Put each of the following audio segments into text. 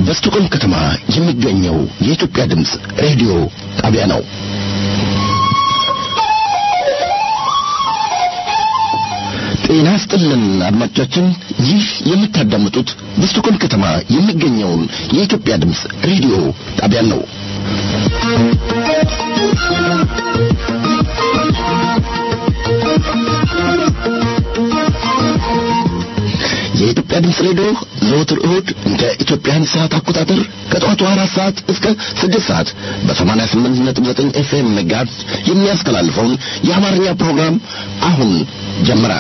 በስቶኮልም ከተማ የሚገኘው የኢትዮጵያ ድምፅ ሬዲዮ ጣቢያ ነው። ጤና ስጥልን አድማጮቻችን፣ ይህ የምታዳምጡት በስቶኮልም ከተማ የሚገኘውን የኢትዮጵያ ድምፅ ሬዲዮ ጣቢያን ነው። የኢትዮጵያ ድምፅ ሬዲዮ ዘወትር እሁድ እንደ ኢትዮጵያን ሰዓት አቆጣጠር ከጠዋቱ አራት ሰዓት እስከ ስድስት ሰዓት በሰማንያ ስምንት ነጥብ ዘጠኝ ኤፍኤም ሜጋሄርዝ የሚያስተላልፈውን የአማርኛ ፕሮግራም አሁን ጀመረ።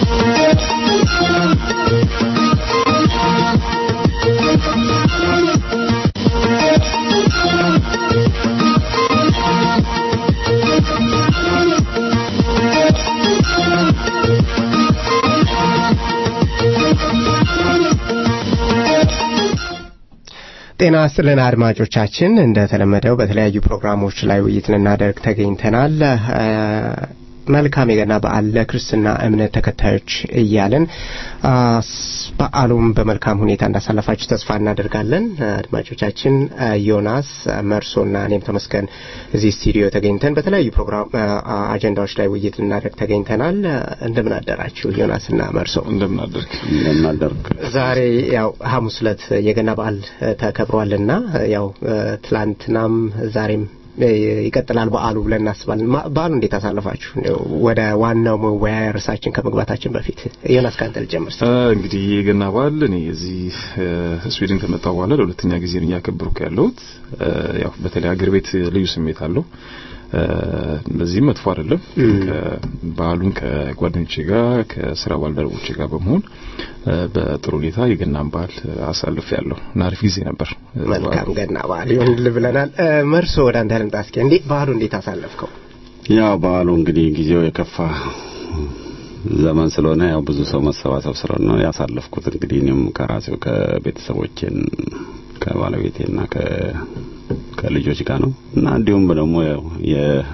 ጤና ስጥልን አድማጮቻችን፣ እንደተለመደው በተለያዩ ፕሮግራሞች ላይ ውይይት ልናደርግ ተገኝተናል። መልካም የገና በዓል ለክርስትና እምነት ተከታዮች እያለን በዓሉም በመልካም ሁኔታ እንዳሳለፋችሁ ተስፋ እናደርጋለን። አድማጮቻችን ዮናስ መርሶና እኔም ተመስገን እዚህ ስቱዲዮ ተገኝተን በተለያዩ ፕሮግራም አጀንዳዎች ላይ ውይይት ልናደርግ ተገኝተናል። እንደምን አደራችሁ ዮናስና መርሶ? እንደምን አደርግ እንደምን አደርግ። ዛሬ ያው ሐሙስ ዕለት የገና በዓል ተከብሯልና ያው ትላንትናም ዛሬም ይቀጥላል በዓሉ ብለን እናስባለን። በዓሉ እንዴት አሳለፋችሁ? ወደ ዋናው መወያያ ርዕሳችን ከመግባታችን በፊት ዮናስ ካንተ ልጀምር። እንግዲህ የገና በዓል እኔ እዚህ ስዊድን ከመጣሁ በኋላ ለሁለተኛ ጊዜ ነው እያከበርኩ ያለሁት። ያው በተለይ አገር ቤት ልዩ ስሜት አለው። በዚህም መጥፎ አይደለም። በዓሉን ከጓደኞቼ ጋር ከስራ ባልደረቦቼ ጋር በመሆን በጥሩ ሁኔታ የገናን በዓል አሳልፍ ያለሁ እና አሪፍ ጊዜ ነበር። መልካም ገና በዓል ይሁንልህ ብለናል። መርሶ ወደ አንተ ልምጣ እስኪ። እንዴት በዓሉ እንዴት አሳለፍከው? ያው በዓሉ እንግዲህ ጊዜው የከፋ ዘመን ስለሆነ ያው ብዙ ሰው መሰባሰብ ስለሆነ ነው ያሳለፍኩት። እንግዲህ እኔም ከራሴው ከቤተሰቦቼን ከባለቤቴና ከ ከልጆች ጋር ነው እና እንዲሁም ደግሞ ያው የ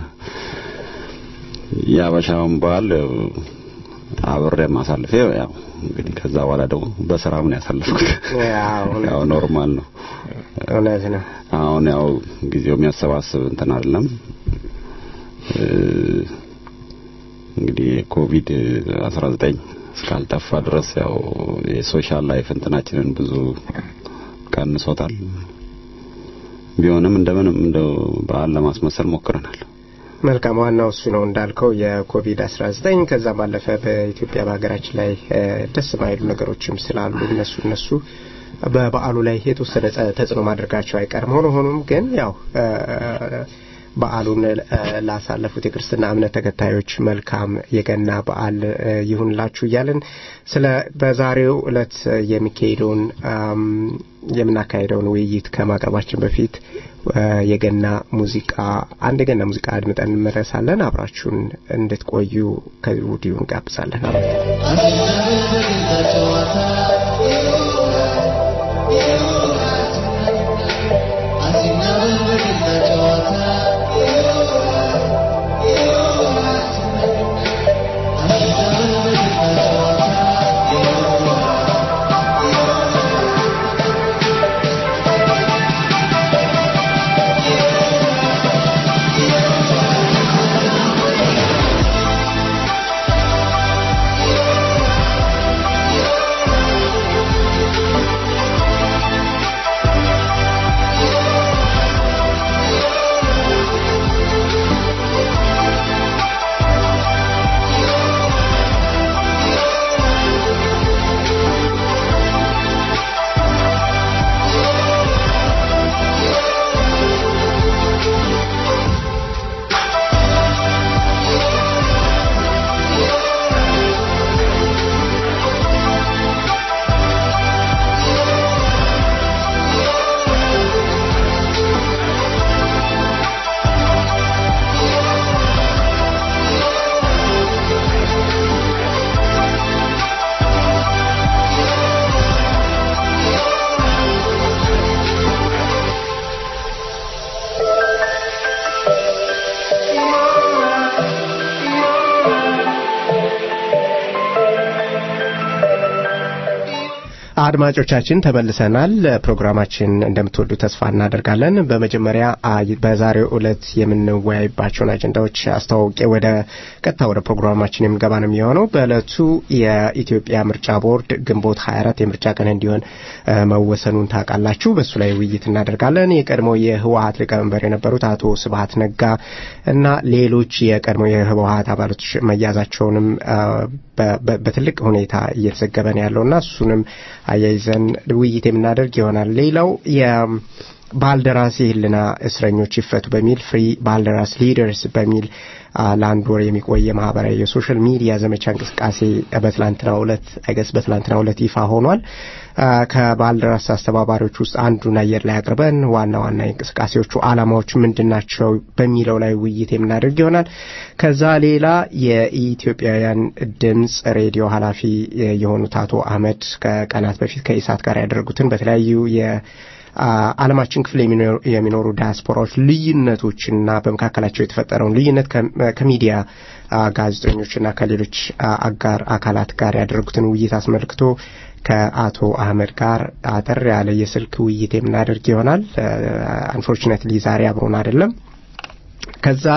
የአበሻውን በዓል አብሬ ማሳልፌ ያው እንግዲህ ከዛ በኋላ ደግሞ በስራ ምን ያሳለፍኩት ያው ኖርማል ነው። እውነት ነው። አሁን ያው ጊዜው የሚያሰባስብ እንትን አይደለም። እንግዲህ ኮቪድ 19 እስካልጠፋ ድረስ ያው የሶሻል ላይፍ እንትናችንን ብዙ ቀንሶታል። ቢሆንም እንደምንም እንደው በዓል ለማስመሰል ሞክረናል። መልካም ዋናው እሱ ነው እንዳልከው የኮቪድ 19 ከዛም ባለፈ በኢትዮጵያ በሀገራችን ላይ ደስ ማይሉ ነገሮችም ስላሉ እነሱ እነሱ በበዓሉ ላይ የተወሰነ ተጽዕኖ ማድረጋቸው አይቀርም። ሆኖ ሆኖም ግን ያው በዓሉን ላሳለፉት የክርስትና እምነት ተከታዮች መልካም የገና በዓል ይሁንላችሁ እያለን ስለ በዛሬው ዕለት የሚካሄደውን የምናካሄደውን ውይይት ከማቅረባችን በፊት የገና ሙዚቃ አንድ የገና ሙዚቃ አድምጠን እንመለሳለን። አብራችሁን እንድትቆዩ ከወዲሁ እንጋብዛለን። Yeah. አድማጮቻችን ተመልሰናል። ፕሮግራማችን እንደምትወዱ ተስፋ እናደርጋለን። በመጀመሪያ በዛሬው ዕለት የምንወያይባቸውን አጀንዳዎች አስተዋውቄ ወደ ቀጥታ ወደ ፕሮግራማችን የምገባ ነው የሚሆነው። በዕለቱ የኢትዮጵያ ምርጫ ቦርድ ግንቦት 24 የምርጫ ቀን እንዲሆን መወሰኑን ታውቃላችሁ። በእሱ ላይ ውይይት እናደርጋለን። የቀድሞ የህወሀት ሊቀመንበር የነበሩት አቶ ስብሀት ነጋ እና ሌሎች የቀድሞ የህወሀት አባሎች መያዛቸውንም በትልቅ ሁኔታ እየተዘገበ ነው ያለውና እሱንም አያይዘን ውይይት የምናደርግ ይሆናል። ሌላው የባልደራስ የህልና እስረኞች ይፈቱ በሚል ፍሪ ባልደራስ ሊደርስ በሚል ለአንድ ወር የሚቆይ የማህበራዊ የሶሻል ሚዲያ ዘመቻ እንቅስቃሴ በትላንትናው ዕለት አይገስ በትላንትናው ዕለት ይፋ ሆኗል። ከባልደራስ አስተባባሪዎች ውስጥ አንዱን አየር ላይ አቅርበን ዋና ዋና የእንቅስቃሴዎቹ ዓላማዎች ምንድን ናቸው በሚለው ላይ ውይይት የምናደርግ ይሆናል። ከዛ ሌላ የኢትዮጵያውያን ድምፅ ሬዲዮ ኃላፊ የሆኑት አቶ አህመድ ከቀናት በፊት ከኢሳት ጋር ያደረጉትን በተለያዩ ዓለማችን ክፍል የሚኖሩ ዲያስፖራዎች ልዩነቶችና በመካከላቸው የተፈጠረውን ልዩነት ከሚዲያ ጋዜጠኞችና ከሌሎች አጋር አካላት ጋር ያደረጉትን ውይይት አስመልክቶ ከአቶ አህመድ ጋር አጠር ያለ የስልክ ውይይት የምናደርግ ይሆናል። አንፎርቹኔትሊ ዛሬ አብሮን አይደለም። ከዛ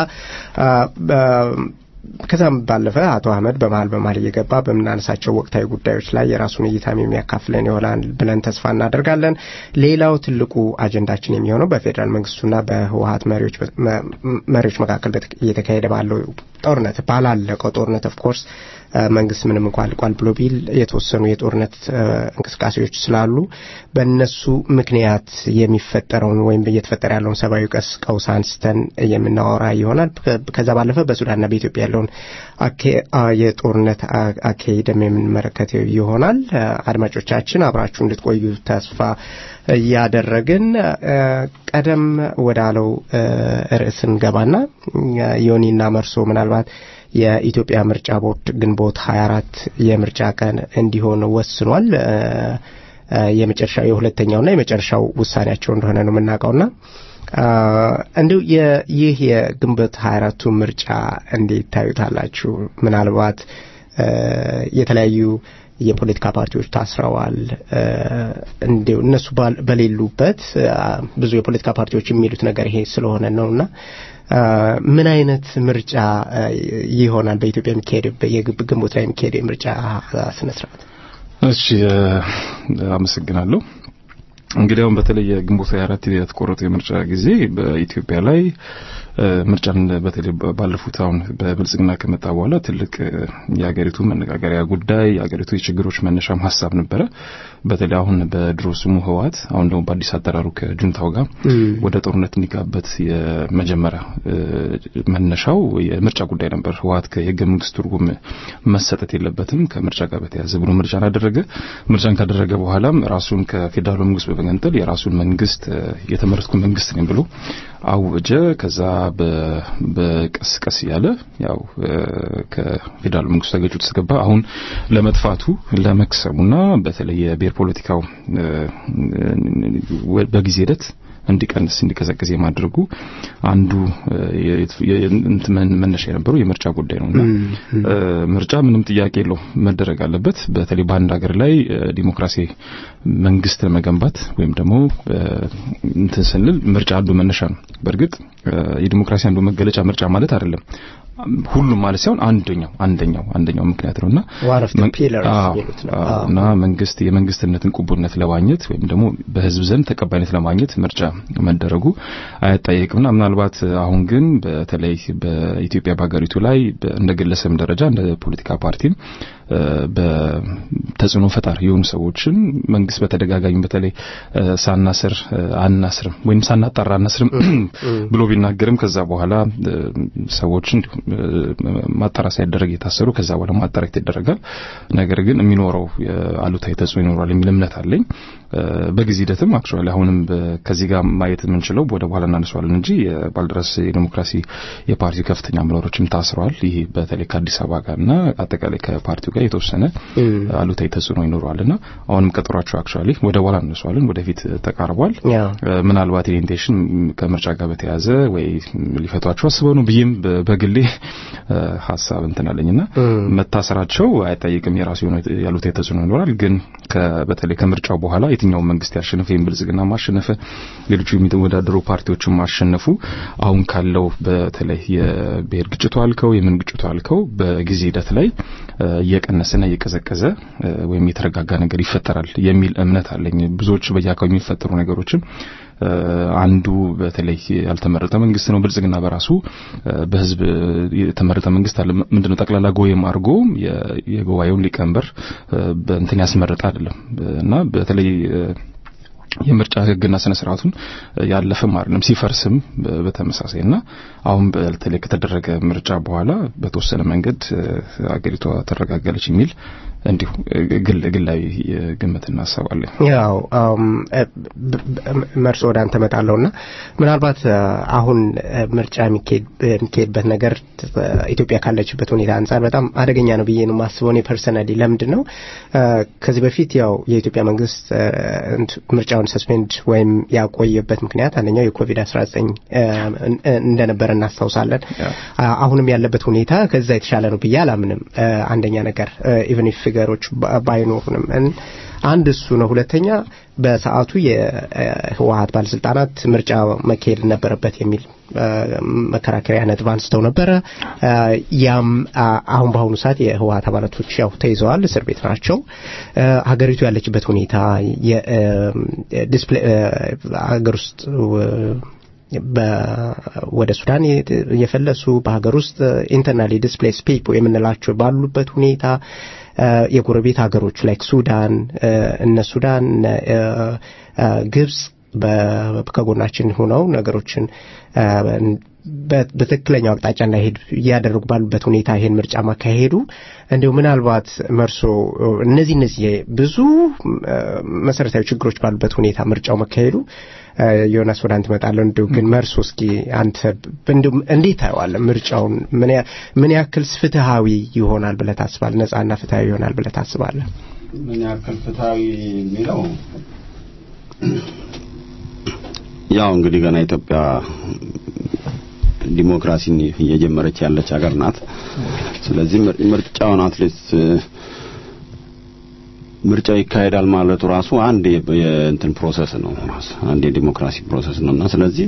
ከዛም ባለፈ አቶ አህመድ በመሀል በመሀል እየገባ በምናነሳቸው ወቅታዊ ጉዳዮች ላይ የራሱን እይታም የሚያካፍለን ይሆናል ብለን ተስፋ እናደርጋለን። ሌላው ትልቁ አጀንዳችን የሚሆነው በፌዴራል መንግስቱና በህወሀት መሪዎች መካከል እየተካሄደ ባለው ጦርነት ባላለቀው ጦርነት ኦፍኮርስ መንግስት ምንም እንኳ አልቋል ብሎ ቢል የተወሰኑ የጦርነት እንቅስቃሴዎች ስላሉ በእነሱ ምክንያት የሚፈጠረውን ወይም እየተፈጠረ ያለውን ሰብአዊ ቀስ ቀውስ አንስተን የምናወራ ይሆናል። ከዛ ባለፈ በሱዳንና በኢትዮጵያ ያለውን የጦርነት አካሄድም የምንመለከት ይሆናል። አድማጮቻችን አብራችሁ እንድትቆዩ ተስፋ እያደረግን ቀደም ወዳለው ርዕስ እንገባና ዮኒና መርሶ ምናልባት የኢትዮጵያ ምርጫ ቦርድ ግንቦት 24 የምርጫ ቀን እንዲሆን ወስኗል። የመጨረሻው የሁለተኛውና የመጨረሻው ውሳኔያቸው እንደሆነ ነው የምናውቀውና እንዲሁ ይህ የግንቦት 24ቱ ምርጫ እንዴት ታዩታላችሁ? ምናልባት የተለያዩ የፖለቲካ ፓርቲዎች ታስረዋል። እንዲሁ እነሱ በሌሉበት ብዙ የፖለቲካ ፓርቲዎች የሚሉት ነገር ይሄ ስለሆነ ነውና ምን አይነት ምርጫ ይሆናል በኢትዮጵያ የሚካሄድ ግንቦት ላይ የሚካሄድ የምርጫ ስነ ስርዓት? እሺ አመሰግናለሁ። እንግዲህ አሁን በተለይ የግንቦት 24 የተቆረጠው የምርጫ ጊዜ በኢትዮጵያ ላይ ምርጫን በተለይ ባለፉት አሁን በብልጽግና ከመጣ በኋላ ትልቅ የሀገሪቱ መነጋገሪያ ጉዳይ የሀገሪቱ የችግሮች መነሻም ሀሳብ ነበረ። በተለይ አሁን በድሮ ስሙ ህወሓት አሁን ደግሞ በአዲስ አጠራሩ ከጁንታው ጋር ወደ ጦርነት እንዲጋበት የመጀመሪያ መነሻው የምርጫ ጉዳይ ነበር። ህወሓት ከህገ መንግስት ትርጉም መሰጠት የለበትም ከምርጫ ጋር በተያያዘ ብሎ ምርጫን አደረገ። ምርጫን ካደረገ በኋላም ራሱን ከፌዴራሉ መንግስት በመገንጠል የራሱን መንግስት የተመረጥኩ መንግስት ነኝ ብሎ አወጀ። ከዛ በቀስ ቀስ እያለ ያው ከፌዴራል መንግስቱ ተገጭ ተገባ። አሁን ለመጥፋቱ ለመክሰሙና በተለይ የብሔር ፖለቲካው በጊዜ ሂደት እንዲቀንስ እንዲቀዘቅዝ የማድረጉ አንዱ መነሻ የነበረው የምርጫ ጉዳይ ነውና ምርጫ ምንም ጥያቄ የለው መደረግ አለበት። በተለይ በአንድ ሀገር ላይ ዲሞክራሲ መንግስት ለመገንባት ወይም ደግሞ እንትን ስንል ምርጫ አንዱ መነሻ ነው። በእርግጥ የዲሞክራሲ አንዱ መገለጫ ምርጫ ማለት አይደለም። ሁሉም ማለት ሳይሆን አንደኛው አንደኛው አንደኛው ምክንያት ነውና እና መንግስት የመንግስትነትን ቅቡልነት ለማግኘት ወይም ደግሞ በህዝብ ዘንድ ተቀባይነት ለማግኘት ምርጫ መደረጉ አያጠየቅምና ምናልባት አሁን ግን በተለይ በኢትዮጵያ በሀገሪቱ ላይ እንደ ግለሰብ ደረጃ እንደ ፖለቲካ ፓርቲም በተጽዕኖ ፈጣሪ የሆኑ ሰዎችን መንግስት በተደጋጋሚ በተለይ ሳናስር አናስርም ወይም ሳናጣራ አናስርም ብሎ ቢናገርም ከዛ በኋላ ሰዎችን ማጣራ ሳይደረግ የታሰሩ ከዛ በኋላ ማጣራት ይደረጋል። ነገር ግን የሚኖረው አሉታዊ ተጽዕኖ ይኖራል የሚል እምነት አለኝ። በጊዜ ሂደትም አክቹዋሊ አሁንም ከዚህ ጋር ማየት የምንችለው ወደ በኋላ እናነሳዋለን እንጂ የባልደራስ የዲሞክራሲ የፓርቲው ከፍተኛ አመራሮችም ታስረዋል። ይህ በተለይ ከአዲስ አበባ ጋርና አጠቃላይ ከፓርቲው ጋር የተወሰነ አሉታዊ ተጽዕኖ ይኖረዋልና አሁንም ቀጠሯቸው አክቹዋሊ ወደ በኋላ እናነሳዋለን ወደፊት ተቃርቧል። ምናልባት ኢንቴንሽን ከምርጫ ጋር በተያያዘ ወይ ሊፈቷቸው አስበው ነው ብዬም በግሌ ሀሳብ እንትን አለኝና መታሰራቸው አይጠይቅም። የራሱ የሆነ ያሉታዊ ተጽዕኖ ይኖራል። ግን በተለይ ከምርጫው በኋላ የትኛው መንግስት ያሸነፈ ወይም ብልጽግና ማሸነፈ ሌሎቹ የሚወዳደሩ ፓርቲዎችን ማሸነፉ አሁን ካለው በተለይ የብሔር ግጭቱ አልከው የምን ግጭቱ አልከው በጊዜ ሂደት ላይ እየቀነሰና እየቀዘቀዘ ወይም የተረጋጋ ነገር ይፈጠራል የሚል እምነት አለኝ። ብዙዎች በየአካባቢው የሚፈጠሩ ነገሮችም አንዱ በተለይ ያልተመረጠ መንግስት ነው። ብልጽግና በራሱ በህዝብ የተመረጠ መንግስት አለ። ምንድነው ጠቅላላ ጎየም አድርጎ የጉባኤውን ሊቀመንበር በእንትን ያስመረጠ አይደለም እና በተለይ የምርጫ ህግና ስነ ስርዓቱን ያለፈም አይደለም ሲፈርስም በተመሳሳይ እና አሁን በተለይ ከተደረገ ምርጫ በኋላ በተወሰነ መንገድ አገሪቷ ተረጋጋለች የሚል እንዲሁ ግል ግላዊ ግምት እናስባለን። ያው መርሶ ወደ አንተ መጣለውና ምናልባት አሁን ምርጫ የሚካሄድበት ነገር ኢትዮጵያ ካለችበት ሁኔታ አንጻር በጣም አደገኛ ነው ብዬ ነው የማስበው እኔ ፐርሰናሊ። ለምንድን ነው ከዚህ በፊት ያው የኢትዮጵያ መንግስት ምርጫውን ሰስፔንድ ወይም ያቆየበት ምክንያት አንደኛው የኮቪድ 19 እንደነበረ እናስታውሳለን። አሁንም ያለበት ሁኔታ ከዛ የተሻለ ነው ብዬ አላምንም። አንደኛ ነገር ኢቨን ፊገሮች ባይኖሩንም አንድ እሱ ነው። ሁለተኛ በሰዓቱ የህወሀት ባለስልጣናት ምርጫ መካሄድ ነበረበት የሚል መከራከሪያ ነጥብ አንስተው ነበረ። ያም አሁን በአሁኑ ሰዓት የህወሀት አባላቶች ያው ተይዘዋል፣ እስር ቤት ናቸው። ሀገሪቱ ያለችበት ሁኔታ ሀገር ውስጥ ወደ ሱዳን የፈለሱ በሀገር ውስጥ ኢንተርናሊ ዲስፕሌስ ፒፕል የምንላቸው ባሉበት ሁኔታ የጎረቤት ሀገሮች ላይክ ሱዳን እነ ሱዳን ግብጽ ከጎናችን ሆነው ነገሮችን በትክክለኛው አቅጣጫ እንዳይሄድ እያደረጉ ባሉበት ሁኔታ ይሄን ምርጫ ማካሄዱ እንዲሁ ምናልባት መርሶ እነዚህ እነዚህ ብዙ መሰረታዊ ችግሮች ባሉበት ሁኔታ ምርጫው መካሄዱ ዮናስ ወደ አንተ እመጣለሁ። እንዲሁ ግን መርሶ እስኪ አንተ እንዴት ታየዋለህ? ምርጫውን ምን ያክል ፍትሃዊ ይሆናል ብለህ ታስባለህ? ነጻና ፍትሃዊ ይሆናል ብለህ ታስባለህ? ምን ያክል ፍትሃዊ የሚለው ያው እንግዲህ ገና ኢትዮጵያ ዲሞክራሲን እየጀመረች ያለች ሀገር ናት። ስለዚህ ምርጫውን አትሊስት ምርጫው ይካሄዳል ማለቱ ራሱ አንድ የእንትን ፕሮሰስ ነው ራሱ አንድ የዲሞክራሲ ፕሮሰስ ነውና ስለዚህ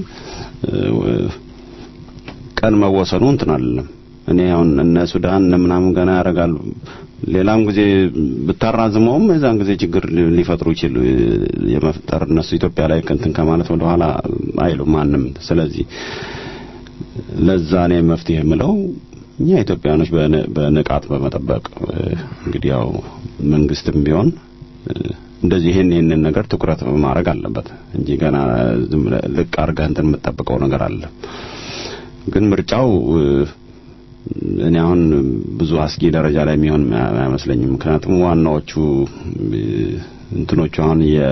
ቀን መወሰኑ እንትን አይደለም። እኔ አሁን እነ ሱዳን እነ ምናምን ገና ያደርጋሉ። ሌላም ጊዜ ብታራዝመውም የዛን ጊዜ ችግር ሊፈጥሩ ይችሉ የመፍጠር እነሱ ኢትዮጵያ ላይ እንትን ከማለት ወደ ኋላ አይሉ ማንም። ስለዚህ ለዛ እኔ መፍትሄ የምለው እኛ ኢትዮጵያኖች በንቃት በመጠበቅ እንግዲህ ያው መንግስትም ቢሆን እንደዚህ ይሄን ይሄንን ነገር ትኩረት ማድረግ አለበት እንጂ ገና ዝም ልቅ አድርገህ እንትን የምትጠብቀው ነገር አለ። ግን ምርጫው እኔ አሁን ብዙ አስጊ ደረጃ ላይ የሚሆን አይመስለኝም። ምክንያቱም ዋናዎቹ እንትኖቹ አሁን የ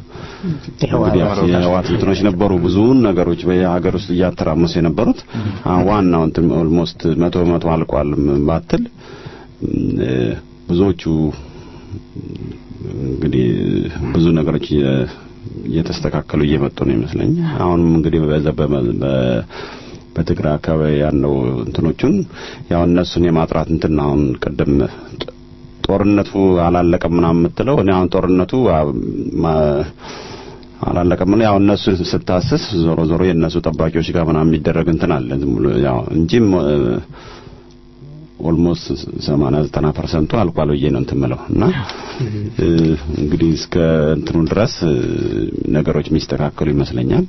የህዋት እንትኖች ነበሩ ብዙውን ነገሮች በሀገር ውስጥ እያተራመሱ የነበሩት ዋናው እንትን ኦልሞስት መቶ በመቶ አልቋል ባትል ብዙዎቹ እንግዲህ ብዙ ነገሮች እየተስተካከሉ እየመጡ ነው ይመስለኝ። አሁንም እንግዲህ በዛ በትግራይ አካባቢ ያለው እንትኖቹን ያው እነሱን የማጥራት እንትን አሁን ቅድም ጦርነቱ አላለቀም ምናምን የምትለው እኔ አሁን ጦርነቱ አላለቀም ነው ያው እነሱ ስታስስ ዞሮ ዞሮ የእነሱ ጠባቂዎች ጋር ምናምን የሚደረግ እንትን አለ ዝም ብሎ ያው እንጂም ኦልሞስት 80 90 ፐርሰንቱ አልቋል ብዬ ነው እንትን የምለው እና እንግዲህ እስከ እንትኑ ድረስ ነገሮች የሚስተካከሉ ይመስለኛል።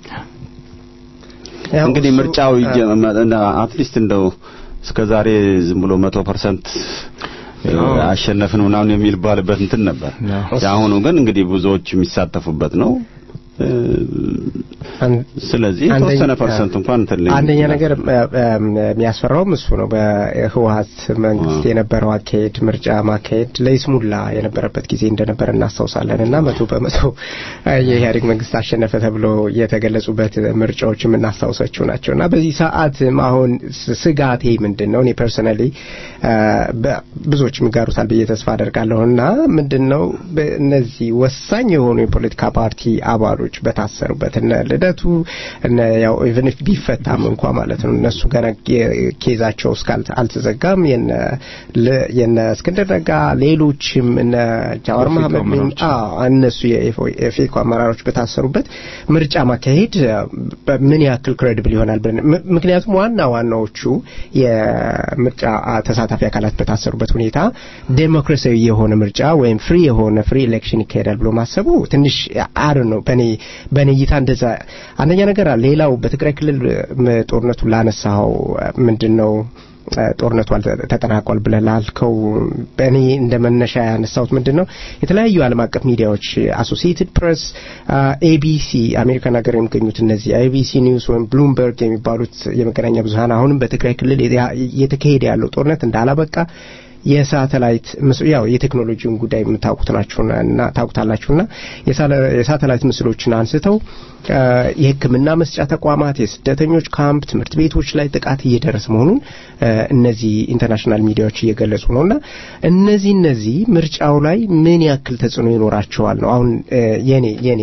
እንግዲህ ምርጫው አትሊስት እንደው እስከ ዛሬ ዝም ብሎ መቶ ፐርሰንት አሸነፍን ምናምን የሚባልበት እንትን ነበር። የአሁኑ ግን እንግዲህ ብዙዎች የሚሳተፉበት ነው። ስለዚህ የተወሰነ ፐርሰንት እንኳን እንትን ላይ አንደኛ ነገር የሚያስፈራውም እሱ ነው። በህወሀት መንግስት የነበረው አካሄድ ምርጫ ማካሄድ ለይስሙላ የነበረበት ጊዜ እንደነበረ እናስታውሳለን እና መቶ በመቶ የኢህአዴግ መንግስት አሸነፈ ተብሎ የተገለጹበት ምርጫዎች የምናስታውሳቸው ናቸው እና በዚህ ሰዓትም አሁን ስጋቴ ምንድን ነው? እኔ ፐርሰናሊ ብዙዎች የሚጋሩታል ብዬ ተስፋ አደርጋለሁ እና ምንድን ነው እነዚህ ወሳኝ የሆኑ የፖለቲካ ፓርቲ አባሎች በታሰሩበት እነ ልደቱ እነ ያው ኢቨን ኢፍ ቢፈታም እንኳ ማለት ነው እነሱ ገና ኬዛቸው እስከ አልተዘጋም የነ እስክንድር ነጋ ሌሎችም እነ ጃዋር መሐመድ እነሱ የፌኮ አመራሮች በታሰሩበት ምርጫ ማካሄድ ምን ያክል ክሬዲብል ይሆናል ብለን ምክንያቱም ዋና ዋናዎቹ የምርጫ ተሳታፊ አካላት በታሰሩበት ሁኔታ ዴሞክራሲያዊ የሆነ ምርጫ ወይም ፍሪ የሆነ ፍሪ ኤሌክሽን ይካሄዳል ብሎ ማሰቡ ትንሽ አር ነው በኔ በኔ እይታ እንደዛ አንደኛ ነገር ሌላው በትግራይ ክልል ጦርነቱን ላነሳው ምንድን ነው ጦርነቱ ተጠናቋል ብለህ ላልከው በእኔ እንደ መነሻ ያነሳሁት ምንድን ነው የተለያዩ ዓለም አቀፍ ሚዲያዎች አሶሲኤትድ ፕሬስ፣ ኤቢሲ አሜሪካን ሀገር የሚገኙት እነዚህ ኤቢሲ ኒውስ ወይም ብሉምበርግ የሚባሉት የመገናኛ ብዙሀን አሁንም በትግራይ ክልል እየተካሄደ ያለው ጦርነት እንዳላበቃ የሳተላይት ያው የቴክኖሎጂውን ጉዳይ የምታውቁት ናችሁና እና ታውቁታላችሁና የሳተላይት ምስሎችን አንስተው የሕክምና መስጫ ተቋማት፣ የስደተኞች ካምፕ፣ ትምህርት ቤቶች ላይ ጥቃት እየደረሰ መሆኑን እነዚህ ኢንተርናሽናል ሚዲያዎች እየገለጹ ነውና እነዚህ እነዚህ ምርጫው ላይ ምን ያክል ተጽዕኖ ይኖራቸዋል ነው አሁን የኔ የኔ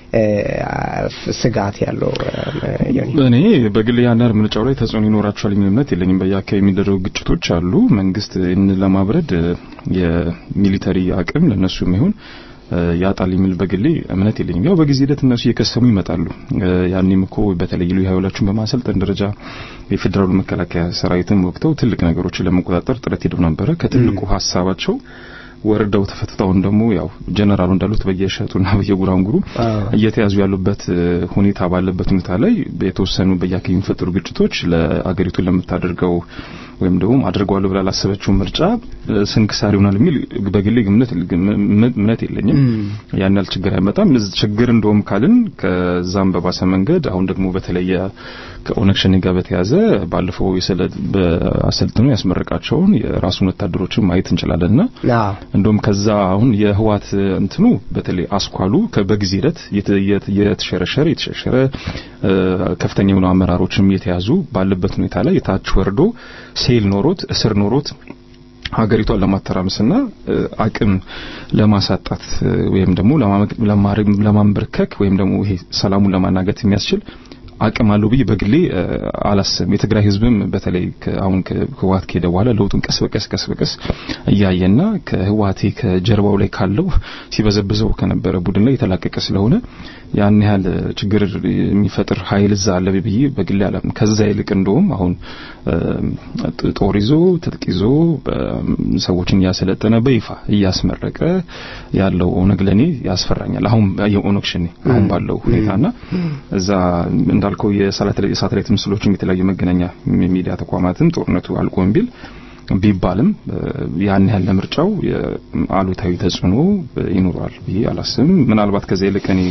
ስጋት ያለው እኔ በግል ያናር ምርጫው ላይ ተጽዕኖ ይኖራቸዋል የሚል እምነት የለኝም። በየአካባቢ የሚደረጉ ግጭቶች አሉ። መንግስት ይህንን ለማብረድ የሚሊተሪ አቅም ለእነሱም ይሁን ያጣል የሚል በግሌ እምነት የለኝም። ያው በጊዜ ሂደት እነሱ እየከሰሙ ይመጣሉ። ያኔም እኮ በተለይ ልዩ ኃይሎቹን በማሰልጠን ደረጃ የፌዴራሉ መከላከያ ሰራዊትን ወቅተው ትልቅ ነገሮችን ለመቆጣጠር ጥረት ሄደው ነበረ። ከትልቁ ሀሳባቸው ወርደው ተፈትተውን ደግሞ ያው ጀነራሉ እንዳሉት በየሸጡና በየጉራንጉሩ እየተያዙ ያሉበት ሁኔታ ባለበት ሁኔታ ላይ የተወሰኑ በየአካባቢ የሚፈጠሩ ግጭቶች ለአገሪቱ ለምታደርገው ወይም ደግሞ አድርገዋለሁ ብላ ላሰበችው ምርጫ ስንክሳር ይሆናል የሚል በግሌ እምነት የለኝም። ያን ያህል ችግር አይመጣም። ችግር እንደውም ካልን ከዛም በባሰ መንገድ አሁን ደግሞ በተለየ ከኦነግ ሸኔ ጋር በተያዘ ባለፈው አሰልጥኖ ያስመረቃቸውን የራሱን ወታደሮችን ማየት እንችላለንና እንደውም ከዛ አሁን የህዋት እንትኑ በተለይ አስኳሉ በጊዜ ሂደት የተሸረሸረ የተሸረሸረ ከፍተኛ የሆኑ አመራሮችም የተያዙ ባለበት ሁኔታ ላይ የታች ወርዶ ሴል ኖሮት እስር ኖሮት ሀገሪቷን ለማተራመስና አቅም ለማሳጣት ወይም ደግሞ ለማንበርከክ ወይም ደግሞ ይሄ ሰላሙን ለማናገት የሚያስችል አቅም አለው ብዬ በግሌ አላስብም። የትግራይ ህዝብም በተለይ አሁን ከህወሓት ከሄደ በኋላ ለውጡን ቀስ በቀስ ቀስ በቀስ እያየና ከህወሓቴ ከጀርባው ላይ ካለው ሲበዘብዘው ከነበረ ቡድን ላይ የተላቀቀ ስለሆነ ያን ያህል ችግር የሚፈጥር ኃይል እዛ አለ ብዬ በግሌ አላምንም። ከዛ ይልቅ እንደውም አሁን ጦር ይዞ ትጥቅ ይዞ ሰዎችን እያሰለጠነ በይፋ እያስመረቀ ያለው ኦነግ ለኔ ያስፈራኛል። አሁን የኦነግ ሸኔ አሁን ባለው ሁኔታና እዛ እንዳልከው የሳተላይት ምስሎችም የተለያዩ መገናኛ ሚዲያ ተቋማትም ጦርነቱ አልቆም ቢል ቢባልም ያን ያህል ለምርጫው አሉታዊ ተጽዕኖ ይኖረዋል ብዬ አላስብም። ምናልባት ከዚያ ይልቅ እኔ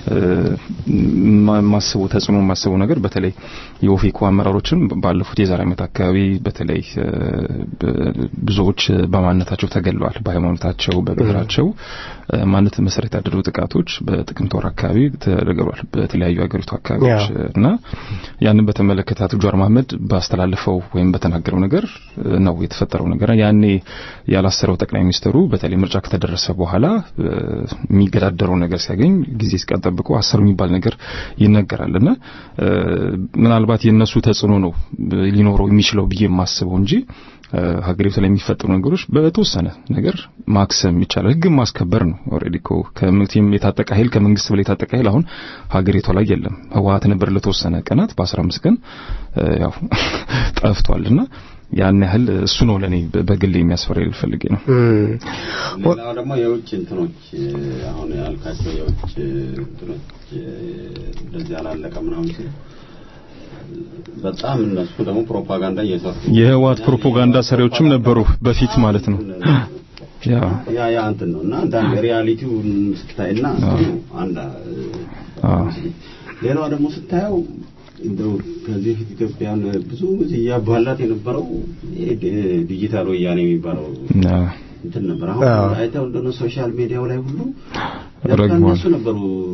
ማስበው ተጽዕኖ ማስበው ነገር በተለይ የኦፌኮ አመራሮችን ባለፉት የዛሬ ዓመት አካባቢ በተለይ ብዙዎች በማንነታቸው ተገለዋል። በሃይማኖታቸው፣ በብሔራቸው ማንነት መሰረት ያደረጉ ጥቃቶች በጥቅምት ወር አካባቢ ተደርገዋል በተለያዩ ሀገሪቱ አካባቢዎች እና ያንን በተመለከተ አቶ ጀዋር መሐመድ ባስተላለፈው ወይም በተናገረው ነገር ነው የተፈጠረው ነገር ያኔ ያላሰረው ጠቅላይ ሚኒስትሩ በተለይ ምርጫ ከተደረሰ በኋላ የሚገዳደረው ነገር ሲያገኝ ጊዜ ሲቀን ጠብቆ አሰሩ የሚባል ነገር ይነገራልና ምናልባት የነሱ ተጽዕኖ ነው ሊኖረው የሚችለው ብዬ የማስበው እንጂ ሀገሪቱ ላይ የሚፈጠሩ ነገሮች በተወሰነ ነገር ማክሰም ይቻላል። ህግን ማስከበር ነው። ኦልሬዲ እኮ ከምትም የታጠቀ ኃይል ከመንግስት በላይ የታጠቀ ኃይል አሁን ሀገሪቷ ላይ የለም። ህወሓት ነበር ለተወሰነ ቀናት በ15 ቀን ያው ጠፍቷልና ያን ያህል እሱ ነው ለኔ በግሌ የሚያስፈራ ፈልጌ ነው። ሌላው ደግሞ የውጭ እንትኖች አሁን ያልካቸው የውጭ እንትኖች እንደዚህ አላለቀ ምናምን ሲል በጣም እነሱ ደግሞ ፕሮፓጋንዳ እየሰሩ የህወሓት ፕሮፓጋንዳ ሰሪዎችም ነበሩ በፊት ማለት ነው። ያ ያ ያ እንትን ነው እና አንዳንድ ሪያሊቲውን ስታይና አንድ ሌላዋ ደግሞ ስታየው እንደው ከዚህ በፊት ኢትዮጵያን ብዙ እያባላት የነበረው ይሄ ዲ- ዲጂታል ወያኔ የሚባለው እንትን ነበር። አሁን አዎ። አይተው እንደሆነ ሶሻል ሚዲያው ላይ ሁሉ ረግቧል። ለካ እነሱ ነበሩ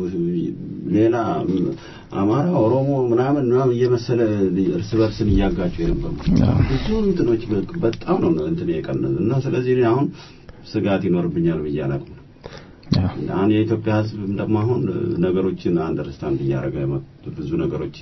ሌላ አማራ፣ ኦሮሞ ምናምን ምናምን እየመሰለ እርስ በርስን እያጋጩ የነበሩ አዎ። ብዙ እንትኖች በ- በጣም ነው እንትን የቀነዘ እና ስለዚህ እኔ አሁን ስጋት ይኖርብኛል ብዬ አላውቅም። አዎ። አሁን የኢትዮጵያ ሕዝብ ደግሞ አሁን ነገሮችን አንደርስታንድ እያደረገ መጡ። ብዙ ነገሮች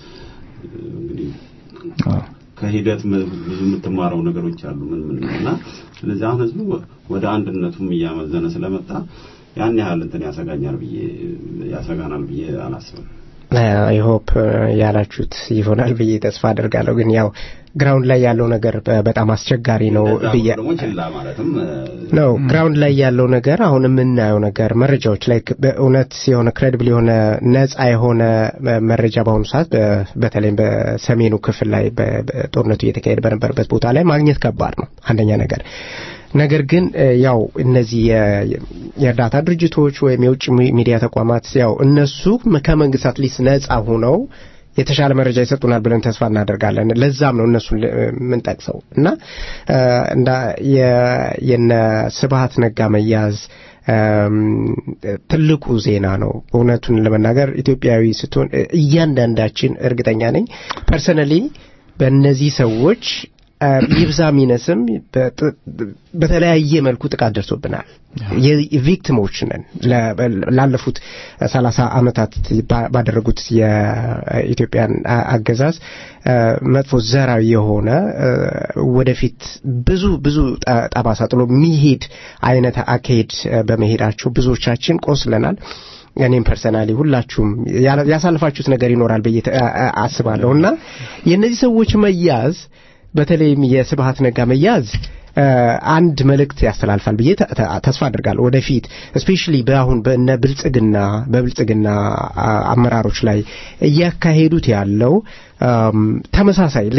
እንግዲህ አዎ። ከሂደት ም- ብዙ የምትማረው ነገሮች አሉ ምን ምን እና ስለዚህ አሁን ህዝቡ ወደ አንድነቱም እያመዘነ ስለመጣ ያን ያህል እንትን ያሰጋኛል ብዬ ያሰጋናል ብዬ አላስብም። አይ ሆፕ ያላችሁት ይሆናል ብዬ ተስፋ አደርጋለሁ። ግን ያው ግራውንድ ላይ ያለው ነገር በ- በጣም አስቸጋሪ ነው እንደዛ ብዬ ደግሞ ችላ ማለትም እ፣ ነው ግራውንድ ላይ ያለው ነገር አሁን የምናየው ነገር መረጃዎች ላይ በእውነት የሆነ ክሬዲብል የሆነ ነጻ የሆነ መ- መረጃ በአሁኑ ሰዓት በ- በተለይም በሰሜኑ ክፍል ላይ በ- በ- ጦርነቱ እየተካሄደ በነበረበት ቦታ ላይ ማግኘት ከባድ ነው አንደኛ ነገር ነገር ግን እ፣ ያው እነዚህ የ- የ- የእርዳታ ድርጅቶች ወይም የውጭ ሚ- ሚዲያ ተቋማት ያው እነሱ ከመንግስት አትሊስት ነጻ ሆነው የተሻለ መረጃ ይሰጡናል ብለን ተስፋ እናደርጋለን። ለዛም ነው እነሱን ል- የምንጠቅሰው እና እ፣ እንዳ የ- የነ ስብሀት ነጋ መያዝ እም፣ ትልቁ ዜና ነው። እውነቱን ለመናገር ኢትዮጵያዊ ስትሆን እ፣ እያንዳንዳችን እርግጠኛ ነኝ ፐርሰናሊ በእነዚህ ሰዎች እ፣ ይብዛ ሚነስም በጥ- በተለያየ መልኩ ጥቃት ደርሶብናል። የቪክቲሞች ነን። ለ- ላለፉት ሰላሳ ዓመታት ባ- ባደረጉት የኢትዮጵያን አ- አገዛዝ እ፣ መጥፎ ዘራዊ የሆነ እ፣ ወደፊት ብዙ ብዙ ጠ- ጠባሳ ጥሎ የሚሄድ አይነት አካሄድ እ፣ በመሄዳቸው ብዙዎቻችን ቆስለናል። እኔም ፐርሰናሊ ሁላችሁም ያላ- ያሳልፋችሁት ነገር ይኖራል ብዬ ተ- አ- አ- አስባለሁ እና የእነዚህ ሰዎች መያዝ በተለይም የስብሀት ነጋ መያዝ እ፣ አንድ መልእክት ያስተላልፋል ብዬ ተ- ተ- ተስፋ አድርጋለሁ። ወደፊት እስፔሻሊ በአሁን በእነ ብልጽግና በብልጽግና አ- አመራሮች ላይ እያካሄዱት ያለው አም፣ ተመሳሳይ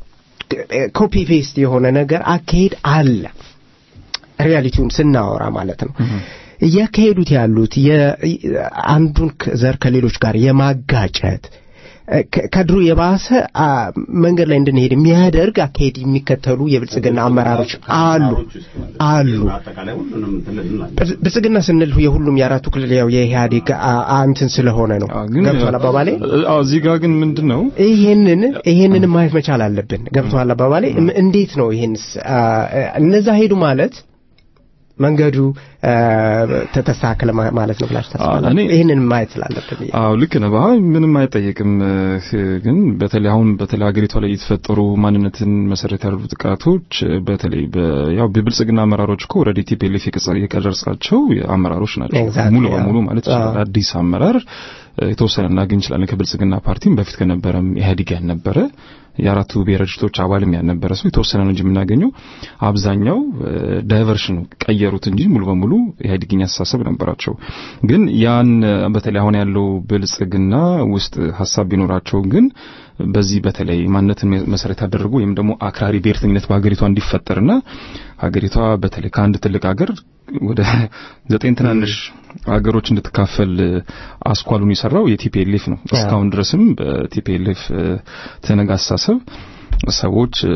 ኮፒ ፔስት የሆነ ነገር አካሄድ አለ። ሪያሊቲውን ስናወራ ማለት ነው። እያካሄዱት ያሉት የ- አንዱን ከ- ዘር ከሌሎች ጋር የማጋጨት እ፣ ከ- ከድሮ የባሰ አ፣ መንገድ ላይ እንድንሄድ የሚያደርግ አካሄድ የሚከተሉ የብልጽግና አመራሮች አሉ አሉ። አጠቃላይ ሁሉንም ትልል ብል- ብልጽግና ስንል የሁሉም የአራቱ ክልል ያው የኢህአዴግ አ- አ- እንትን ስለሆነ ነው። አዎ፣ ግን ገብቷል አባባሌ? አዎ፣ እዚህ ጋር ግን ምንድን ነው ይሄንን ይሄንን ማየት መቻል አለብን። ገብቷል አባባሌ? እም- እንዴት ነው ይሄንስ አ፣ እነዛ ሄዱ ማለት መንገዱ አ፣ ተ- ተስተካከለ ማ- ማለት ነው ብላችሁ ታስባላችሁ? እኔ- ይሄንን ማየት ስላለብን ብዬ። አዎ ልክ ነህ። አይ ምንም አይጠየቅም። እ፣ ግን በተለይ አሁን በተለይ ሀገሪቷ ላይ የተፈጠሩ ማንነትን መሰረት ያደረጉ ጥቃቶች እ፣ በተለይ በ- ያው በብልጽግና አመራሮች እኮ ኦልሬዲ ቲፒኤልኤፍ የቀረጻቸው አመራሮች ናቸው Exactly, ሙሉ አዎ። በሙሉ ማለት ይችላል። አዎ። አዲስ አመራር እ፣ የተወሰነ እናገኝ እንችላለን። ከብልጽግና ፓርቲም በፊት ከነበረም ኢህአዴግ ያልነበረ የአራቱ ብሔረ ድርጅቶች አባልም ያልነበረ ሰው የተወሰነ ነው እንጂ የምናገኘው አብዛኛው ዳይቨርሽን ቀየሩት እንጂ ሙሉ በሙሉ ኢህአዴግኛ አስተሳሰብ ነበራቸው። ግን ያን እ፣ በተለይ አሁን ያለው ብልጽግና ውስጥ ሀሳብ ቢኖራቸው ግን በዚህ በተለይ ማንነትን መሰረት ያደረጉ ወይም ደግሞ አክራሪ ብሔርተኝነት በሀገሪቷ እንዲፈጠርና ሀገሪቷ በተለይ ከአንድ ትልቅ ሀገር ወደ ዘጠኝ ትናንሽ ሀገሮች እንድትካፈል እ፣ አስኳሉን የሰራው የቲፒኤልኤፍ ነው። እስካሁን ድረስም በቲፒኤልኤፍ እ፣ ትነግ አስተሳሰብ ሰዎች እ፣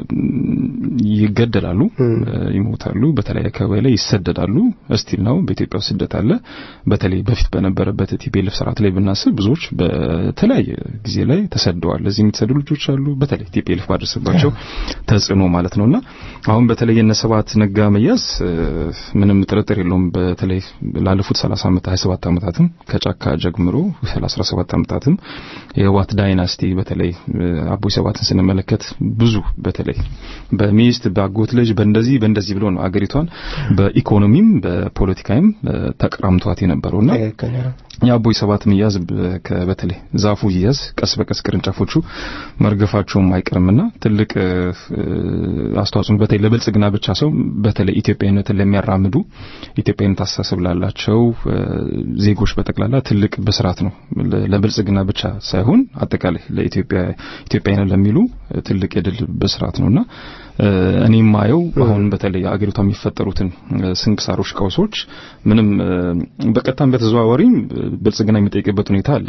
ይገደላሉ፣ እ፣ ይሞታሉ፣ በተለያየ አካባቢ ላይ ይሰደዳሉ። እስቲል ነው በኢትዮጵያ ውስጥ ስደት አለ። በተለይ በፊት በነበረበት ቲፒኤልኤፍ ስርዓት ላይ ብናስብ ብዙዎች በተለያየ ጊዜ ላይ ተሰደዋል። እዚህ የሚተሰዱ ልጆች አሉ። በተለይ ቲፒኤልኤፍ ባደረሰባቸው ተጽዕኖ ማለት ነውና አሁን በተለይ የነ ስብሐት ነጋ መያዝ እ፣ ምንም ጥርጥር የለውም። በተለይ ላለፉት 30 ዓመት 27 ዓመታትም ከጫካ ጀምሮ 17 ዓመታትም የህወሓት ዳይናስቲ በተለይ እ፣ አቦይ ስብሐትን ስንመለከት ብዙ በተለይ በሚስት በአጎት ልጅ በእንደዚህ በእንደዚህ ብሎ ነው አገሪቷን በኢኮኖሚም በፖለቲካዊም እ፣ ተቀራምቷት የነበረውና ትክክል ነው። የአቦይ ስብሐት መያዝ በ- ከ- በተለይ ዛፉ ይያዝ ቀስ በቀስ ቅርንጫፎቹ መርገፋቸውም አይቀርምና ትልቅ እ፣ አስተዋጽኦ በተለይ ለብልጽግና ብቻ ሰው በተለይ ኢትዮጵያዊነትን ለሚያራምዱ ኢትዮጵያዊነት አስተሳሰብ ላላቸው እ፣ ዜጎች በጠቅላላ ትልቅ ብስራት ነው። ለ- ለብልጽግና ብቻ ሳይሆን አጠቃላይ ለኢትዮጵያ ኢትዮጵያዊነት ለሚሉ እ፣ ትልቅ የድል ብስራት ነውና እኔ የማየው አሁን በተለይ አገሪቷ የሚፈጠሩትን ስንክሳሮች፣ ቀውሶች ምንም በቀጥታም በተዘዋዋሪም ብልጽግና የሚጠይቅበት ሁኔታ አለ።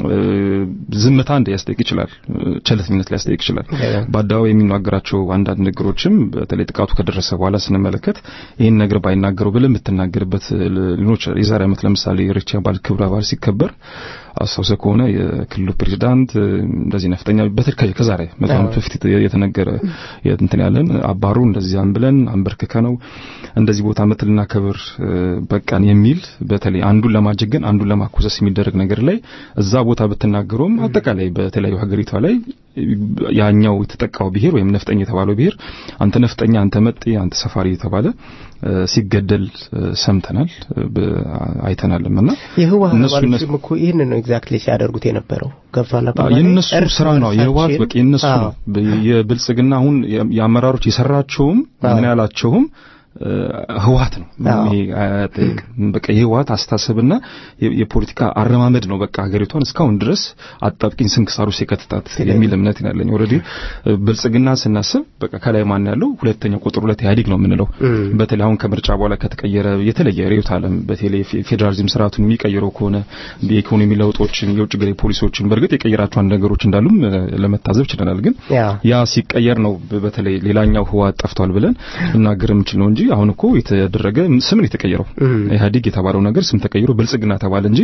ዝምታ እንደ ያስጠይቅ ይችላል፣ ቸልተኝነት ሊያስጠይቅ ይችላል። በአደባባይ የሚናገራቸው አንዳንድ ነገሮችም በተለይ ጥቃቱ ከደረሰ በኋላ ስንመለከት ይህን ነገር ባይናገረው ብለህ የምትናገርበት ሊኖች የዛሬ ዓመት ለምሳሌ ኢሬቻ በዓል ክብረ በዓል ሲከበር አስታውሰ ከሆነ የክልሉ ፕሬዚዳንት እንደዚህ ነፍጠኛ በተለይ ከዛሬ መቶ ዓመት በፊት የተነገረ እንትን ያለን አባሩ እንደዚህ አንብለን አንበርክከ ነው እንደዚህ ቦታ ዓመት ልናከብር በቃን የሚል በተለይ አንዱን ለማጀገን አንዱን ለማኮሰስ የሚደረግ ነገር ላይ እዛ ቦታ ብትናገረውም አጠቃላይ በተለያዩ ሀገሪቷ ላይ ያኛው የተጠቃው ብሔር ወይም ነፍጠኛ የተባለው ብሔር አንተ ነፍጠኛ፣ አንተ መጤ፣ አንተ ሰፋሪ የተባለ ሲገደል ሰምተናል አይተናልም። እና የህወሓት አባሎችም እኮ ይህን ነው ኤግዛክትሊ ሲያደርጉት የነበረው ገብቷል። የእነሱ ስራ ነው የህወሓት በቃ የእነሱ ነው። የብልጽግና አሁን የአመራሮች የሰራቸውም ምን ያላቸውም ህወሓት ነው። ይሄ አያጠይቅም። በቃ የህወሓት አስተሳሰብና የፖለቲካ አረማመድ ነው በቃ ሀገሪቷን እስካሁን ድረስ አጣብቂኝ ስንክሳር ውስጥ የከተታት የሚል እምነት ያለኝ። ኦልሬዲ ብልጽግና ስናስብ በቃ ከላይ ማን ያለው ሁለተኛ ቁጥር ሁለት ኢህአዴግ ነው የምንለው። በተለይ አሁን ከምርጫ በኋላ ከተቀየረ የተለየ ርዕዮተ ዓለም በተለይ ፌዴራሊዝም ስርዓቱን የሚቀይረው ከሆነ የኢኮኖሚ ለውጦችን፣ የውጭ ገቢ ፖሊሲዎችን በእርግጥ የቀየራቸው አንድ ነገሮች እንዳሉም ለመታዘብ ችለናል። ግን ያ ሲቀየር ነው በተለይ ሌላኛው ህወሓት ጠፍቷል ብለን ልናገር የምችል ነው እንጂ አሁን እኮ የተደረገ ስም ነው የተቀየረው። ኢህአዴግ የተባለው ነገር ስም ተቀይሮ ብልጽግና ተባለ እንጂ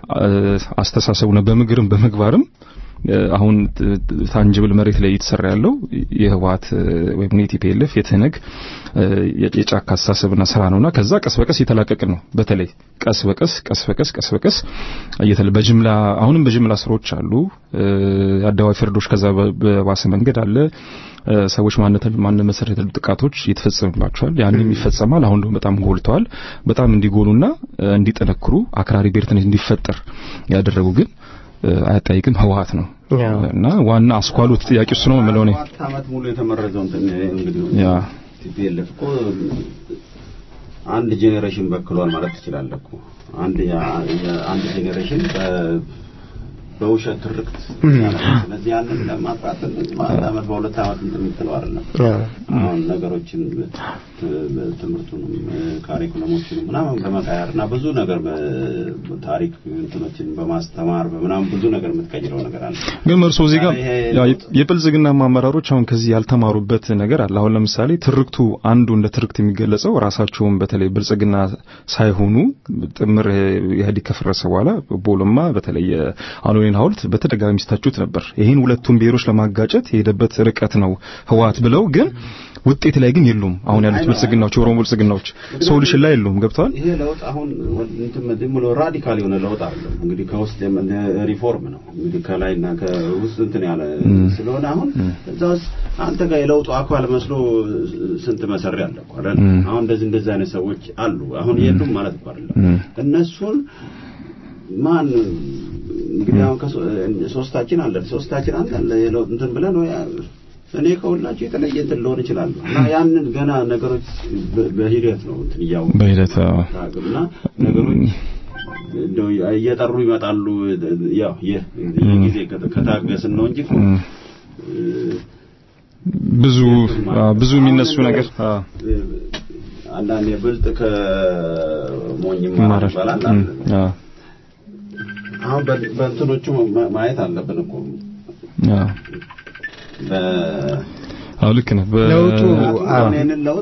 አስተሳሰቡ ነው በምግርም በምግባርም አሁን ታንጅብል መሬት ላይ እየተሰራ ያለው የህወሓት ወይም የቲፒኤልኤፍ የትህነግ የጫካ አስተሳሰብና ስራ ነውና ከዛ ቀስ በቀስ እየተላቀቅን ነው። በተለይ ቀስ በቀስ ቀስ በቀስ ቀስ በቀስ እየተለ በጅምላ አሁንም በጅምላ ስራዎች አሉ። የአደባባይ ፍርዶች ከዛ በባሰ መንገድ አለ። ሰዎች ማንነት ማንነት መሰረት ያሉ ጥቃቶች ይተፈጸምባቸዋል። ያንም ይፈጸማል። አሁን ደግሞ በጣም ጎልተዋል። በጣም እንዲጎሉና እንዲጠነክሩ አክራሪ ብሔርተኝነት እንዲፈጠር ያደረጉ ግን አያጠያይቅም ህወሓት ነው እና ዋና አስኳሉ ጥያቄ እሱ ነው የምለው እኔ ዓመት ሙሉ የተመረዘው እንትን እንግዲህ ያ ቲፒኤልኤፍ እኮ አንድ ጄኔሬሽን በክሏል ማለት ትችላለህ እኮ አንድ አንድ ጄኔሬሽን በውሸት ትርክት ስለዚህ ያንን ለማጥፋት በአንድ ዓመት በሁለት ዓመት እንትን የምትለው አይደለም። አሁን ነገሮችን ትምህርቱንም ካሪኩለሞችንም ምናምን በመቀየር እና ብዙ ነገር ታሪክ እንትኖችን በማስተማር በምናምን ብዙ ነገር የምትቀይረው ነገር አለ። ግን እርሶ እዚህ ጋር የብልጽግና አመራሮች አሁን ከዚህ ያልተማሩበት ነገር አለ። አሁን ለምሳሌ ትርክቱ አንዱ እንደ ትርክት የሚገለጸው ራሳቸውን በተለይ ብልጽግና ሳይሆኑ ጥምር ኢህአዴግ ከፈረሰ በኋላ ቦሎማ በተለይ አሁን ሐውልት በተደጋጋሚ ሲታቹት ነበር። ይህን ሁለቱም ብሔሮች ለማጋጨት የሄደበት ርቀት ነው ህወሓት ብለው ግን ውጤት ላይ ግን የሉም። አሁን ያሉት ብልጽግናዎች የኦሮሞ ብልጽግናዎች ሶሉሽን ላይ የሉም። ገብተዋል። ይሄ ለውጥ አሁን እንትን ዝም ብሎ ራዲካል የሆነ ለውጥ አይደለም። እንግዲህ ከውስጥ ሪፎርም ነው እንግዲህ ከላይና ከውስጥ እንትን ያለ ስለሆነ አሁን እዛ ውስጥ አንተ ጋር የለውጡ አካል መስሎ ስንት መሰሪ አለ እኮ አይደል? አሁን እንደዚህ እንደዚህ አይነት ሰዎች አሉ። አሁን የሉም ማለት እኮ አይደለም። እነሱን ማን እንግዲህ አሁን ሶስታችን አለን ሶስታችን አለን እንትን ብለን ወይ እኔ ከሁላችሁ የተለየ እንትን ልሆን እችላለሁ እና ያንን ገና ነገሮች በሂደት ነው እንትን እያው በሂደት እና ነገሮች እየጠሩ ይመጣሉ። ያው የጊዜ ከታገስን ነው እንጂ ብዙ ብዙ የሚነሱ ነገር አንዳንዴ ብልጥ ከሞኝ ይማራል ይባላል። አሁን በእንትኖቹ ማየት አለብን እኮ አዎ ልክ ነህ። ለውጡ ይህንን ለውጥ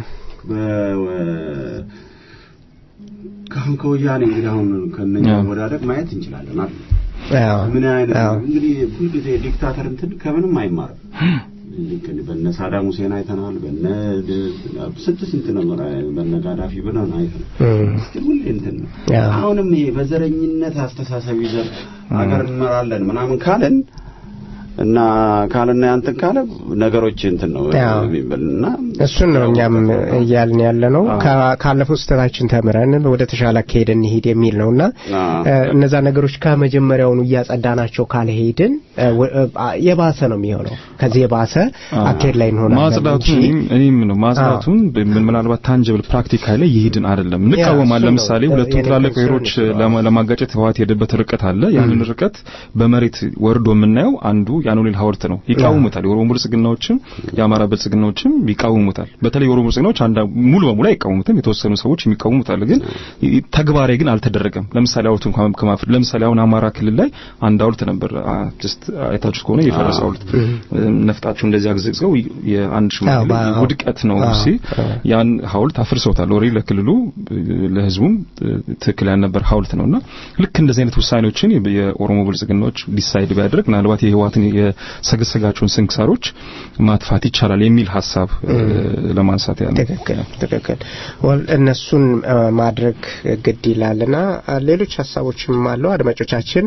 ከአሁን ከወያኔ እንግዲህ አሁን ከነኛ ወዳደግ ማየት እንችላለን አይደል? ምን አይነት እንግዲህ ሁልጊዜ ዲክታተር እንትን ከምንም አይማርም። በነ ሳዳም ሁሴን አይተናል። በነ ስንት ስንት ነው በነ ጋዳፊ ብለን አይተናል። ሁሌ እንትን ነው። አሁንም ይሄ በዘረኝነት አስተሳሰብ ይዘን ሀገር እንመራለን ምናምን ካለን እና ካልና ያንተን ካለ ነገሮች እንትን ነው እና እሱን ነው እኛም እያልን ያለ ነው። ካለፈው ስህተታችን ተምረን ወደ ተሻለ አካሄድ እንሂድ የሚል ነውና እነዛ ነገሮች ከመጀመሪያውኑ እያጸዳናቸው ካልሄድን የባሰ ነው የሚሆነው። ከዚህ የባሰ አካሄድ ላይ እንሆናለን ማጽዳቱን እኔም ነው ማጽዳቱን ምናልባት ታንጅብል ፕራክቲካል ላይ ይሄድን አይደለም እንቃወማለን። ለምሳሌ ሁለቱ ትላልቅ ብሔሮች ለማጋጨት ህወሓት የሄደበት ርቀት አለ። ያንን ርቀት በመሬት ወርዶ የምናየው አንዱ የአኖሌል ሐውልት ነው። ይቃወሙታል። የኦሮሞ ብልጽግናዎችም የአማራ ብልጽግናዎችም ይቃወሙታል። በተለይ የኦሮሞ ብልጽግናዎች አንዳ ሙሉ በሙሉ አይቃወሙትም። የተወሰኑ ሰዎች የሚቃወሙታል። ግን ተግባራዊ ግን አልተደረገም። ለምሳሌ ሐውልቱን ከማፍረድ ለምሳሌ አሁን አማራ ክልል ላይ አንድ ሐውልት ነበር ጀስት አይታችሁት ከሆነ የፈረሰ ሐውልት ነፍጣችሁ እንደዚህ አግዘግዘው የአንድ ሽማግሌ ውድቀት ነው ሲ ያን ሐውልት አፍርሰውታል። ወሬ ለክልሉ ለህዝቡም ትክክል ያልነበር ሐውልት ነውና ልክ እንደዚህ አይነት ውሳኔዎችን የኦሮሞ ብልጽግናዎች ዲሳይድ ቢያደርግ ምናልባት የህወሓትን የሰገሰጋቸውን ስንክሳሮች ማጥፋት ይቻላል የሚል ሀሳብ ለማንሳት ያለ ትክክል ትክክል እነሱን ማድረግ ግድ ይላልና ሌሎች ሀሳቦችም አሉ አድማጮቻችን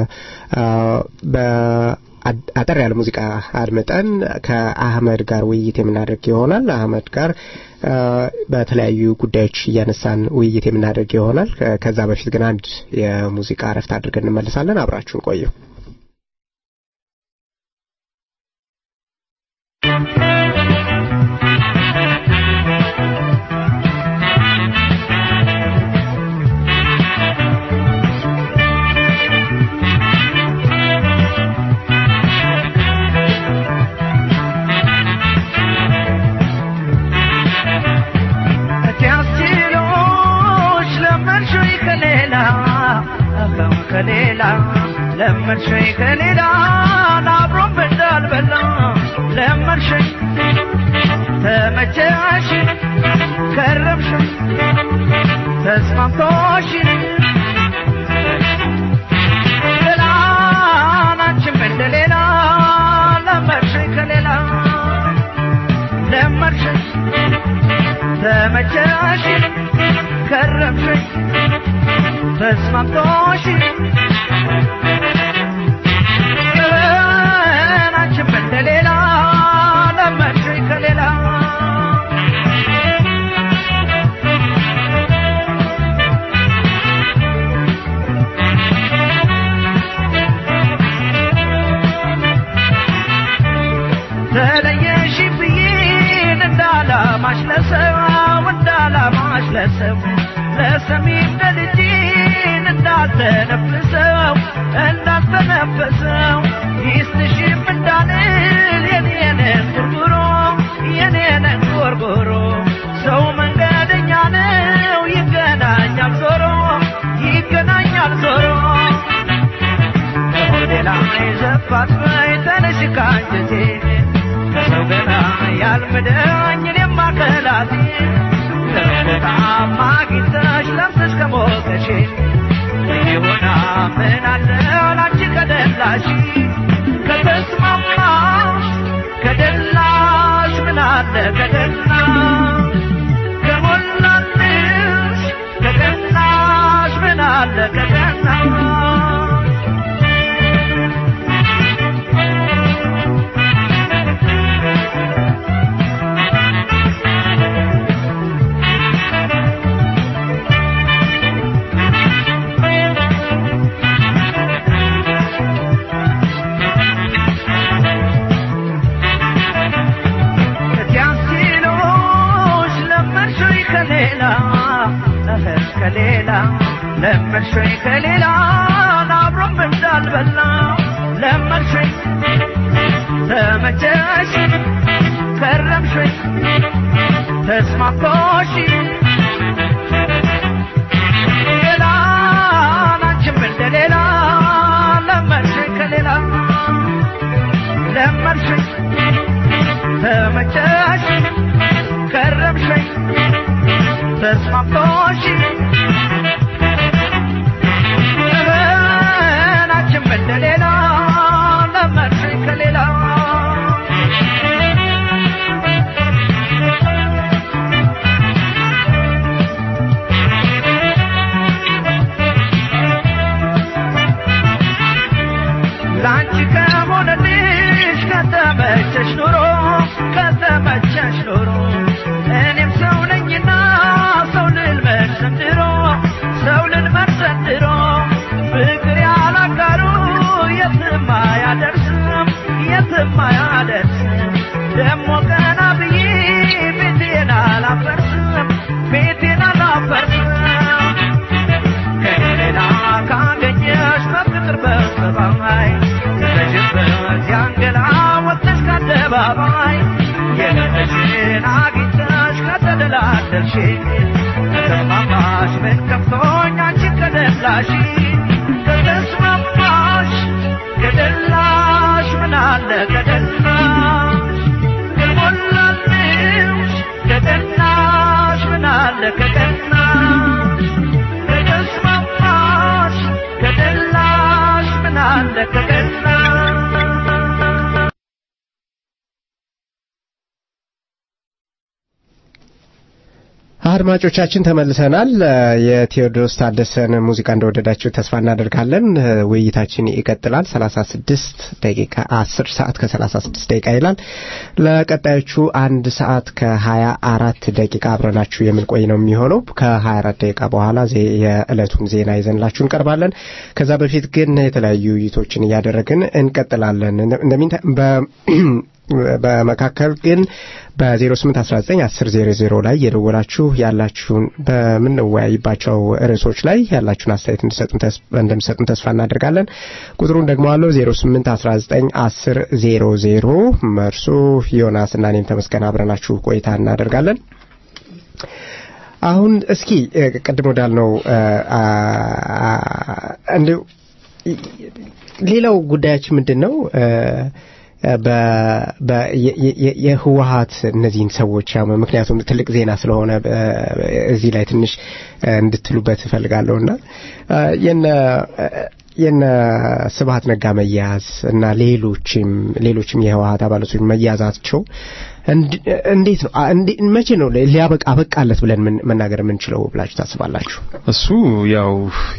በ አጠር ያለ ሙዚቃ አድምጠን ከአህመድ ጋር ውይይት የምናደርግ ይሆናል። አህመድ ጋር በተለያዩ ጉዳዮች እያነሳን ውይይት የምናደርግ ይሆናል። ከዛ በፊት ግን አንድ የሙዚቃ እረፍት አድርገን እንመልሳለን። አብራችሁን ቆዩ። ከሌላ ለመድሸኝ ከሌላ አብሮም እንዳልበላ ለመድሸኝ ተመቸሽ ከረምሽ ተስማምቶሽ ገላናችም እንደሌላ ለመድሸኝ ከሌላ ለመድሸኝ ተመቸሽ ከረምሽ ተስማምቶሽ ገበናችም እንደሌላ ለመድሽኝ ከሌላ ተለየሽ ብዬን እንዳላማሽ ለሰው እንዳላማሽ ለሰው ለሰሚም ለልጅን እንዳልተነፍሰው እንዳልተነፈሰው ይስጥሽም እንዳልል የኔነን ጉርጉሮ የኔነን ጎርጎሮ ሰው መንገደኛ ነው ይገናኛል ዞሮ ይገናኛል ዞሮ ሌላ ዘፋት በይ ተነሽ ካንጀቴ ከሰው ገና ያልምደኝ እኔም አከላቴ ለቦታማ አግኝተሽ ለብሰሽ ከሞቀሽ ይሁና ምን አለ ላንቺ ከደላሽ ከተስማማሽ ከደላሽ ምን አለ ከደላ ከሞላልሽ ከደላሽ ምን አለ ከደላ ከሌላ ለመድሸኝ ከሌላ አብሮም እንዳልበላ ለመድሸኝ ተመቸሽ ከረምሸኝ ተስማምቶሽ ገላናችም እንደሌላ ለመድሸኝ ከሌላ ለመድሸኝ ተመቸሽ ከረምሸኝ ተስማምቶሽ ገበናችም እንደሌላ ለመድሽኝ ከሌላ ላንቺ ከሆነልሽ ከተመቸሽ ኑሮ ከተመቸሽ ኑሮ እኔም ሰው ነኝና ሰው ልልመድ ዘንድሮ ሰው ልልመድ ዘንድሮ ፍቅር ያላጋሩ የትም አያደርስ ደሞ ቀና ብዬ ቤቴን አላፈርስም ቤቴን አላፈርስም ከሌላ ካገኘሽ በፍቅር በሰባይ ተሽበት ያንገላ ወጥተሽ ከአደባባይ የለሽን አግኝተሽ ከተደላደልሽ ከተስማማሽ ምን ከፍቶኝ አንቺን ከደላሽ ከተስማማሽ ከደላሽ ምን አለ ከደላሽ ከሞላልሽ ከደላሽ ምን አለ ከደላሽ ከተስማማሽ ከደላሽ ምን አለ ከደላሽ አድማጮቻችን ተመልሰናል። የቴዎድሮስ ታደሰን ሙዚቃ እንደወደዳችሁ ተስፋ እናደርጋለን። ውይይታችን ይቀጥላል። 36 ደቂቃ 10 ሰዓት ከ36 ደቂቃ ይላል። ለቀጣዮቹ አንድ ሰዓት ከ24 ደቂቃ አብረናችሁ የምንቆይ ነው የሚሆነው። ከ24 ደቂቃ በኋላ ዜ- የዕለቱን ዜና ይዘንላችሁ እንቀርባለን። ከዛ በፊት ግን የተለያዩ ውይይቶችን እያደረግን እንቀጥላለን። እንደሚንታ በ በመካከል ግን በ0819 1000 ላይ የደወላችሁ ያላችሁን በምንወያይባቸው ርዕሶች ላይ ያላችሁን አስተያየት እንድሰጡን ተስ- እንደምትሰጡን ተስፋ እናደርጋለን። ቁጥሩን ደግሞ አለው 0819 1000 መርሱ ዮናስ እና እኔም ተመስገን አብረናችሁ ቆይታ እናደርጋለን። አሁን እስኪ እ፣ ቅድም ወዳልነው እ፣ አ፣ አ፣ እንዲሁ ሌላው ጉዳያችን ምንድን ነው? እ፣ በ- በ- የ- የ- የህወሀት እነዚህን ሰዎች ያው ምክንያቱም ትልቅ ዜና ስለሆነ እ፣ እዚህ ላይ ትንሽ እ፣ እንድትሉበት እፈልጋለሁና እ፣ የነ የነ ስብሀት ነጋ መያዝ እና ሌሎችም ሌሎችም የህወሀት አባላቶች መያዛቸው እንድ- እንዴት ነው አ- እንዴ- መቼ ነው ሊያበቃ አበቃለት ብለን ምን- መናገር የምንችለው ብላችሁ ታስባላችሁ? እሱ ያው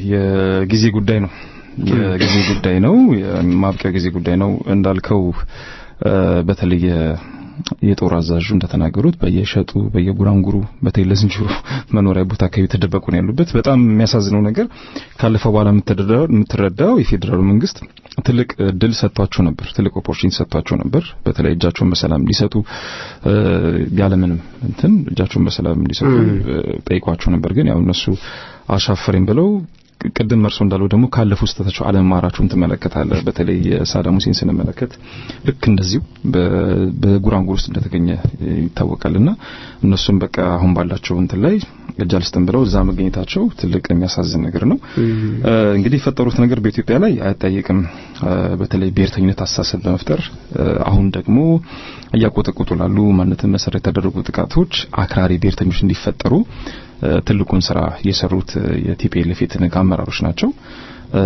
የጊዜ ጉዳይ ነው። የጊዜ ጉዳይ ነው። የማብቂያ ጊዜ ጉዳይ ነው እንዳልከው እ፣ በተለይ የ- የጦር አዛዡ እንደተናገሩት በየሸጡ በየጉራንጉሩ በተለይ ለዝንጀሮ መኖሪያ ቦታ አካባቢ የተደበቁ ነው ያሉበት። በጣም የሚያሳዝነው ነገር ካለፈው በኋላ የምትረዳው የምትረዳው የፌዴራሉ መንግስት ትልቅ እድል ሰጥቷቸው ነበር። ትልቅ ኦፖርቹኒቲ ሰጥቷቸው ነበር። በተለይ እጃቸውን በሰላም እንዲሰጡ እ፣ ያለምንም እንትን እጃቸውን በሰላም እንዲሰጡ እ፣ ጠይቋቸው ነበር። ግን ያው እነሱ አሻፈረኝ ብለው ቅድም እርሶ እንዳለው ደግሞ ካለፉ ስህተታቸው አለመማራቸውን ትመለከታለህ። በተለይ የሳዳም ሁሴን ስንመለከት ልክ እንደዚሁ በ- በጉራንጉር ውስጥ እንደተገኘ ይታወቃልና እነሱም በቃ አሁን ባላቸው እንትን ላይ እጅ አልስጥም ብለው እዛ መገኘታቸው ትልቅ የሚያሳዝን ነገር ነው። እ፣ እንግዲህ የፈጠሩት ነገር በኢትዮጵያ ላይ አያጠያይቅም። እ፣ በተለይ ብሔርተኝነት አስተሳሰብ በመፍጠር እ፣ አሁን ደግሞ እያቆጠቆጡ ላሉ ማንነትን መሰረት የተደረጉ ጥቃቶች አክራሪ ብሔርተኞች እንዲፈጠሩ እ፣ ትልቁን ስራ የሰሩት እ፣ የቲፒኤልኤፍ የትንግ አመራሮች ናቸው። እ፣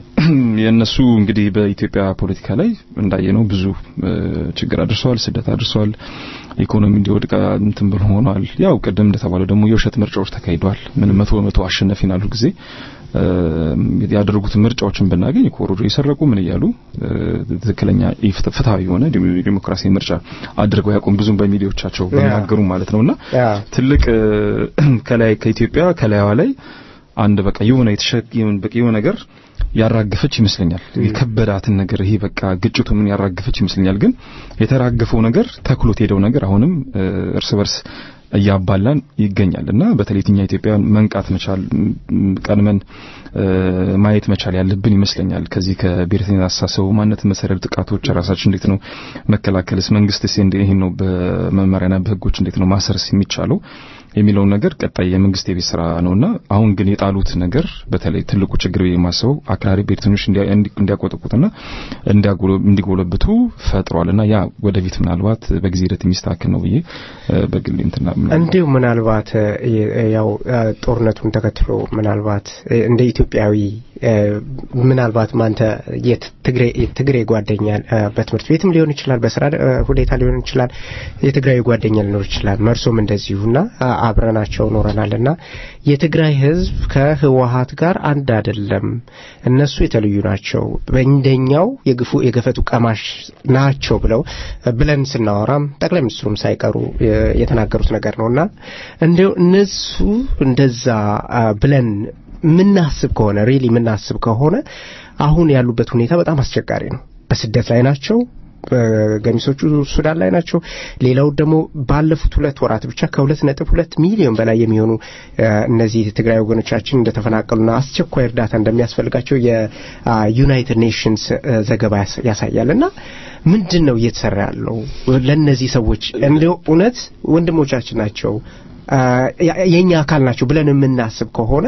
የእነሱ እንግዲህ በኢትዮጵያ ፖለቲካ ላይ እንዳየነው ብዙ እ፣ ችግር አድርሰዋል፣ ስደት አድርሰዋል፣ ኢኮኖሚ እንዲወድቅ እንትን ብሎ ሆኗል። ያው ቅድም እንደተባለው ደግሞ የውሸት ምርጫዎች ተካሂደዋል። ምን መቶ በመቶ አሸነፊን አሉ ጊዜ እ፣ ያደረጉት ምርጫዎችን ብናገኝ ኮሮጆ የሰረቁ ምን እያሉ እ፣ ትክክለኛ ኢፍት- ፍትሃዊ የሆነ ዲሞ- ዲሞክራሲ ምርጫ አድርገው ያቆም ብዙም በሚዲያዎቻቸው ቢናገሩ ማለት ነውና ያ ትልቅ እ፣ ከላይ ከኢትዮጵያ ከላይዋ ላይ አንድ በቃ የሆነ የተሸክም በቃ የሆነ ነገር ያራገፈች ይመስለኛል። የከበዳትን ነገር ይሄ በቃ ግጭቱ ምን ያራገፈች ይመስለኛል። ግን የተራገፈው ነገር ተክሎት ሄደው ነገር አሁንም እ፣ እርስ በርስ እያባላን ይገኛል እና በተለይ የትኛ ኢትዮጵያ መንቃት መቻል ም፣ ቀድመን እ፣ ማየት መቻል ያለብን ይመስለኛል። ከዚህ ከብሔርተኝነት አስተሳሰቡ ማንነት መሰረት ጥቃቶች ራሳችን እንዴት ነው መከላከልስ፣ መንግስትስ እንዴት ይሄን ነው በመመሪያና በህጎች እንዴት ነው ማሰርስ የሚቻለው የሚለውን ነገር ቀጣይ የመንግስት የቤት ስራ ነውና አሁን ግን የጣሉት ነገር በተለይ ትልቁ ችግር ብዬ የማስበው አክራሪ ብሔርተኞች እንዲያ- እንዲ- እንዲያቆጠቁትና እንዲያጎለ- እንዲጎለብቱ ፈጥሯልና ያ ወደፊት ምናልባት በጊዜ ሂደት የሚስተካከል ነው ብዬ እ፣ በግሌ እንትና እንዲሁ ምናልባት እ፣ ያው እ፣ ጦርነቱን ተከትሎ ምናልባት እ፣ እንደ ኢትዮጵያዊ እ፣ ምናልባት ማንተ የትግሬ የትግሬ ጓደኛ እ፣ በትምህርት ቤትም ሊሆን ይችላል፣ በስራ እ፣ ሁኔታ ሊሆን ይችላል፣ የትግራዊ ጓደኛ ሊኖር ይችላል። መርሶም እንደዚሁና አ- አብረናቸው ኖረናልና የትግራይ ህዝብ ከህወሀት ጋር አንድ አይደለም። እነሱ የተለዩ ናቸው፣ በእንደኛው የግፉ የገፈቱ ቀማሽ ናቸው ብለው ብለን ስናወራም ጠቅላይ ሚኒስትሩም ሳይቀሩ የ- የተናገሩት ነገር ነውና እንዲሁ እነሱ እንደዛ አ፣ ብለን ምናስብ ከሆነ ሪሊ ምናስብ ከሆነ አሁን ያሉበት ሁኔታ በጣም አስቸጋሪ ነው። በስደት ላይ ናቸው። ገሚሶቹ ሱዳን ላይ ናቸው። ሌላው ደግሞ ባለፉት ሁለት ወራት ብቻ ከሁለት ነጥብ ሁለት ሚሊዮን በላይ የሚሆኑ እነዚህ ትግራይ ወገኖቻችን እንደተፈናቀሉና አስቸኳይ እርዳታ እንደሚያስፈልጋቸው የዩናይትድ ኔሽንስ ዘገባ ያሳያል እና ምንድን ነው እየተሰራ ያለው ለእነዚህ ሰዎች እንዲሁ እውነት ወንድሞቻችን ናቸው የኛ አካል ናቸው ብለን የምናስብ ከሆነ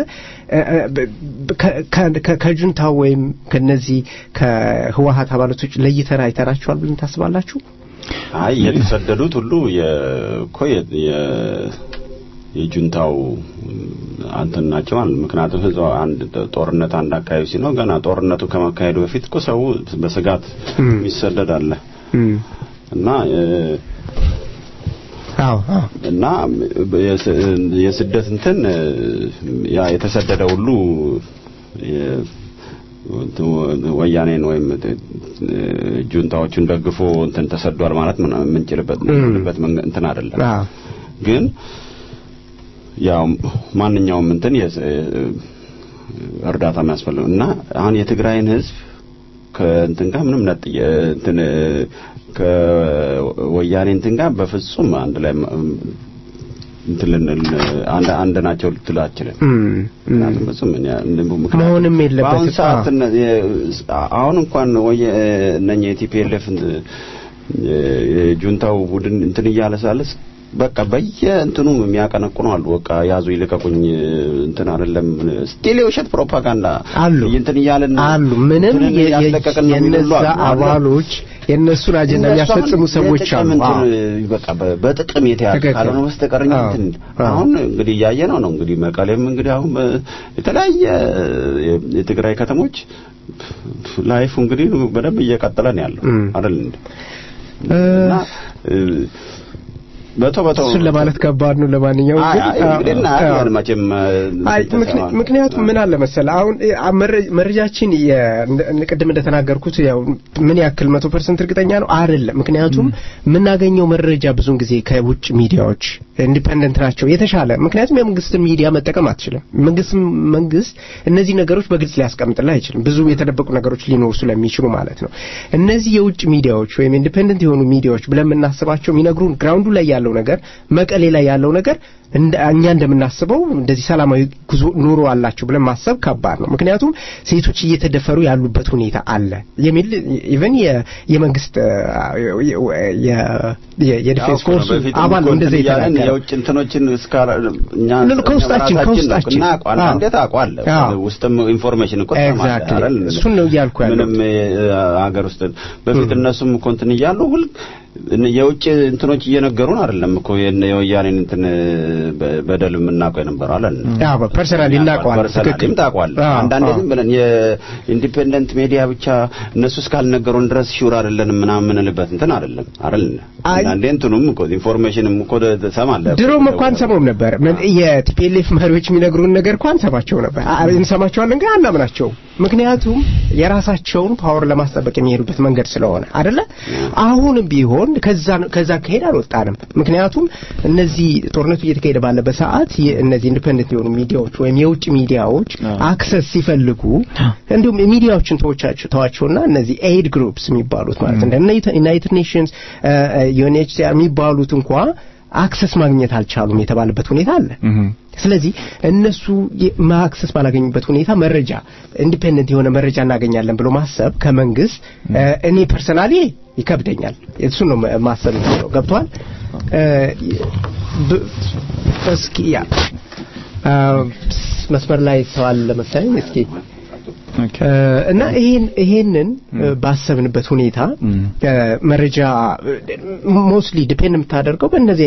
ከጁንታው ወይም ከነዚህ ከህወሀት አባላቶች ለይተን አይተናቸዋል ብለን ታስባላችሁ? አይ የተሰደዱት ሁሉ የኮ የጁንታው አንተን ናቸው ማለት ምክንያቱም ህዝብ አንድ ጦርነት አንድ አካባቢ ሲኖር ገና ጦርነቱ ከመካሄዱ በፊት እኮ ሰው በስጋት የሚሰደድ አለ እና እና የስደት እንትን ያ የተሰደደ ሁሉ ወያኔን ወይም ጁንታዎቹን ደግፎ እንትን ተሰዷል ማለት የምንችልበት እንትን አይደለም። ግን ያው ማንኛውም እንትን እርዳታ የሚያስፈልግ እና አሁን የትግራይን ህዝብ ከእንትን ጋር ምንም ነጥ እንትን ከወያኔ እንትን ጋር በፍጹም አንድ ላይ እንትን አንድ አንድ ናቸው ልትል አችልም። ምክንያቱም በፍጹም መሆንም የለበትም። ሰዓት አሁን እንኳን ወየ እነኛ የቲፒኤልኤፍ የጁንታው ቡድን እንትን እያለ ሳለስ በቃ በየእንትኑ የሚያቀነቁኑ አሉ። በቃ ያዙ ይልቀቁኝ እንትን አይደለም ስቲል የውሸት ፕሮፓጋንዳ አሉ እንትን እያለን አሉ። ምንም የነዛ አባሎች የእነሱን አጀንዳ የሚያስፈጽሙ ሰዎች አሉ። በቃ በጥቅም የተያዘ ካልሆነ በስተቀር እንትን አሁን እንግዲህ እያየ ነው ነው እንግዲህ መቀሌም እንግዲህ አሁን የተለያየ የትግራይ ከተሞች ላይፉ እንግዲህ በደንብ እየቀጠለ ነው ያለው አይደል እንዴ እና በቶ በቶ እሱን ለማለት ከባድ ነው። ለማንኛውም መቼም ምክንያቱም ምን አለ መሰለህ አሁን መረጃችን ቅድም እንደተናገርኩት ያው ምን ያክል መቶ ፐርሰንት እርግጠኛ ነው አይደለም። ምክንያቱም የምናገኘው መረጃ ብዙን ጊዜ ከውጭ ሚዲያዎች ኢንዲፔንደንት ናቸው የተሻለ። ምክንያቱም የመንግስትን ሚዲያ መጠቀም አትችልም። መንግስት መንግስት እነዚህ ነገሮች በግልጽ ሊያስቀምጥልህ አይችልም። ብዙ የተደበቁ ነገሮች ሊኖሩ ስለሚችሉ ማለት ነው። እነዚህ የውጭ ሚዲያዎች ወይም ኢንዲፔንደንት የሆኑ ሚዲያዎች ብለን የምናስባቸው የሚነግሩን ግራውንዱ ላይ ያለው ነገር መቀሌ ላይ ያለው ነገር እኛ እንደምናስበው እንደዚህ ሰላማዊ ጉዞ ኑሮ አላቸው ብለን ማሰብ ከባድ ነው። ምክንያቱም ሴቶች እየተደፈሩ ያሉበት ሁኔታ አለ የሚል ኢቨን የመንግስት የዲፌንስ ፎርስ አባል ነው እንደዚህ የተናገረ የውጭ እንትኖችን እኛ ከውስጣችን ከውስጣችን እንዴት አውቀዋለሁ ውስጥም ኢንፎርሜሽን እኮ ኤግዛክትሊ እሱን ነው እያልኩ ያለው ምንም ሀገር ውስጥ በፊት እነሱም እኮ እንትን እያሉ ሁል የውጭ እንትኖች እየነገሩን አይደለም እኮ የወያኔን እንትን በደል የምናውቀው የነበረው አለን። አዎ ፐርሰናሊ እናውቀዋለን። ፐርሰናሊም ታውቀዋለህ። አንዳንዴ ዝም ብለን የኢንዲፔንደንት ሚዲያ ብቻ እነሱ እስካልነገሩን ድረስ ሹር አይደለንም ምናምን የምንልበት እንትን አይደለም አይደል? አንዳንዴ እንትኑም እኮ ኢንፎርሜሽንም እኮ ትሰማለህ። ድሮም እኮ አንሰማውም ነበር። የቲፒኤልኤፍ መሪዎች የሚነግሩን ነገር እኮ አንሰማቸው ነበር። እንሰማቸዋለን ግን አናምናቸውም። ምክንያቱም የራሳቸውን ፓወር ለማስጠበቅ የሚሄዱበት መንገድ ስለሆነ አይደለ? አሁንም ቢሆን ከዛ ከዛ ከሄድ አልወጣንም። ምክንያቱም እነዚህ ጦርነቱ እየተካሄደ ባለበት ሰዓት እነዚህ ኢንዲፔንደንት የሆኑ ሚዲያዎች ወይም የውጭ ሚዲያዎች አክሰስ ሲፈልጉ እንዲሁም ሚዲያዎችን ተወቻቸው ተዋቸውና እነዚህ ኤድ ግሩፕስ የሚባሉት ማለት እንደ ዩናይትድ ኔሽንስ ዩኤንኤችሲአር የሚባሉት እንኳ አክሰስ ማግኘት አልቻሉም የተባለበት ሁኔታ አለ። ስለዚህ እነሱ አክሰስ ባላገኙበት ሁኔታ መረጃ ኢንዲፔንደንት የሆነ መረጃ እናገኛለን ብሎ ማሰብ ከመንግስት እኔ ፐርሰናሊ ይከብደኛል። እሱ ነው ማሰብ ነው። ገብቷል? እስኪ ያ መስመር ላይ ሰው አለ መሰለኝ። እስኪ እና ይሄን ይሄንን ባሰብንበት ሁኔታ መረጃ ሞስትሊ ዲፔንድ የምታደርገው በእነዚህ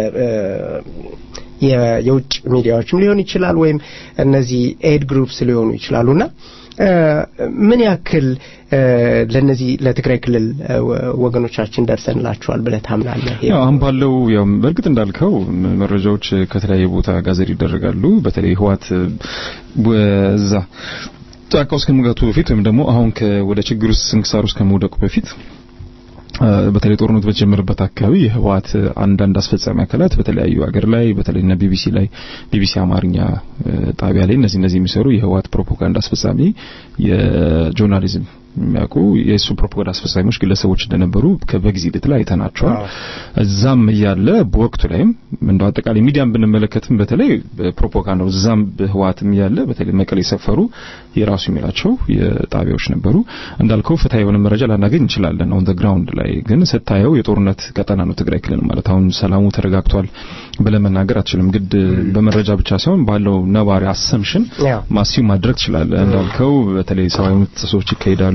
የውጭ ሚዲያዎችም ሊሆን ይችላል ወይም እነዚህ ኤድ ግሩፕስ ሊሆኑ ይችላሉና ምን ያክል ለነዚህ ለትግራይ ክልል ወገኖቻችን ደርሰንላቸዋል ብለህ ታምናለህ? ያው አሁን ባለው ያው በእርግጥ እንዳልከው መረጃዎች ከተለያየ ቦታ ጋዘር ይደረጋሉ። በተለይ ህዋት በዛ ጫካ ውስጥ ከመግባቱ በፊት ወይም ደግሞ አሁን ወደ ችግር ውስጥ ስንክሳር ውስጥ ከመውደቁ በፊት በተለይ ጦርነቱ በተጀመረበት አካባቢ የህወሓት አንዳንድ አስፈጻሚ አካላት በተለያዩ ሀገር ላይ በተለይ እና ቢቢሲ ላይ ቢቢሲ አማርኛ ጣቢያ ላይ እነዚህ እነዚህ የሚሰሩ የህወሓት ፕሮፓጋንዳ አስፈጻሚ የጆርናሊዝም የሚያውቁ የእሱ ፕሮፓጋንዳ አስፈጻሚዎች ግለሰቦች እንደነበሩ በጊዜ ሂደት ላይ አይተናቸዋል። እዛም እያለ በወቅቱ ላይም እንደው አጠቃላይ ሚዲያን ብንመለከትም በተለይ ፕሮፓጋንዳው እዛም በህዋትም እያለ በተለይ መቀሌ የሰፈሩ የራሱ የሚላቸው የጣቢያዎች ነበሩ። እንዳልከው ፍትሐዊ የሆነ መረጃ ላናገኝ እንችላለን። ኦን ዘ ግራውንድ ላይ ግን ስታየው የጦርነት ቀጠና ነው ትግራይ ክልል ማለት አሁን ሰላሙ ተረጋግቷል ብለህ መናገር አትችልም። ግድ በመረጃ ብቻ ሳይሆን ባለው ነባሪ አሰምሽን ማሲው ማድረግ ትችላለህ። እንዳልከው በተለይ ሰብአዊ መብት ጥሰቶች ይካሄዳሉ፣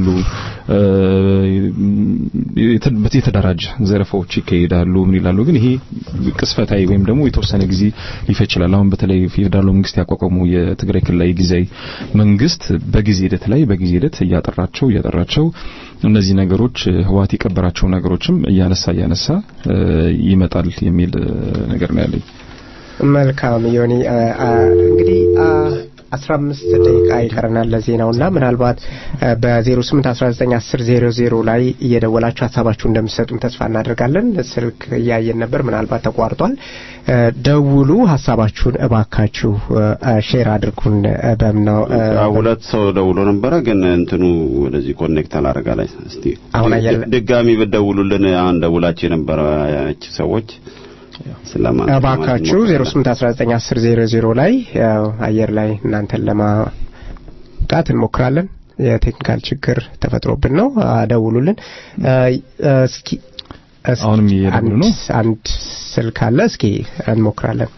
የተደራጀ ዘረፋዎች ይካሄዳሉ። ምን ይላሉ? ግን ይሄ ቅስፈታዊ ወይም ደግሞ የተወሰነ ጊዜ ሊፈጅ ይችላል። አሁን በተለይ ፌዴራሉ መንግስት ያቋቋመው የትግራይ ክልላዊ ጊዜያዊ መንግስት በጊዜ ሂደት ላይ በጊዜ ሂደት እያጠራቸው እያጠራቸው እነዚህ ነገሮች ህዋት የቀበራቸው ነገሮችም እያነሳ እያነሳ ይመጣል የሚል ነገር ነው ያለኝ። መልካም ዮኒ እንግዲህ አስራ አምስት ደቂቃ ይቀረናል ለዜናውና ምናልባት በዜሮ ስምንት አስራ ዘጠኝ አስር ዜሮ ዜሮ ላይ እየደወላችሁ ሀሳባችሁ እንደምትሰጡን ተስፋ እናደርጋለን። ስልክ እያየን ነበር፣ ምናልባት ተቋርጧል። ደውሉ፣ ሀሳባችሁን እባካችሁ ሼር አድርጉን። በምነው ሁለት ሰው ደውሎ ነበረ፣ ግን እንትኑ ወደዚህ ኮኔክት አላረጋ ላይ እስቲ አሁን አየለ ድጋሚ ብትደውሉልን አሁን ደውላችሁ የነበረ ሰዎች እባካችሁ 08191000 ላይ አየር ላይ እናንተን ለማውጣት እንሞክራለን። የቴክኒካል ችግር ተፈጥሮብን ነው። ደውሉልን። እስኪ አሁንም እየደውሉ ነው። አንድ ስልክ አለ። እስኪ እንሞክራለን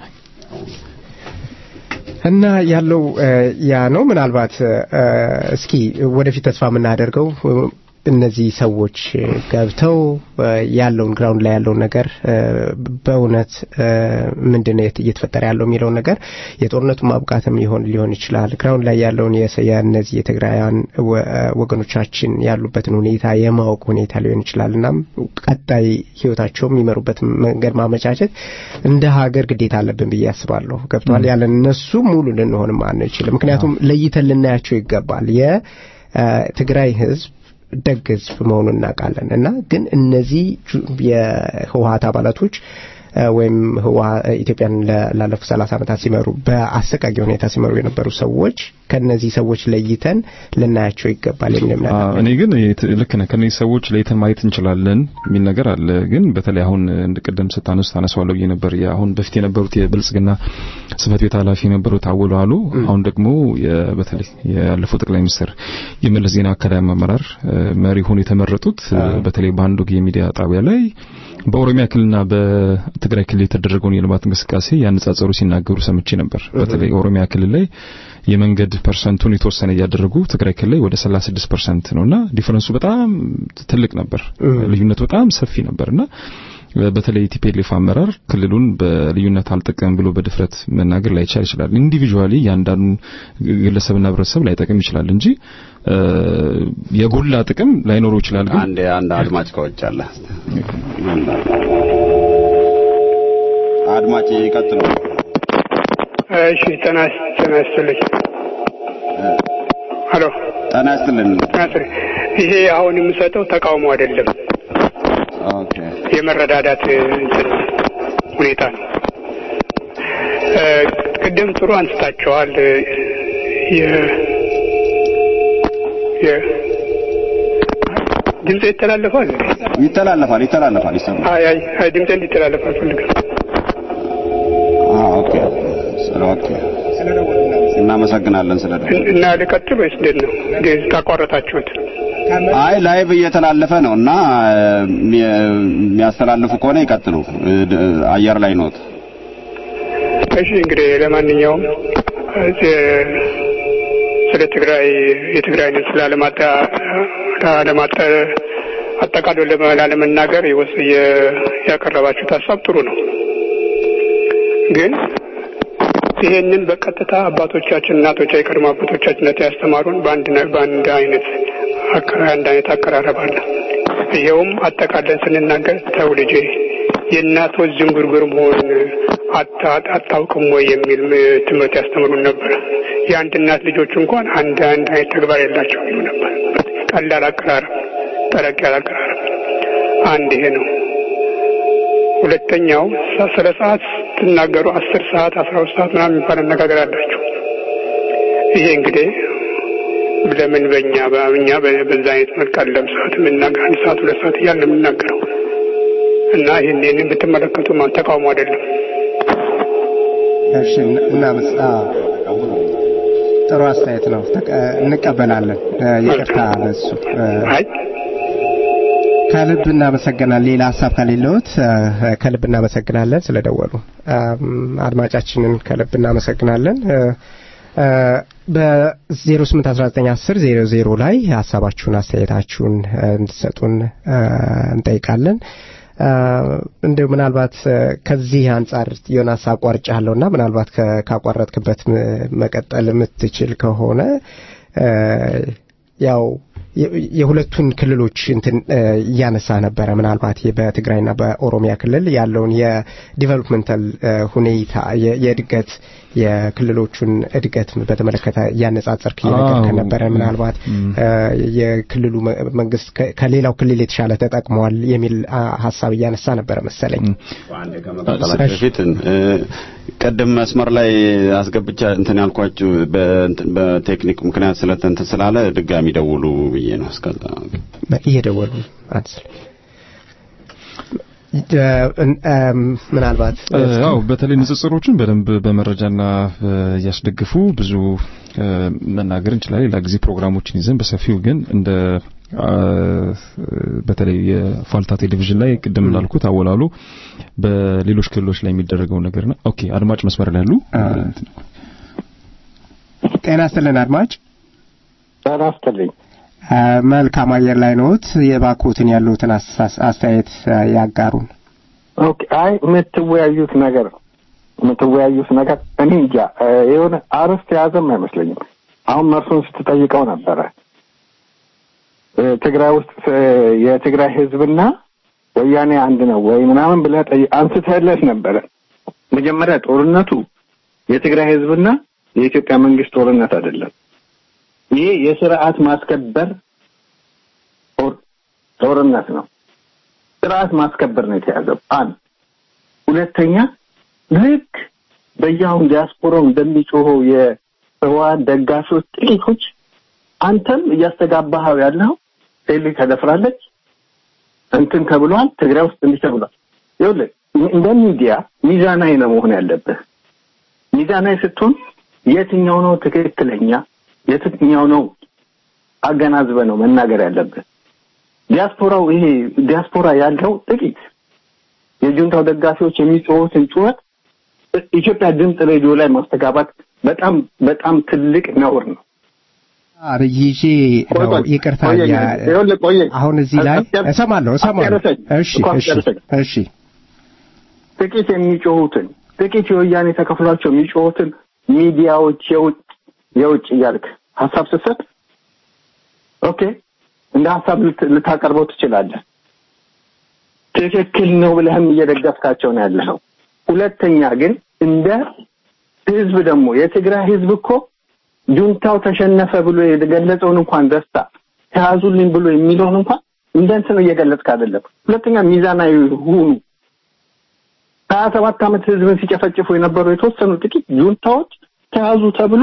እና ያለው ያ ነው። ምናልባት እስኪ ወደፊት ተስፋ የምናደርገው እነዚህ ሰዎች ገብተው ያለውን ግራውንድ ላይ ያለውን ነገር በእውነት ምንድነው እየተፈጠረ ያለው የሚለውን ነገር የጦርነቱ ማብቃትም ሊሆን ሊሆን ይችላል። ግራውንድ ላይ ያለውን የእነዚህ የትግራውያን ወገኖቻችን ያሉበትን ሁኔታ የማወቅ ሁኔታ ሊሆን ይችላል። እናም ቀጣይ ህይወታቸው የሚመሩበት መንገድ ማመቻቸት እንደ ሀገር ግዴታ አለብን ብዬ አስባለሁ። ገብተዋል ያለ እነሱ ሙሉ ልንሆንም አንችልም። ምክንያቱም ለይተን ልናያቸው ይገባል። የትግራይ ህዝብ ደግ ህዝብ መሆኑን እናውቃለን እና ግን እነዚህ የህወሀት አባላቶች ወይም ኢትዮጵያን ላለፉት ሰላሳ ዓመታት ሲመሩ በአሰቃቂ ሁኔታ ሲመሩ የነበሩ ሰዎች ከነዚህ ሰዎች ለይተን ልናያቸው ይገባል የሚል እምነት እኔ ግን ልክ ነህ። ከነዚህ ሰዎች ለይተን ማየት እንችላለን የሚል ነገር አለ። ግን በተለይ አሁን እንደ ቅድም ስታነሱ ታነሳዋለሁ ብዬ ነበር። አሁን በፊት የነበሩት የብልጽግና ጽህፈት ቤት ኃላፊ የነበሩት አወሉ አሉ። አሁን ደግሞ በተለይ ያለፈው ጠቅላይ ሚኒስትር የመለስ ዜናዊ አካዳሚ አመራር መሪ ሆነው የተመረጡት በተለይ በአንድ ወግ የሚዲያ ጣቢያ ላይ በኦሮሚያ ክልልና በትግራይ ክልል የተደረገውን የልማት እንቅስቃሴ ያነጻጸሩ ሲናገሩ ሰምቼ ነበር። በተለይ ኦሮሚያ ክልል ላይ የመንገድ ፐርሰንቱን የተወሰነ እያደረጉ ትግራይ ክልል ላይ ወደ 36 ፐርሰንት ነውና ዲፈረንሱ በጣም ትልቅ ነበር። ልዩነቱ በጣም ሰፊ ነበርና በተለይ ቲፒኤልኤፍ አመራር ክልሉን በልዩነት አልጠቀም ብሎ በድፍረት መናገር ላይቻል ይችላል። ኢንዲቪጁዋሊ ያንዳንዱ ግለሰብና ህብረተሰብ ላይጠቅም ይችላል እንጂ የጎላ ጥቅም ላይኖረው ይችላል። ግን አንድ አንድ አድማጭ ከውጭ አለ። አድማጭ ይቀጥሉ። እሺ ጤና ጤና ይስጥልኝ። ሄሎ ጤና ይስጥልን። ጤና ይስጥልኝ። ይሄ አሁን የምሰጠው ተቃውሞ አይደለም፣ ኦኬ የመረዳዳት እንትን ሁኔታ ነው። ቅድም ጥሩ አንስታቸዋል። የ የ ድምፅ ይተላለፋል እንዴ? ይተላለፋል ይተላለፋል ይሰማል። አይ አይ አይ ድምፅ እንዲተላለፍ አልፈልግም። አዎ ኦኬ ስለ ኦኬ እናመሰግናለን ስለ እና ልቀጥል ወይስ እንዴት ነው? ታቋረጣችሁት? አይ ላይቭ እየተላለፈ ነው እና የሚያስተላልፉ ከሆነ ይቀጥሉ። አየር ላይ ኖት። እሺ እንግዲህ ለማንኛውም ስለ ትግራይ የትግራይን ስላለማጣ ላለማጣ አጠቃሎ ላለመናገር ይወስ ያቀረባችሁት ሀሳብ ጥሩ ነው። ግን ይሄንን በቀጥታ አባቶቻችን እናቶች የቀድሞ አባቶቻችን ያስተማሩን በአንድ በአንድ አይነት አንድ አይነት አቀራረብ አለ። ይኸውም አጠቃለን ስንናገር ተው ልጄ የእናቶች ዝንጉርጉር መሆን አታውቅም ወይ የሚል ትምህርት ያስተምሩን ነበር። የአንድ እናት ልጆች እንኳን አንድ አንድ አይነት ተግባር የላቸው ይሉ ነበር። ቀላል አቀራረብ፣ ጠለቅ ያለ አቀራረብ አንድ ይሄ ነው። ሁለተኛው ስለ ሰዓት ስትናገሩ አስር ሰዓት አስራ ሁለት ሰዓት ምናምን የሚባል አነጋገር አላችሁ። ይሄ እንግዲህ ለምን በእኛ በእኛ በዛ አይነት መልክ አለም ሰዓት የምናገር አንድ ሰዓት ሁለት ሰዓት እያልን ነው የምናገረው እና ይህን ይህንን ብትመለከቱ ማን ተቃውሞ አይደለም። እሺ እናመስ ጥሩ አስተያየት ነው። ተቀ- እንቀበላለን። እ፣ ይቅርታ ለሱ እ፣ አይ ከልብ እናመሰግናለን። ሌላ ሀሳብ ከሌለዎት እ፣ ከልብ እናመሰግናለን ስለደወሉ። አም፣ አድማጫችንን ከልብ እናመሰግናለን። እ፣ እ፣ በ08191000 ላይ ሀሳባችሁን አስተያየታችሁን እ፣ እንድትሰጡን እ፣ እንጠይቃለን። እ፣ እንደው ምናልባት እ፣ ከዚህ አንጻር የሆነ ሀሳብ ቋርጫለሁና ምናልባት ከ- ካቋረጥክበት ም- መቀጠል የምትችል ከሆነ እ፣ ያው የ- የሁለቱን ክልሎች እንትን እ፣ እያነሳ ነበረ። ምናልባት ይህ በትግራይና በኦሮሚያ ክልል ያለውን የዲቨሎፕመንታል እ፣ ሁኔታ የ- የእድገት የክልሎቹን እድገት በተመለከተ እያነጻጸርክ እየነገርከን አዎ። ነበረ። ምናልባት እ፣ የክልሉ መ- መንግስት ከ- ከሌላው ክልል የተሻለ ተጠቅመዋል የሚል አ፣ ሀሳብ እያነሳ ነበረ መሰለኝ። አንዴ ከመቀጠላችሁ በፊት እ፣ ቅድም መስመር ላይ አስገብቻ እንትን ያልኳችሁ በእንትን በቴክኒክ ምክንያት ስለተንትን ስላለ ድጋሚ ደውሉ ብዬ ነው። እስከዛ እየደወሉ አንስል እ፣ እም፣ ምናልባት ያው በተለይ ንጽጽሮችን በደንብ በመረጃና እ፣ እያስደግፉ ብዙ እ፣ መናገር እንችላለን። ሌላ ጊዜ ፕሮግራሞችን ይዘን በሰፊው ግን እንደ አ፣ በተለይ የፋልታ ቴሌቪዥን ላይ ቅድም እንዳልኩት አወላሉ በሌሎች ክልሎች ላይ የሚደረገው ነገርና ኦኬ አድማጭ መስመር ላይ ያሉ ጤና ይስጥልን አድማጭ ጤና ይስጥልኝ። እ፣ መልካም አየር ላይ ነዎት። የባኮትን ያሉትን አስተሳስ- አስተያየት እ፣ ያጋሩን። ኦኬ አይ የምትወያዩት ነገር የምትወያዩት ነገር እኔ እንጃ እ፣ የሆነ አርስት የያዘም አይመስለኝም። አሁን መርሱን ስትጠይቀው ነበረ እ፣ ትግራይ ውስጥ እ፣ የትግራይ ህዝብና ወያኔ አንድ ነው ወይ ምናምን ብለህ ጠይ- አንስተህለት ነበረ። መጀመሪያ ጦርነቱ የትግራይ ህዝብና የኢትዮጵያ መንግስት ጦርነት አይደለም። ይሄ የስርዓት ማስከበር ጦር- ጦርነት ነው። ስርዓት ማስከበር ነው የተያዘው። አንድ ሁለተኛ ልክ በየአሁን ዲያስፖራው እንደሚጮኸው የህወሓት ደጋፊዎች ጥቂቶች አንተም እያስተጋባኸው ያለው ሴሊ ተደፍራለች፣ እንትን ተብሏል፣ ትግራይ ውስጥ እንዲህ ተብሏል። ይኸውልህ እንደ ሚዲያ ሚዛናዊ ነው መሆን ያለብህ። ሚዛናዊ ስትሆን የትኛው ነው ትክክለኛ፣ የትኛው ነው አገናዝበ ነው መናገር ያለብህ። ዲያስፖራው ይሄ ዲያስፖራ ያለው ጥቂት የጁንታው ደጋፊዎች የሚጮሁትን ጩኸት ኢትዮጵያ ድምፅ ሬዲዮ ላይ ማስተጋባት በጣም በጣም ትልቅ ነውር ነው። አብይ ይዤ ቆይ ነው ቆይ፣ ይቅርታ ቆየኝ፣ ያ- ይኸውልህ ቆየኝ። አሁን እዚህ ላይ አስጨር- እሰማለሁ እሰማለሁ። አስጨርሰኝ፣ እሺ እኮ እሺ አስጨርሰኝ። እሺ ጥቂት የሚጮሁትን ጥቂት የወያኔ ተከፍሏቸው የሚጮሁትን ሚዲያዎች የውጭ የውጭ እያልክ ሀሳብ ስትሰጥ ኦኬ እንደ ሀሳብ ልት- ልታቀርበው ትችላለህ። ትክክል ነው ብለህም እየደገፍካቸው ነው ያለኸው። ሁለተኛ ግን እንደ ህዝብ ደግሞ የትግራይ ህዝብ እኮ ጁንታው ተሸነፈ ብሎ የገለጸውን እንኳን ደስታ ተያዙልኝ ብሎ የሚለውን እንኳን እንደ እንትን እየገለጽክ አይደለም። ሁለተኛ ሚዛናዊ ሁኑ። ሀያ ሰባት ዓመት ህዝብን ሲጨፈጭፉ የነበሩ የተወሰኑ ጥቂት ጁንታዎች ተያዙ ተብሎ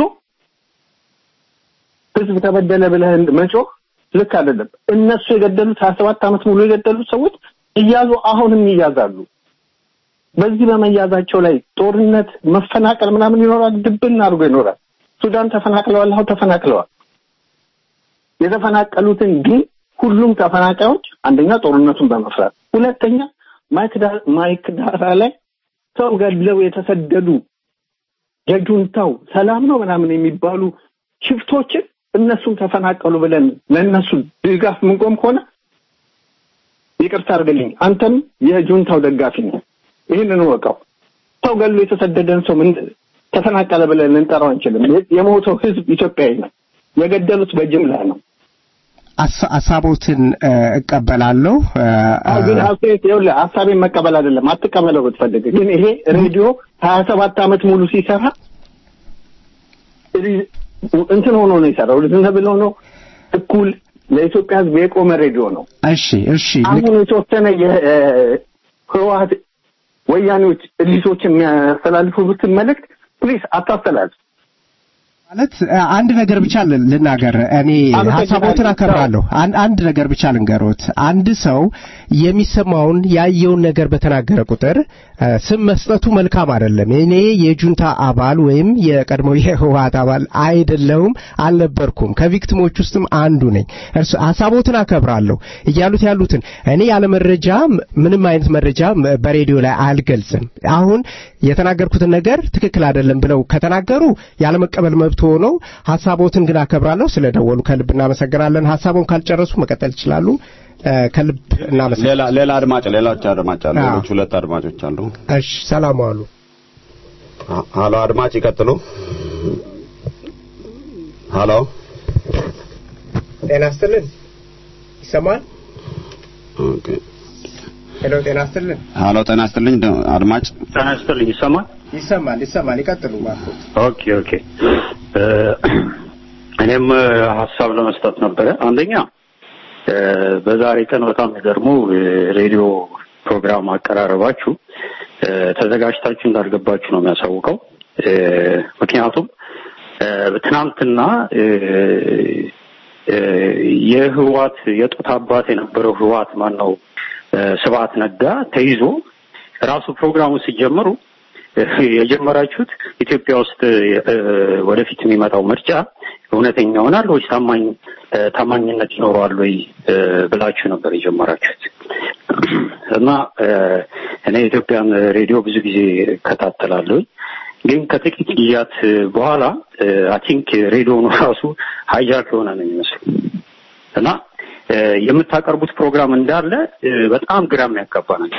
ህዝብ ተበደለ ብለህ መጮህ ልክ አይደለም። እነሱ የገደሉት ሀያ ሰባት ዓመት ሙሉ የገደሉት ሰዎች እያዙ አሁንም ይያዛሉ። በዚህ በመያዛቸው ላይ ጦርነት፣ መፈናቀል ምናምን ይኖራል። ድብን አድርጎ ይኖራል። ሱዳን ተፈናቅለዋል። አሁን ተፈናቅለዋል። የተፈናቀሉትን ግን ሁሉም ተፈናቃዮች አንደኛ ጦርነቱን በመፍራት ሁለተኛ ማይክዳ- ማይክዳራ ላይ ሰው ገድለው የተሰደዱ የጁንታው ሰላም ነው ምናምን የሚባሉ ሽፍቶችን እነሱም ተፈናቀሉ ብለን ለእነሱ ድጋፍ ምንቆም ከሆነ ይቅርታ አድርግልኝ፣ አንተም የጁንታው ደጋፊ ነው። ይህንን ወቀው ሰው ገድሎ የተሰደደን ሰው ምን ተፈናቀለ ብለን ልንጠራው አንችልም። የሞተው ህዝብ ኢትዮጵያዊ ነው። የገደሉት በጅምላ ነው። አሳ- ሀሳቦትን እ፣ እቀበላለሁ እ፣ አዎ ግን አስተያየት ይኸውልህ ሀሳቤን መቀበል አይደለም አትቀበለው ብትፈልግ ግን ይሄ ሬዲዮ ሀያ ሰባት ዓመት ሙሉ ሲሰራ ሪ- እንትን ሆኖ ነው የሰራው ዝም ብሎ ነው እኩል ለኢትዮጵያ ህዝብ የቆመ ሬዲዮ ነው እሺ እሺ አሁን የተወሰነ የህወሀት ወያኔዎች እሊቶች የሚያስተላልፉትን መልእክት ፕሊስ አታስተላልፍ ማለት አንድ ነገር ብቻ ልናገር። እኔ ሀሳቦትን አከብራለሁ። አንድ ነገር ብቻ ልንገሮት። አንድ ሰው የሚሰማውን ያየውን ነገር በተናገረ ቁጥር ስም መስጠቱ መልካም አይደለም። እኔ የጁንታ አባል ወይም የቀድሞው የህወሓት አባል አይደለሁም፣ አልነበርኩም። ከቪክቲሞች ውስጥም አንዱ ነኝ። እርሱ ሀሳቦትን አከብራለሁ እያሉት ያሉትን እኔ ያለ መረጃ ምንም አይነት መረጃ በሬዲዮ ላይ አልገልጽም። አሁን የተናገርኩትን ነገር ትክክል አይደለም ብለው ከተናገሩ ያለመቀበል መብት ሆነው ሀሳቦትን ግን አከብራለሁ። ስለደወሉ ከልብ እናመሰግናለን። ሀሳቡን ካልጨረሱ መቀጠል ይችላሉ። ከልብ እናመሰግናለን። ሌላ ሌላ አድማጭ ሌሎች አድማጭ አሉ። ሌሎች ሁለት አድማጮች አሉ። እሺ፣ ሰላም ዋሉ። ሀሎ፣ አድማጭ ይቀጥሉ። ሀሎ፣ ጤና ይስጥልን። ይሰማል? ኦኬ። ሄሎ፣ ጤና ይስጥልን። ሀሎ፣ ጤና ይስጥልኝ አድማጭ። ጤና ይስጥልኝ። ይሰማል? ይሰማል፣ ይሰማል። ይቀጥሉ ባክዎት። ኦኬ፣ ኦኬ። እኔም ሀሳብ ለመስጠት ነበረ። አንደኛ በዛሬ ቀን በጣም የሚገርሙ ሬዲዮ ፕሮግራም አቀራረባችሁ ተዘጋጅታችሁ እንዳልገባችሁ ነው የሚያሳውቀው። ምክንያቱም ትናንትና የህዋት የጡት አባት የነበረው ህዋት ማን ነው ስብሐት ነጋ ተይዞ ራሱ ፕሮግራሙ ሲጀምሩ የጀመራችሁት ኢትዮጵያ ውስጥ ወደፊት የሚመጣው ምርጫ እውነተኛ ይሆናል ወይስ ታማኝ ታማኝነት ይኖረዋል ወይ ብላችሁ ነበር የጀመራችሁት። እና እኔ የኢትዮጵያን ሬዲዮ ብዙ ጊዜ እከታተላለሁ። ግን ከጥቂት ጊዜያት በኋላ አይ ቲንክ ሬዲዮኑ ራሱ ሃይጃክ የሆነ ነው የሚመስሉ እና የምታቀርቡት ፕሮግራም እንዳለ በጣም ግራ የሚያጋባ ነገር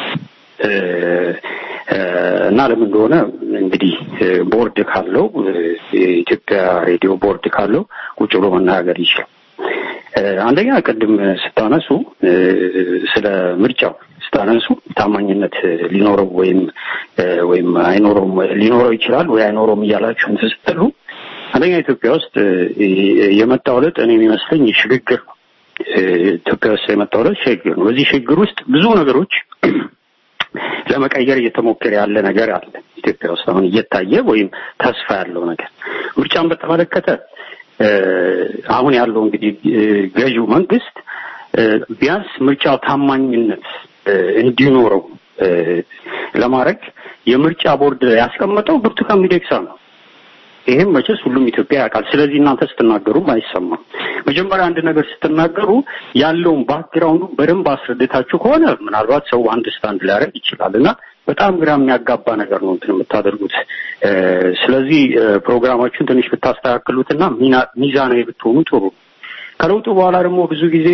እና ለምን እንደሆነ እንግዲህ ቦርድ ካለው የኢትዮጵያ ሬዲዮ ቦርድ ካለው ቁጭ ብሎ መናገር ይችላል። አንደኛ ቅድም ስታነሱ ስለ ምርጫው ስታነሱ ታማኝነት ሊኖረው ወይም ወይም አይኖረውም ሊኖረው ይችላል ወይ አይኖረውም እያላችሁ እንትን ስትሉ አንደኛ ኢትዮጵያ ውስጥ የመጣው ለውጥ እኔ የሚመስለኝ ሽግግር ነው። ኢትዮጵያ ውስጥ የመጣው ለውጥ ሽግግር ነው። በዚህ ሽግግር ውስጥ ብዙ ነገሮች ለመቀየር እየተሞከረ ያለ ነገር አለ ኢትዮጵያ ውስጥ አሁን እየታየ ወይም ተስፋ ያለው ነገር ምርጫን በተመለከተ አሁን ያለው እንግዲህ ገዢው መንግስት ቢያንስ ምርጫው ታማኝነት እንዲኖረው ለማድረግ የምርጫ ቦርድ ያስቀመጠው ብርቱካን ሚደቅሳ ነው። ይሄም መቼስ ሁሉም ኢትዮጵያ ያውቃል። ስለዚህ እናንተ ስትናገሩም አይሰማም። መጀመሪያ አንድ ነገር ስትናገሩ ያለውን ባክግራውንዱ በደንብ አስረድታችሁ ከሆነ ምናልባት ሰው አንድ ስታንድ ሊያደርግ ይችላል እና በጣም ግራ የሚያጋባ ነገር ነው እንትን የምታደርጉት። ስለዚህ ፕሮግራማችሁን ትንሽ ብታስተካክሉትና ሚዛናዊ ብትሆኑ ጥሩ። ከለውጡ በኋላ ደግሞ ብዙ ጊዜ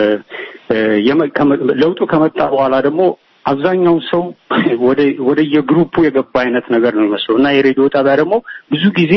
ለውጡ ከመጣ በኋላ ደግሞ አብዛኛው ሰው ወደ ወደ የግሩፑ የገባ አይነት ነገር ነው የሚመስለው እና የሬዲዮ ጣቢያ ደግሞ ብዙ ጊዜ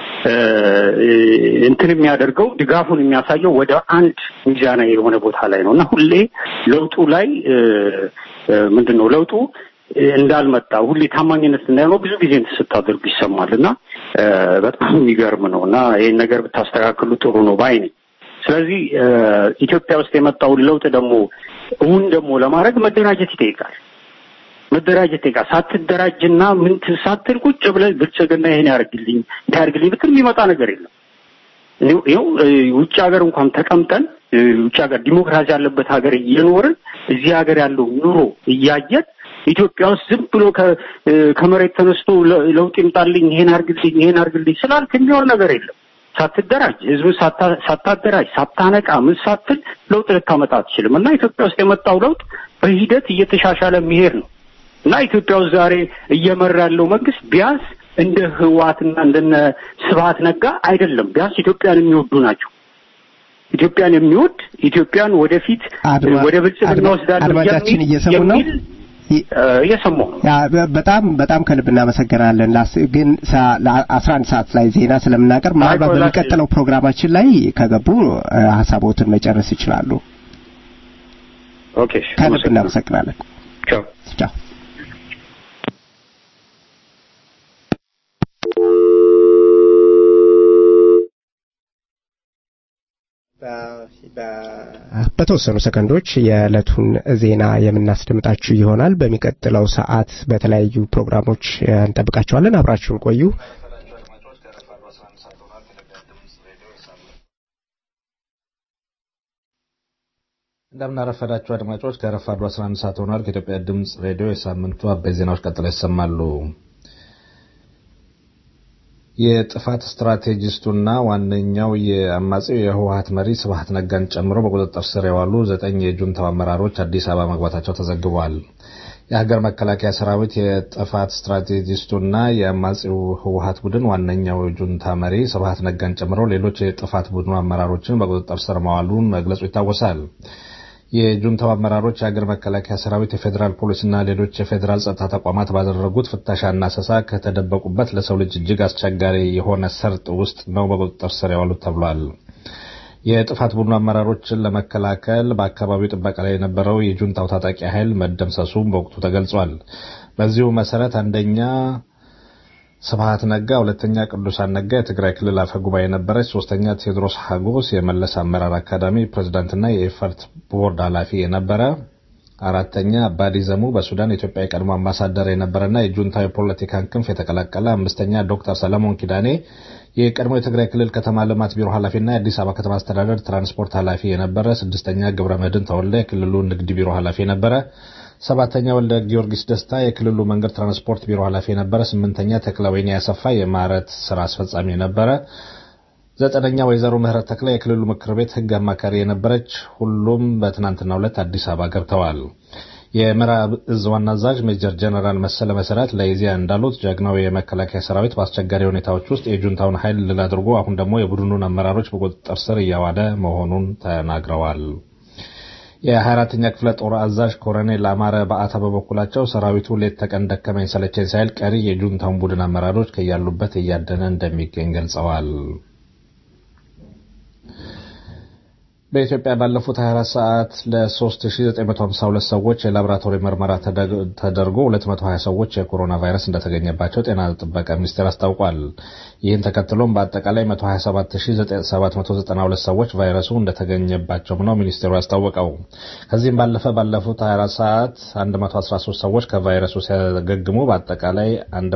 እንትን የሚያደርገው ድጋፉን የሚያሳየው ወደ አንድ ሚዛናዊ የሆነ ቦታ ላይ ነው እና ሁሌ ለውጡ ላይ ምንድን ነው ለውጡ እንዳልመጣ ሁሌ ታማኝነት እንዳይኖር ብዙ ጊዜ እንትን ስታደርጉ ይሰማል እና በጣም የሚገርም ነው እና ይህን ነገር ብታስተካክሉ ጥሩ ነው ባይ ነኝ። ስለዚህ ኢትዮጵያ ውስጥ የመጣውን ለውጥ ደግሞ እውን ደግሞ ለማድረግ መደራጀት ይጠይቃል። መደራጀት ይጠይቃል። ሳትደራጅና ምን ሳትል ቁጭ ብለህ ብልጽግና ይሄን ያርግልኝ ያርግልኝ ብትል የሚመጣ ነገር የለም። ይኸው ውጭ ሀገር እንኳን ተቀምጠን ውጭ ሀገር ዲሞክራሲ ያለበት ሀገር እየኖርን እዚህ ሀገር ያለው ኑሮ እያየን ኢትዮጵያ ውስጥ ዝም ብሎ ከመሬት ተነስቶ ለውጥ ይምጣልኝ ይሄን አርግልኝ ይሄን አርግልኝ ስላልክ የሚሆን ነገር የለም። ሳትደራጅ ህዝብ ሳታደራጅ ሳታነቃ ምን ሳትል ለውጥ ልታመጣ አትችልም። እና ኢትዮጵያ ውስጥ የመጣው ለውጥ በሂደት እየተሻሻለ የሚሄድ ነው እና ኢትዮጵያ ውስጥ ዛሬ እየመራ ያለው መንግስት ቢያንስ እንደ ህዋትና እንደነ ስብሀት ነጋ አይደለም። ቢያንስ ኢትዮጵያን የሚወዱ ናቸው። ኢትዮጵያን የሚወድ ኢትዮጵያን ወደፊት ወደ ብልጽግና ወስዳለሁ አድማጫችን እየሰሙ ነው እየሰማሁ ነው። በጣም በጣም ከልብ እናመሰግናለን። ግን አስራ አንድ ሰዓት ላይ ዜና ስለምናቀርብ ምናልባት በሚቀጥለው ፕሮግራማችን ላይ ከገቡ ሀሳቦትን መጨረስ ይችላሉ። ኦኬ፣ ከልብ እናመሰግናለን። ቻው ቻው። በተወሰኑ ሰከንዶች የዕለቱን ዜና የምናስደምጣችሁ ይሆናል። በሚቀጥለው ሰዓት በተለያዩ ፕሮግራሞች እንጠብቃችኋለን። አብራችሁን ቆዩ። እንደምናረፈዳችሁ አድማጮች ከረፋዱ 11 ሰዓት ሆኗል። ከኢትዮጵያ ድምፅ ሬዲዮ የሳምንቱ አበይት ዜናዎች ቀጥለው ይሰማሉ። የጥፋት ስትራቴጂስቱና ዋነኛው የአማጺው የህወሀት መሪ ስብሀት ነጋን ጨምሮ በቁጥጥር ስር የዋሉ ዘጠኝ የጁንታው አመራሮች አዲስ አበባ መግባታቸው ተዘግቧል። የሀገር መከላከያ ሰራዊት የጥፋት ስትራቴጂስቱና የአማጺው ህወሀት ቡድን ዋነኛው ጁንታ መሪ ስብሀት ነጋን ጨምሮ ሌሎች የጥፋት ቡድኑ አመራሮችን በቁጥጥር ስር መዋሉን መግለጹ ይታወሳል። የጁንታው አመራሮች የሀገር መከላከያ ሰራዊት፣ የፌዴራል ፖሊስና ሌሎች የፌዴራል ጸጥታ ተቋማት ባደረጉት ፍተሻና አሰሳ ከተደበቁበት ለሰው ልጅ እጅግ አስቸጋሪ የሆነ ሰርጥ ውስጥ ነው በቁጥጥር ስር የዋሉት ተብሏል። የጥፋት ቡድኑ አመራሮችን ለመከላከል በአካባቢው ጥበቃ ላይ የነበረው የጁንታው ታጣቂ ኃይል መደምሰሱም በወቅቱ ተገልጿል። በዚሁ መሰረት አንደኛ ስብሀት ነጋ፣ ሁለተኛ ቅዱሳን ነጋ የትግራይ ክልል አፈ ጉባኤ የነበረች፣ ሶስተኛ ቴዎድሮስ ሀጎስ የመለስ አመራር አካዳሚ ፕሬዝዳንትና የኤፈርት ቦርድ ኃላፊ የነበረ፣ አራተኛ አባዲ ዘሙ በሱዳን የኢትዮጵያ የቀድሞ አምባሳደር የነበረና የጁንታው የፖለቲካን ክንፍ የተቀላቀለ፣ አምስተኛ ዶክተር ሰለሞን ኪዳኔ የቀድሞ የትግራይ ክልል ከተማ ልማት ቢሮ ኃላፊና የአዲስ አበባ ከተማ አስተዳደር ትራንስፖርት ኃላፊ የነበረ፣ ስድስተኛ ግብረ መድን ተወልደ የክልሉ ንግድ ቢሮ ኃላፊ የነበረ፣ ሰባተኛ ወልደ ጊዮርጊስ ደስታ የክልሉ መንገድ ትራንስፖርት ቢሮ ኃላፊ የነበረ፣ ስምንተኛ ተክለወይኒ ያሰፋ የማረት ስራ አስፈጻሚ የነበረ፣ ዘጠነኛ ወይዘሮ ምህረት ተክለ የክልሉ ምክር ቤት ህግ አማካሪ የነበረች፣ ሁሉም በትናንትናው ዕለት አዲስ አበባ ገብተዋል። የምዕራብ እዝ ዋና አዛዥ ሜጀር ጀነራል መሰለ መሰረት ለኢዜአ እንዳሉት ጀግናው የመከላከያ ሰራዊት በአስቸጋሪ ሁኔታዎች ውስጥ የጁንታውን ኃይል ድል አድርጎ አሁን ደግሞ የቡድኑን አመራሮች በቁጥጥር ስር እያዋለ መሆኑን ተናግረዋል። የ24ኛ ክፍለ ጦር አዛዥ ኮሎኔል አማረ በአታ በበኩላቸው ሰራዊቱ ሌት ተቀን ደከመኝ ሰለቸኝ ሳይል ቀሪ የጁንታውን ቡድን አመራሮች ከያሉበት እያደነ እንደሚገኝ ገልጸዋል። በኢትዮጵያ ባለፉት 24 ሰዓት ለ3952 ሰዎች የላቦራቶሪ ምርመራ ተደርጎ 220 ሰዎች የኮሮና ቫይረስ እንደተገኘባቸው ጤና ጥበቃ ሚኒስቴር አስታውቋል። ይህን ተከትሎም በአጠቃላይ 127792 ሰዎች ቫይረሱ እንደተገኘባቸው ነው ሚኒስቴሩ ያስታወቀው። ከዚህም ባለፈ ባለፉት 24 ሰዓት 113 ሰዎች ከቫይረሱ ሲያገግሙ በአጠቃላይ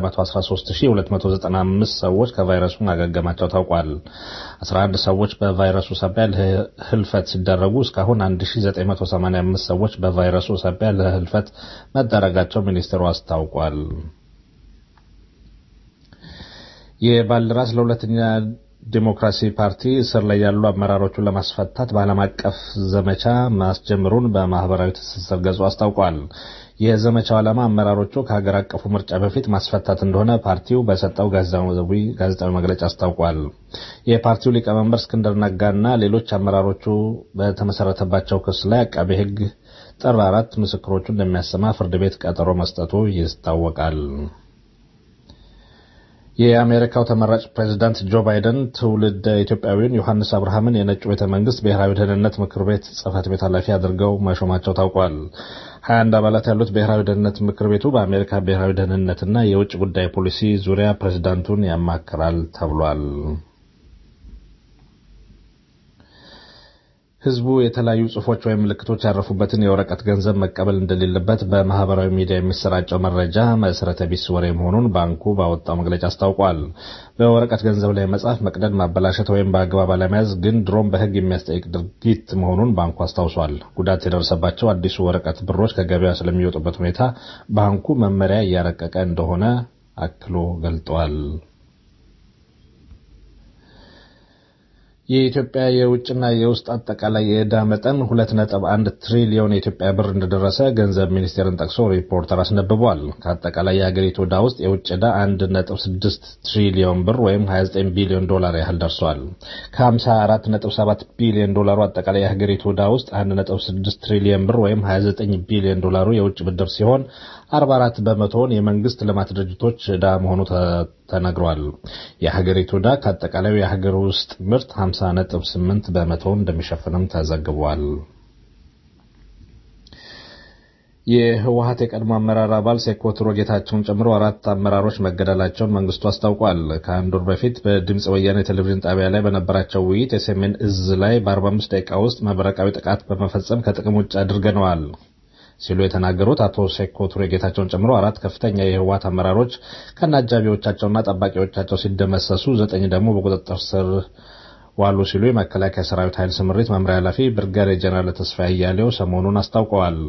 113295 ሰዎች ከቫይረሱ ማገገማቸው ታውቋል። 11 ሰዎች በቫይረሱ ሳቢያ ህልፈት ሲደረጉ እስካሁን 1985 ሰዎች በቫይረሱ ሳቢያ ለህልፈት መዳረጋቸው ሚኒስቴሩ አስታውቋል። የባልደራስ ለሁለተኛ ዲሞክራሲ ፓርቲ እስር ላይ ያሉ አመራሮቹን ለማስፈታት በዓለም አቀፍ ዘመቻ ማስጀምሩን በማህበራዊ ትስስር ገጹ አስታውቋል። የዘመቻው ዓላማ አመራሮቹ ከሀገር አቀፉ ምርጫ በፊት ማስፈታት እንደሆነ ፓርቲው በሰጠው ጋዜጣዊ መግለጫ አስታውቋል። የፓርቲው ሊቀመንበር እስክንድር ነጋና ሌሎች አመራሮቹ በተመሰረተባቸው ክስ ላይ አቃቤ ሕግ ጥር አራት ምስክሮቹ እንደሚያሰማ ፍርድ ቤት ቀጠሮ መስጠቱ ይታወቃል። የአሜሪካው ተመራጭ ፕሬዚዳንት ጆ ባይደን ትውልድ ኢትዮጵያዊውን ዮሐንስ አብርሃምን የነጩ ቤተ መንግስት ብሔራዊ ደህንነት ምክር ቤት ጽህፈት ቤት ኃላፊ አድርገው መሾማቸው ታውቋል። ሀያ አንድ አባላት ያሉት ብሔራዊ ደህንነት ምክር ቤቱ በአሜሪካ ብሔራዊ ደህንነትና የውጭ ጉዳይ ፖሊሲ ዙሪያ ፕሬዚዳንቱን ያማክራል ተብሏል። ህዝቡ የተለያዩ ጽሁፎች ወይም ምልክቶች ያረፉበትን የወረቀት ገንዘብ መቀበል እንደሌለበት በማህበራዊ ሚዲያ የሚሰራጨው መረጃ መሰረተ ቢስ ወሬ መሆኑን ባንኩ ባወጣው መግለጫ አስታውቋል። በወረቀት ገንዘብ ላይ መጻፍ፣ መቅደድ፣ ማበላሸት ወይም በአግባብ አለመያዝ ግን ድሮም በህግ የሚያስጠይቅ ድርጊት መሆኑን ባንኩ አስታውሷል። ጉዳት የደረሰባቸው አዲሱ ወረቀት ብሮች ከገበያ ስለሚወጡበት ሁኔታ ባንኩ መመሪያ እያረቀቀ እንደሆነ አክሎ ገልጧል። የኢትዮጵያ የውጭና የውስጥ አጠቃላይ የዕዳ መጠን ሁለት ነጥብ አንድ ትሪሊዮን የኢትዮጵያ ብር እንደደረሰ ገንዘብ ሚኒስቴርን ጠቅሶ ሪፖርተር አስነብቧል። ከአጠቃላይ የሀገሪቱ ዕዳ ውስጥ የውጭ ዕዳ አንድ ነጥብ ስድስት ትሪሊዮን ብር ወይም 29 ቢሊዮን ዶላር ያህል ደርሷል። ከ54 ነጥብ 7 ቢሊዮን ዶላሩ አጠቃላይ የሀገሪቱ ዕዳ ውስጥ አንድ ነጥብ ስድስት ትሪሊዮን ብር ወይም 29 ቢሊዮን ዶላሩ የውጭ ብድር ሲሆን 44 በመቶውን የመንግስት ልማት ድርጅቶች ዕዳ መሆኑ ተነግሯል። የሀገሪቱ ዕዳ ከአጠቃላዩ የሀገር ውስጥ ምርት 50 ነጥብ 8 በመቶውን እንደሚሸፍንም ተዘግቧል። የህወሀት የቀድሞ አመራር አባል ሴኮትሮ ጌታቸውን ጨምሮ አራት አመራሮች መገደላቸውን መንግስቱ አስታውቋል። ከአንድ ወር በፊት በድምፅ ወያኔ ቴሌቪዥን ጣቢያ ላይ በነበራቸው ውይይት የሰሜን እዝ ላይ በ45 ደቂቃ ውስጥ መብረቃዊ ጥቃት በመፈጸም ከጥቅም ውጭ አድርገነዋል ሲሉ የተናገሩት አቶ ሴኮ ቱሬ ጌታቸውን ጨምሮ አራት ከፍተኛ የህወሀት አመራሮች ከነ አጃቢዎቻቸውና ጠባቂዎቻቸው ሲደመሰሱ ዘጠኝ ደግሞ በቁጥጥር ስር ዋሉ ሲሉ የመከላከያ ሰራዊት ኃይል ስምሪት መምሪያ ኃላፊ ብርጋዴር ጀነራል ተስፋዬ አያሌው ሰሞኑን አስታውቀዋል።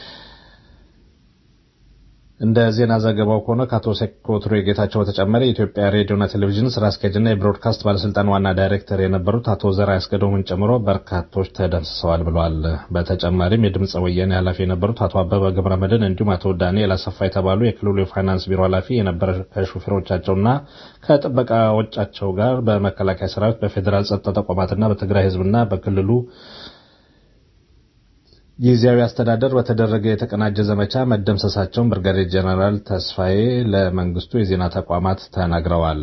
እንደ ዜና ዘገባው ከሆነ ከአቶ ሴኮቱሬ ጌታቸው በተጨማሪ የኢትዮጵያ ሬዲዮና ቴሌቪዥን ስራ አስኪያጅና የብሮድካስት ባለስልጣን ዋና ዳይሬክተር የነበሩት አቶ ዘራ ያስገዶምን ጨምሮ በርካቶች ተደምስሰዋል ብለዋል። በተጨማሪም የድምፀ ወያኔ ኃላፊ የነበሩት አቶ አበበ ገብረ መድህን እንዲሁም አቶ ዳንኤል አሰፋ የተባሉ የክልሉ የፋይናንስ ቢሮ ኃላፊ የነበረ ከሹፌሮቻቸውና ከጥበቃዎቻቸው ጋር በመከላከያ ሰራዊት፣ በፌዴራል ጸጥታ ተቋማትና በትግራይ ህዝብና በክልሉ ጊዜያዊ አስተዳደር በተደረገ የተቀናጀ ዘመቻ መደምሰሳቸውን ብርጋዴር ጀነራል ተስፋዬ ለመንግስቱ የዜና ተቋማት ተናግረዋል።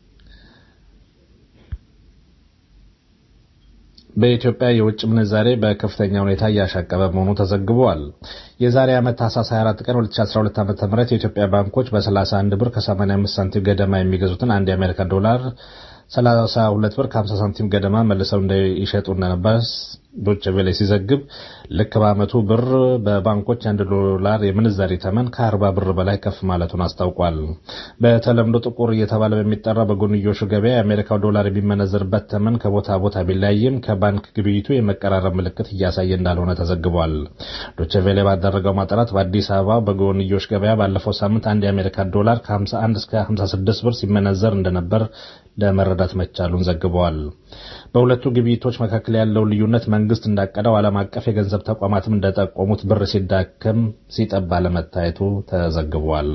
በኢትዮጵያ የውጭ ምንዛሬ በከፍተኛ ሁኔታ እያሻቀበ መሆኑ ተዘግቧል። የዛሬ ዓመት ታህሳስ 24 ቀን 2012 ዓ.ም የኢትዮጵያ ባንኮች በ31 ብር ከ85 ሳንቲም ገደማ የሚገዙትን አንድ የአሜሪካ ዶላር 32 ብር ከ50 ሳንቲም ገደማ መልሰው እንደይሸጡ እንደነበር ዶቼ ቬለ ሲዘግብ ልክ በዓመቱ ብር በባንኮች አንድ ዶላር የምንዛሪ ተመን ከ40 ብር በላይ ከፍ ማለቱን አስታውቋል። በተለምዶ ጥቁር እየተባለ በሚጠራ በጎንዮሹ ገበያ የአሜሪካው ዶላር የሚመነዘርበት ተመን ከቦታ ቦታ ቢለያይም ከባንክ ግብይቱ የመቀራረብ ምልክት እያሳየ እንዳልሆነ ተዘግቧል። ዶቼ ቬለ ባደረገው ማጣራት በአዲስ አበባ በጎንዮሽ ገበያ ባለፈው ሳምንት አንድ የአሜሪካ ዶላር ከ51 እስከ 56 ብር ሲመነዘር እንደነበር ለመረዳት መቻሉን ዘግበዋል። በሁለቱ ግብይቶች መካከል ያለው ልዩነት መንግስት እንዳቀደው ዓለም አቀፍ የገንዘብ ተቋማትም እንደጠቆሙት ብር ሲዳከም ሲጠባ ለመታየቱ ተዘግቧል።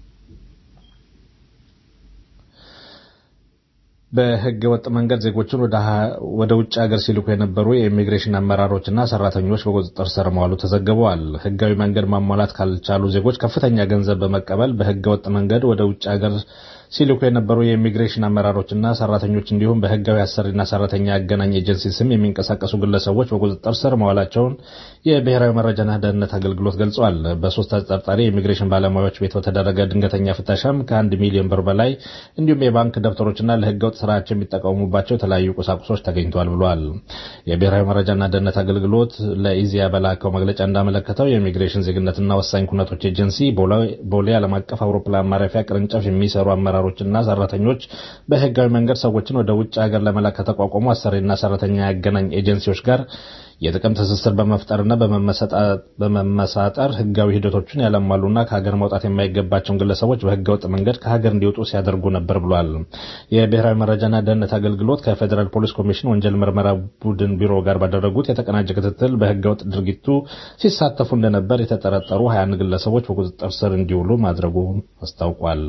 በህገ ወጥ መንገድ ዜጎችን ወደ ውጭ ሀገር ሲልኩ የነበሩ የኢሚግሬሽን አመራሮችና ሰራተኞች በቁጥጥር ስር መዋሉ ተዘግበዋል። ህጋዊ መንገድ ማሟላት ካልቻሉ ዜጎች ከፍተኛ ገንዘብ በመቀበል በህገ ወጥ መንገድ ወደ ውጭ ሀገር ሲልኩ የነበሩ የኢሚግሬሽን አመራሮችና ሰራተኞች እንዲሁም በህጋዊ አሰሪና ሰራተኛ ያገናኝ ኤጀንሲ ስም የሚንቀሳቀሱ ግለሰቦች በቁጥጥር ስር መዋላቸውን የብሔራዊ መረጃና ደህንነት አገልግሎት ገልጿል። በሶስት ተጠርጣሪ የኢሚግሬሽን ባለሙያዎች ቤት በተደረገ ድንገተኛ ፍተሻም ከአንድ ሚሊዮን ብር በላይ እንዲሁም የባንክ ደብተሮችና ለህገወጥ ስራቸው የሚጠቀሙባቸው የተለያዩ ቁሳቁሶች ተገኝተዋል ብሏል። የብሔራዊ መረጃና ደህንነት አገልግሎት ለኢዚያ በላከው መግለጫ እንዳመለከተው የኢሚግሬሽን ዜግነትና ወሳኝ ኩነቶች ኤጀንሲ ቦሌ ዓለም አቀፍ አውሮፕላን ማረፊያ ቅርንጫፍ የሚሰሩ አመራሮችና ሰራተኞች በህጋዊ መንገድ ሰዎችን ወደ ውጭ ሀገር ለመላክ ከተቋቋሙ አሰሪና ሰራተኛ ያገናኝ ኤጀንሲዎች ጋር የጥቅም ትስስር በመፍጠርና በመመሳጠር ህጋዊ ሂደቶችን ያለሟሉና ከሀገር መውጣት የማይገባቸውን ግለሰቦች በህገወጥ መንገድ ከሀገር እንዲወጡ ሲያደርጉ ነበር ብሏል። የብሔራዊ መረጃና ደህንነት አገልግሎት ከፌዴራል ፖሊስ ኮሚሽን ወንጀል ምርመራ ቡድን ቢሮ ጋር ባደረጉት የተቀናጀ ክትትል በህገወጥ ድርጊቱ ሲሳተፉ እንደነበር የተጠረጠሩ 21 ግለሰቦች በቁጥጥር ስር እንዲውሉ ማድረጉን አስታውቋል።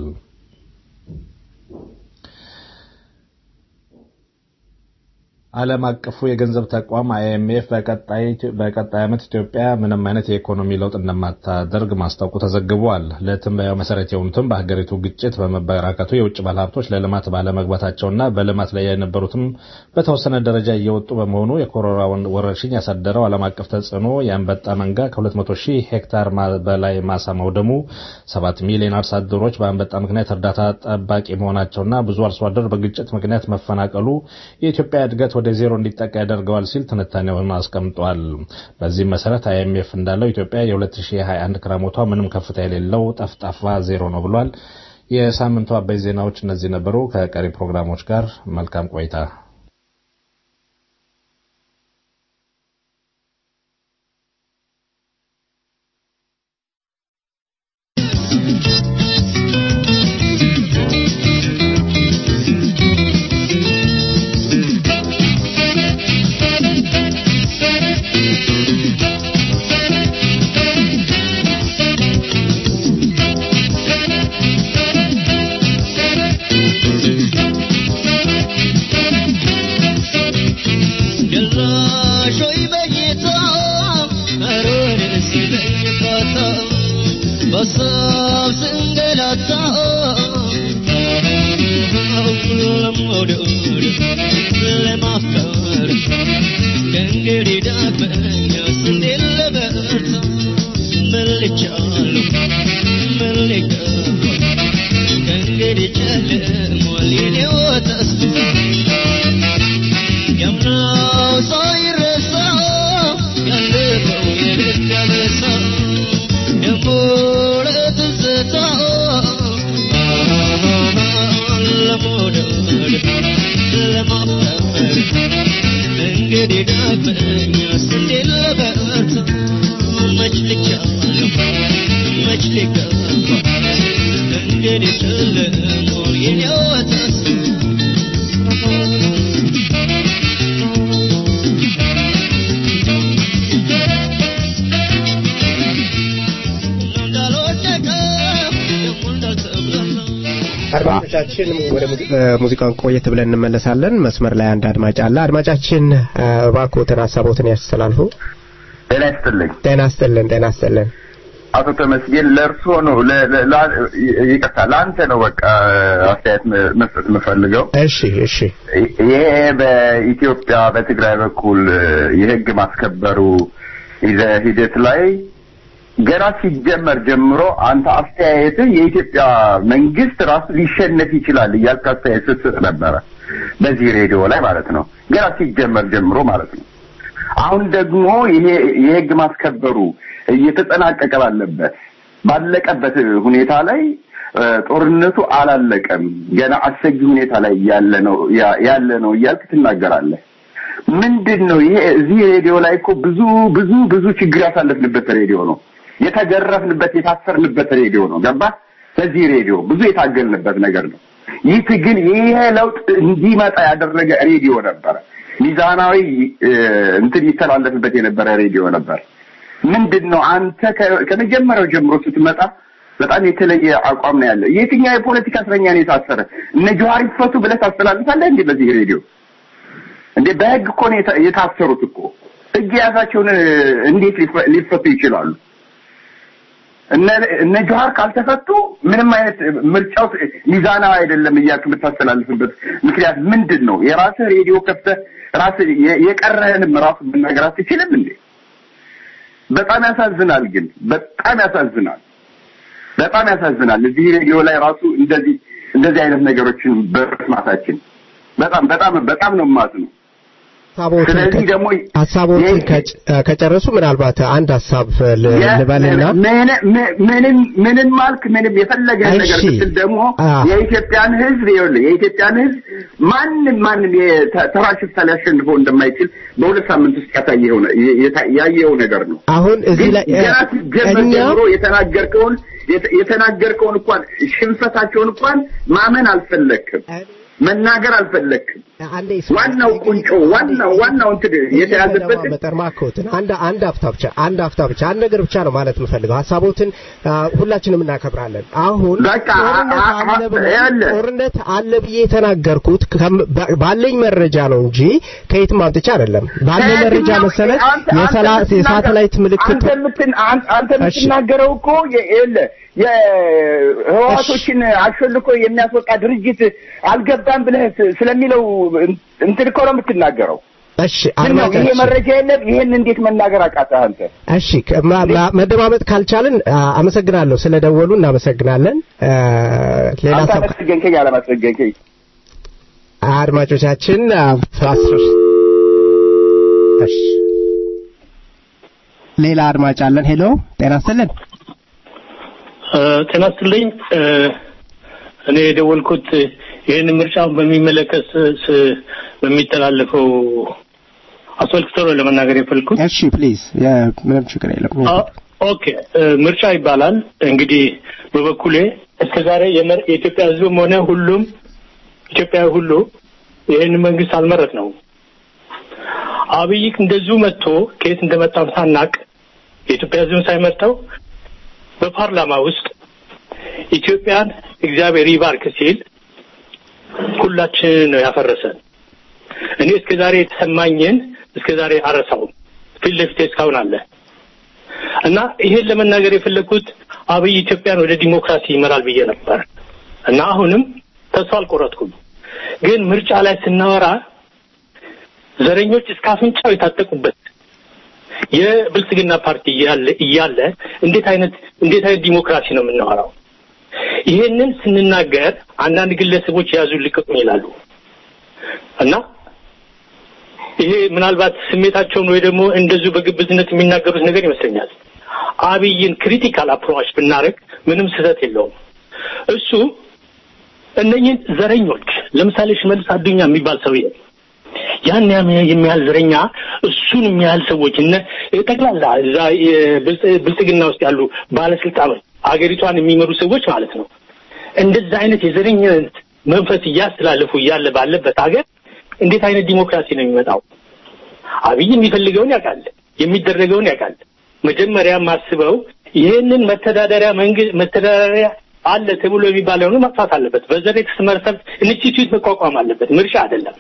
ዓለም አቀፉ የገንዘብ ተቋም አይኤምኤፍ በቀጣይ ዓመት ኢትዮጵያ ምንም አይነት የኢኮኖሚ ለውጥ እንደማታደርግ ማስታወቁ ተዘግቧል። ለትንበያው መሰረት የሆኑትም በሀገሪቱ ግጭት በመበራከቱ የውጭ ባለሀብቶች ለልማት ባለመግባታቸውና በልማት ላይ የነበሩትም በተወሰነ ደረጃ እየወጡ በመሆኑ የኮሮና ወረርሽኝ ያሳደረው ዓለም አቀፍ ተጽዕኖ የአንበጣ መንጋ ከ200 ሺህ ሄክታር በላይ ማሳ መውደሙ፣ 7 ሚሊዮን አርሶ አደሮች በአንበጣ ምክንያት እርዳታ ጠባቂ መሆናቸውና ብዙ አርሶ አደር በግጭት ምክንያት መፈናቀሉ የኢትዮጵያ እድገት ወደ ዜሮ እንዲጠቃ ያደርገዋል ሲል ትንታኔውን አስቀምጧል። በዚህም መሰረት አይኤምኤፍ እንዳለው ኢትዮጵያ የ2021 ክረምቷ ምንም ከፍታ የሌለው ጠፍጣፋ ዜሮ ነው ብሏል። የሳምንቱ አበይ ዜናዎች እነዚህ ነበሩ። ከቀሪ ፕሮግራሞች ጋር መልካም ቆይታ። Let አድማጮቻችን ወደ ሙዚቃውን ቆየት ብለን እንመለሳለን። መስመር ላይ አንድ አድማጭ አለ። አድማጫችን እባክዎትን ሀሳቦትን ያስተላልፉ። ጤና ይስጥልኝ። ጤና ይስጥልን። ጤና ይስጥልን። አቶ ተመስገን ለእርስዎ ነው ይቅርታ፣ ለአንተ ነው በቃ አስተያየት መስጠት የምፈልገው። እሺ፣ እሺ። ይሄ በኢትዮጵያ በትግራይ በኩል የህግ ማስከበሩ ሂደት ላይ ገና ሲጀመር ጀምሮ አንተ አስተያየትህ የኢትዮጵያ መንግስት ራሱ ሊሸነፍ ይችላል እያልክ አስተያየት ስትሰጥ ነበረ፣ በዚህ ሬዲዮ ላይ ማለት ነው። ገና ሲጀመር ጀምሮ ማለት ነው። አሁን ደግሞ ይሄ የህግ ማስከበሩ እየተጠናቀቀ ባለበት ባለቀበት ሁኔታ ላይ ጦርነቱ አላለቀም፣ ገና አሰጊ ሁኔታ ላይ ያለ ነው ያለ ነው እያልክ ትናገራለህ። ምንድን ነው ይሄ? እዚህ ሬዲዮ ላይ እኮ ብዙ ብዙ ብዙ ችግር ያሳለፍንበት ሬዲዮ ነው። የተገረፍንበት የታሰርንበት ሬዲዮ ነው። ገባ? በዚህ ሬዲዮ ብዙ የታገልንበት ነገር ነው። ይህ ትግል ይሄ ለውጥ እንዲመጣ ያደረገ ሬዲዮ ነበረ። ሚዛናዊ እንትን ይተላለፍበት የነበረ ሬዲዮ ነበር። ምንድን ነው አንተ ከመጀመሪያው ጀምሮ ስትመጣ በጣም የተለየ አቋም ነው ያለ። የትኛው የፖለቲካ እስረኛ ነው የታሰረ? እነ ጀዋር ይፈቱ ብለህ ታስተላልፋለህ እንዴ በዚህ ሬዲዮ? እንዴ በህግ እኮ ነው የታሰሩት እኮ። ህግ የያዛቸውን እንዴት ሊፈቱ ይችላሉ? እነ ጀዋር ካልተፈቱ ምንም አይነት ምርጫው ሚዛናዊ አይደለም እያልክ የምታስተላልፍበት ምክንያት ምንድን ነው? የራስህ ሬዲዮ ከፍተህ ራስህ የቀረህንም ራሱ መናገር አትችልም እንዴ? በጣም ያሳዝናል። ግን በጣም ያሳዝናል። በጣም ያሳዝናል። እዚህ ሬዲዮ ላይ ራሱ እንደዚህ እንደዚህ አይነት ነገሮችን በመስማታችን በጣም በጣም በጣም ነው የማዝነው። ስለዚህ ደግሞ ሀሳቦችን ከጨረሱ ምናልባት አንድ ሀሳብ ልበልና ምንም ምንም ማልክ ምንም የፈለገ ነገር ስትል ደግሞ የኢትዮጵያን ሕዝብ ይኸውልህ የኢትዮጵያን ሕዝብ ማንም ማንም ተራ ሽፍታ ሊያሸንፈው እንደማይችል በሁለት ሳምንት ውስጥ ያሳየው ያየው ነገር ነው። አሁን እዚህ ላይ ገና ሲጀመር ጀምሮ የተናገርከውን የተናገርከውን እንኳን ሽንፈታቸውን እንኳን ማመን አልፈለክም። መናገር አልፈለክም። ዋናው ቁንጮ ዋናው ዋናው እንትን የተያዘበት መጠርማኮትን አንድ አንድ አፍታ ብቻ አንድ አፍታ ብቻ አንድ ነገር ብቻ ነው ማለት የምፈልገው። ሀሳቦትን ሁላችንም እናከብራለን። አሁን ጦርነት አለ ብዬ የተናገርኩት ባለኝ መረጃ ነው እንጂ ከየትም አምጥቼ አይደለም። ባለኝ መረጃ መሰረት የሳተላይት ምልክት አንተ የምትናገረው እኮ የህዋቶችን አሾልኮ የሚያስወጣ ድርጅት አልገባም ብለህ ስለሚለው እንትን እኮ ነው የምትናገረው። እሺ ይሄ መረጃ የለም። ይሄን እንዴት መናገር አቃተህ አንተ? እሺ መደማመጥ ካልቻልን አመሰግናለሁ። ስለደወሉ እናመሰግናለን። ሌላ አንተ አመስገንከኝ አላመስገንከኝ አድማጮቻችን አስር እሺ ሌላ አድማጭ አለን። ሄሎ ጤና ይስጥልን። ጤና ይስጥልኝ። እኔ የደወልኩት ይህን ምርጫውን በሚመለከት በሚተላለፈው አስመልክቶ ነው ለመናገር የፈልኩት። እሺ ፕሊዝ፣ ምንም ችግር የለም። ኦኬ ምርጫ ይባላል እንግዲህ በበኩሌ እስከዛሬ የኢትዮጵያ ሕዝብም ሆነ ሁሉም ኢትዮጵያዊ ሁሉ ይህን መንግስት አልመረጥ ነው። አብይ እንደዚሁ መጥቶ ከየት እንደመጣም ሳናቅ የኢትዮጵያ ሕዝብን ሳይመርጠው በፓርላማ ውስጥ ኢትዮጵያን እግዚአብሔር ይባርክ ሲል ሁላችን ነው ያፈረሰን። እኔ እስከ ዛሬ የተሰማኝን እስከ ዛሬ አረሳውም። ፊት ለፊቴ እስካሁን አለ እና ይሄን ለመናገር የፈለግኩት አብይ ኢትዮጵያን ወደ ዲሞክራሲ ይመራል ብዬ ነበር እና አሁንም ተስፋ አልቆረጥኩም። ግን ምርጫ ላይ ስናወራ ዘረኞች እስከ አፍንጫው የታጠቁበት የብልጽግና ፓርቲ እያለ እያለ እንዴት አይነት እንዴት አይነት ዲሞክራሲ ነው የምናወራው? ይሄንን ስንናገር አንዳንድ ግለሰቦች የያዙ ልቀቁኝ ይላሉ እና ይሄ ምናልባት ስሜታቸውን ወይ ደግሞ እንደዚሁ በግብዝነት የሚናገሩት ነገር ይመስለኛል። አብይን ክሪቲካል አፕሮች ብናደርግ ምንም ስህተት የለውም። እሱ እነኝህን ዘረኞች ለምሳሌ ሽመልስ አዱኛ የሚባል ሰውዬ ያን የሚያህል ዘረኛ እሱን የሚያህል ሰዎች እነ ጠቅላላ እዛ ብልጽግና ውስጥ ያሉ ባለስልጣኖች አገሪቷን የሚመሩ ሰዎች ማለት ነው እንደዛ አይነት የዘረኝነት መንፈስ እያስተላለፉ እያለ ባለበት ሀገር እንዴት አይነት ዲሞክራሲ ነው የሚመጣው? አብይ የሚፈልገውን ያውቃል፣ የሚደረገውን ያውቃል። መጀመሪያ ማስበው ይህንን መተዳደሪያ መንግስት መተዳደሪያ አለ ተብሎ የሚባለውን ማጥፋት አለበት። በዘር የተመሰረተ ኢንስቲትዩት መቋቋም አለበት። ምርጫ አይደለም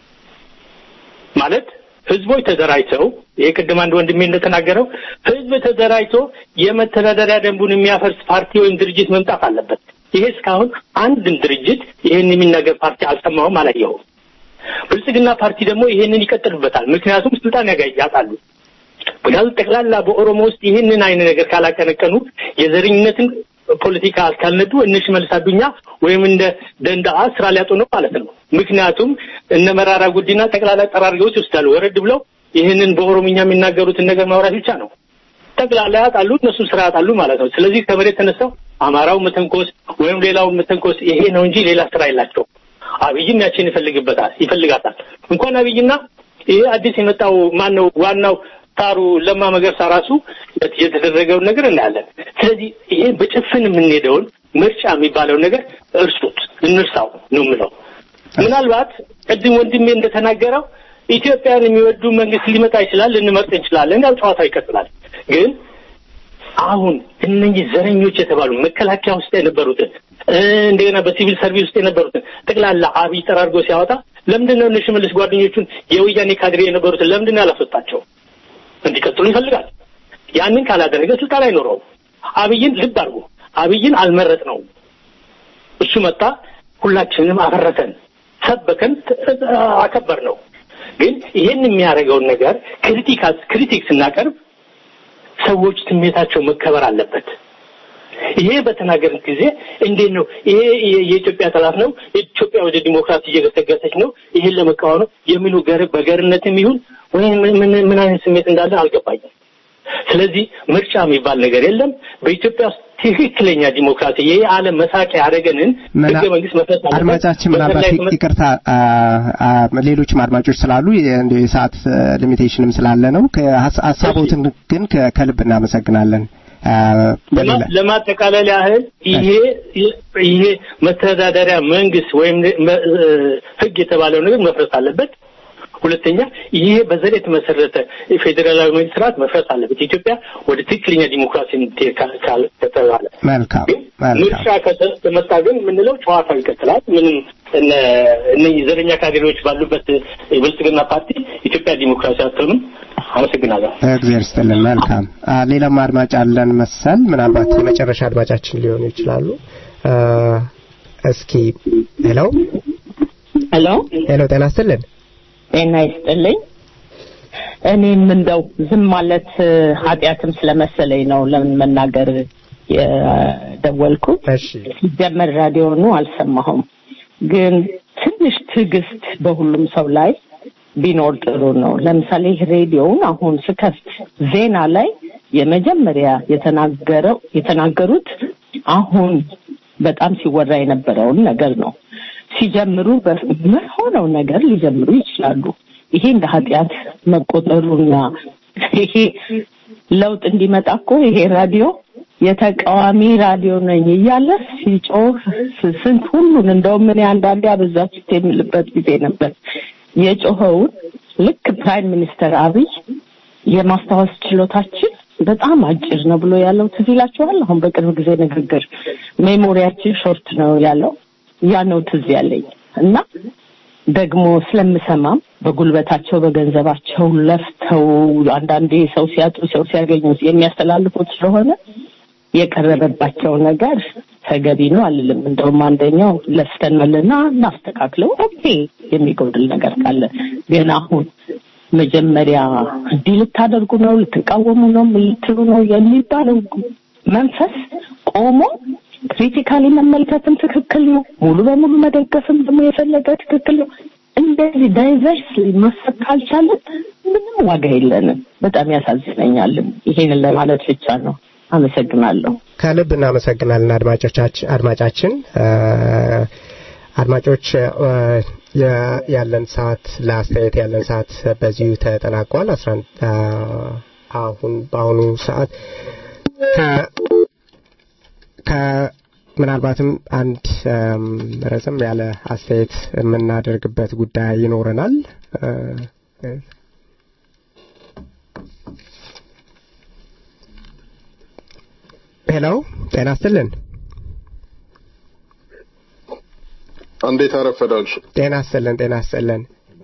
ማለት ህዝቦች ተደራጅተው ይሄ ቅድም አንድ ወንድሜ እንደተናገረው ህዝብ ተደራጅቶ የመተዳደሪያ ደንቡን የሚያፈርስ ፓርቲ ወይም ድርጅት መምጣት አለበት። ይሄ እስካሁን አንድም ድርጅት ይሄን የሚናገር ፓርቲ አልሰማሁም፣ አላየሁም። ብልጽግና ፓርቲ ደግሞ ይሄንን ይቀጥልበታል። ምክንያቱም ስልጣን ያጣሉ። ምክንያቱም ጠቅላላ በኦሮሞ ውስጥ ይህንን አይነት ነገር ካላቀነቀኑ የዘረኝነትን ፖለቲካ ካልነዱ እነ ሽመልስ አዱኛ ወይም እንደ ደንዳአ ስራ ሊያጡ ነው ማለት ነው። ምክንያቱም እነ መራራ ጉዲና ጠቅላላ ጠራርገው ይወስዳሉ። ወረድ ብለው ይህንን በኦሮምኛ የሚናገሩትን ነገር ማውራት ብቻ ነው። ጠቅላላ ያጣሉ፣ እነሱ ስራ ያጣሉ ማለት ነው። ስለዚህ ከመሬት ተነስተው አማራው መተንኮስ ወይም ሌላው መተንኮስ ይሄ ነው እንጂ ሌላ ስራ የላቸው። አብይም ያችን ይፈልግበታል ይፈልጋታል። እንኳን አብይና ይሄ አዲስ የመጣው ማን ነው ዋናው ታሩ ለማ መገርሳ ራሱ የተደረገውን ነገር እናያለን። ስለዚህ ይሄ በጭፍን የምንሄደውን ምርጫ የሚባለውን ነገር እርሱት፣ እንርሳው ነው የምለው። ምናልባት ቅድም ወንድሜ እንደተናገረው ኢትዮጵያን የሚወዱ መንግስት ሊመጣ ይችላል፣ ልንመርጥ እንችላለን። ያው ጨዋታው ይቀጥላል። ግን አሁን እነኚህ ዘረኞች የተባሉ መከላከያ ውስጥ የነበሩትን እንደገና በሲቪል ሰርቪስ ውስጥ የነበሩትን ጠቅላላ አብይ ጠራርጎ ሲያወጣ ለምንድን ነው እነ ሽመልስ ጓደኞቹን የወያኔ ካድሬ የነበሩትን ለምንድን ነው ያላስወጣቸው? እንዲቀጥሉ ይፈልጋል። ያንን ካላደረገ ስልጣን አይኖረውም። አብይን ልብ አድርጎ አብይን አልመረጥ ነው። እሱ መጣ፣ ሁላችንንም አፈረሰን፣ ሰበከን፣ አከበር ነው። ግን ይሄን የሚያደርገውን ነገር ክሪቲክ ክሪቲክ ስናቀርብ ሰዎች ስሜታቸው መከበር አለበት። ይሄ በተናገርን ጊዜ እንዴት ነው ይሄ የኢትዮጵያ ጠላት ነው፣ ኢትዮጵያ ወደ ዲሞክራሲ እየገሰገሰች ነው፣ ይሄን ለመቃወም ነው የሚሉ ገር በገርነትም ይሁን ወይም ምን አይነት ስሜት እንዳለ አልገባኝም። ስለዚህ ምርጫ የሚባል ነገር የለም። በኢትዮጵያ ውስጥ ትክክለኛ ዲሞክራሲ ይህ ዓለም መሳቂያ ያደረገንን ህገ መንግስት መሰረት አድማጫችን ምናልባት ይቅርታ፣ ሌሎችም አድማጮች ስላሉ የሰዓት ሊሚቴሽንም ስላለ ነው። ሀሳቦትን ግን ከልብ እናመሰግናለን። ለማጠቃለል ያህል ይሄ ይሄ መተዳደሪያ መንግስት ወይም ህግ የተባለው ነገር መፍረስ አለበት። ሁለተኛ ይሄ በዘር የተመሰረተ ፌዴራላዊ መንግስት ስርዓት መፍረስ አለበት። ኢትዮጵያ ወደ ትክክለኛ ዲሞክራሲ ከተባለ መልካም ምርጫ ከተመጣ ግን የምንለው ጨዋታው ይቀጥላል። ምንም እነዚህ ዘረኛ ካድሬዎች ባሉበት የብልጽግና ፓርቲ ኢትዮጵያ ዲሞክራሲ አትሆንም። አመሰግናለሁ። እግዚአብሔር ይስጥልን። መልካም ሌላም አድማጭ አለን መሰል ምናልባት የመጨረሻ አድማጫችን ሊሆኑ ይችላሉ። እስኪ ሄሎ ሄሎ ሄሎ፣ ጤና ይስጥልን። ጤና ይስጥልኝ። እኔም እንደው ዝም ማለት ኃጢአትም ስለመሰለኝ ነው ለምን መናገር የደወልኩት። ሲጀመር ራዲዮኑ አልሰማሁም፣ ግን ትንሽ ትዕግስት በሁሉም ሰው ላይ ቢኖር ጥሩ ነው። ለምሳሌ ሬዲዮውን አሁን ስከፍት ዜና ላይ የመጀመሪያ የተናገረው የተናገሩት አሁን በጣም ሲወራ የነበረውን ነገር ነው። ሲጀምሩ በሆነው ነገር ሊጀምሩ ይችላሉ። ይሄ እንደ ኃጢአት መቆጠሩና ይሄ ለውጥ እንዲመጣ እኮ ይሄ ራዲዮ የተቃዋሚ ራዲዮ ነኝ እያለ ሲጮህ ስንት ሁሉን እንደውም እኔ አንዳንዴ አበዛችሁት የምልበት ጊዜ ነበር። የጮኸውን ልክ ፕራይም ሚኒስተር አብይ የማስታወስ ችሎታችን በጣም አጭር ነው ብሎ ያለው ትዝ ይላችኋል። አሁን በቅርብ ጊዜ ንግግር ሜሞሪያችን ሾርት ነው ያለው ያ ነው ትዝ ያለኝ እና ደግሞ ስለምሰማም በጉልበታቸው በገንዘባቸው ለፍተው አንዳንዴ ሰው ሲያጡ ሰው ሲያገኙ የሚያስተላልፉት ስለሆነ የቀረበባቸው ነገር ተገቢ ነው አልልም። እንደውም አንደኛው ለፍተናልና እናስተካክለው ኦኬ የሚጎድል ነገር ካለ ግን አሁን መጀመሪያ እንዲህ ልታደርጉ ነው፣ ልትቃወሙ ነው፣ ልትሉ ነው የሚባለው መንፈስ ቆሞ ክሪቲካሊ መመልከትም ትክክል ነው። ሙሉ በሙሉ መደገፍም ደግሞ የፈለገ ትክክል ነው። እንደዚህ ዳይቨርስ ማሰብ ካልቻለን ምንም ዋጋ የለንም። በጣም ያሳዝነኛልም። ይሄንን ለማለት ብቻ ነው። አመሰግናለሁ። ከልብ እናመሰግናለን አድማጮቻችን አድማጫችን አድማጮች የ- ያለን ሰዓት ለአስተያየት ያለን ሰዓት በዚሁ ተጠናቋል። አስራ አንድ አሁን በአሁኑ ሰዓት ከ- ከ- ምናልባትም አንድ እም፣ ረዘም ያለ አስተያየት የምናደርግበት ጉዳይ ይኖረናል። እ፣ እ፣ ሄሎ ጤና ይስጥልን። እንዴት አረፈዳችሁ? ጤና ይስጥልን። ጤና ይስጥልን።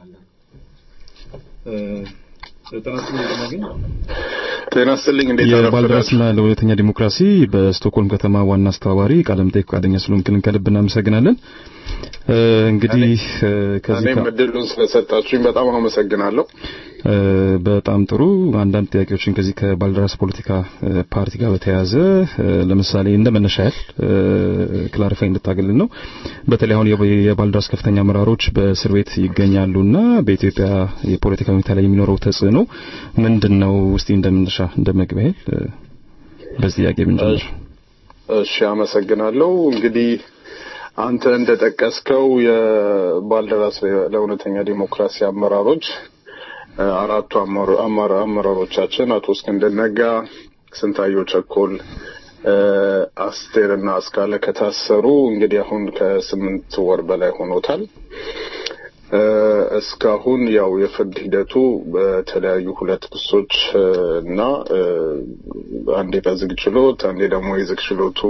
ጤና ይስጥልኝ። እንዴት አረፈዳችሁ? የባልደራስና ለሁለተኛ ዲሞክራሲ በስቶክሆልም ከተማ ዋና አስተባባሪ ቃለ መጠይቅ ፈቃደኛ ስለሆንክልን ከልብ እናመሰግናለን። እ፣ እንግዲህ እ፣ ከዚህ እኔም ከ- እድሉን ስለሰጣችሁኝ በጣም አመሰግናለሁ። እ፣ በጣም ጥሩ አንዳንድ ጥያቄዎችን ከዚህ ከባልደራስ ፖለቲካ እ፣ ፓርቲ ጋር በተያያዘ እ፣ ለምሳሌ እንደ መነሻ ያህል ክላሪፋይ እንድታገልን ነው። በተለይ አሁን የባ- የባልደራስ ከፍተኛ አመራሮች በእስር ቤት ይገኛሉና በኢትዮጵያ የፖለቲካ ሁኔታ ላይ የሚኖረው ተጽዕኖ ምንድን ነው? እስቲ እንደ መነሻ እንደ መግቢያ ያህል እ፣ በዚህ ጥያቄ ብንጀምር። እሺ አመሰግናለሁ። እንግዲህ አንተ እንደጠቀስከው የባልደራስ ለእውነተኛ ዲሞክራሲ አመራሮች እ፣ አራቱ አመራ- አመራ- አመራሮቻችን አቶ እስክንድር ነጋ፣ ስንታየው ቸኮል፣ እ፣ አስቴርና አስካለ ከታሰሩ እንግዲህ አሁን ከስምንት ወር በላይ ሆኖታል። እ፣ እስካሁን ያው የፍርድ ሂደቱ በተለያዩ ሁለት ክሶች እ፣ እና እ፣ አንዴ በዝግ ችሎት አንዴ ደግሞ የዝግ ችሎቱ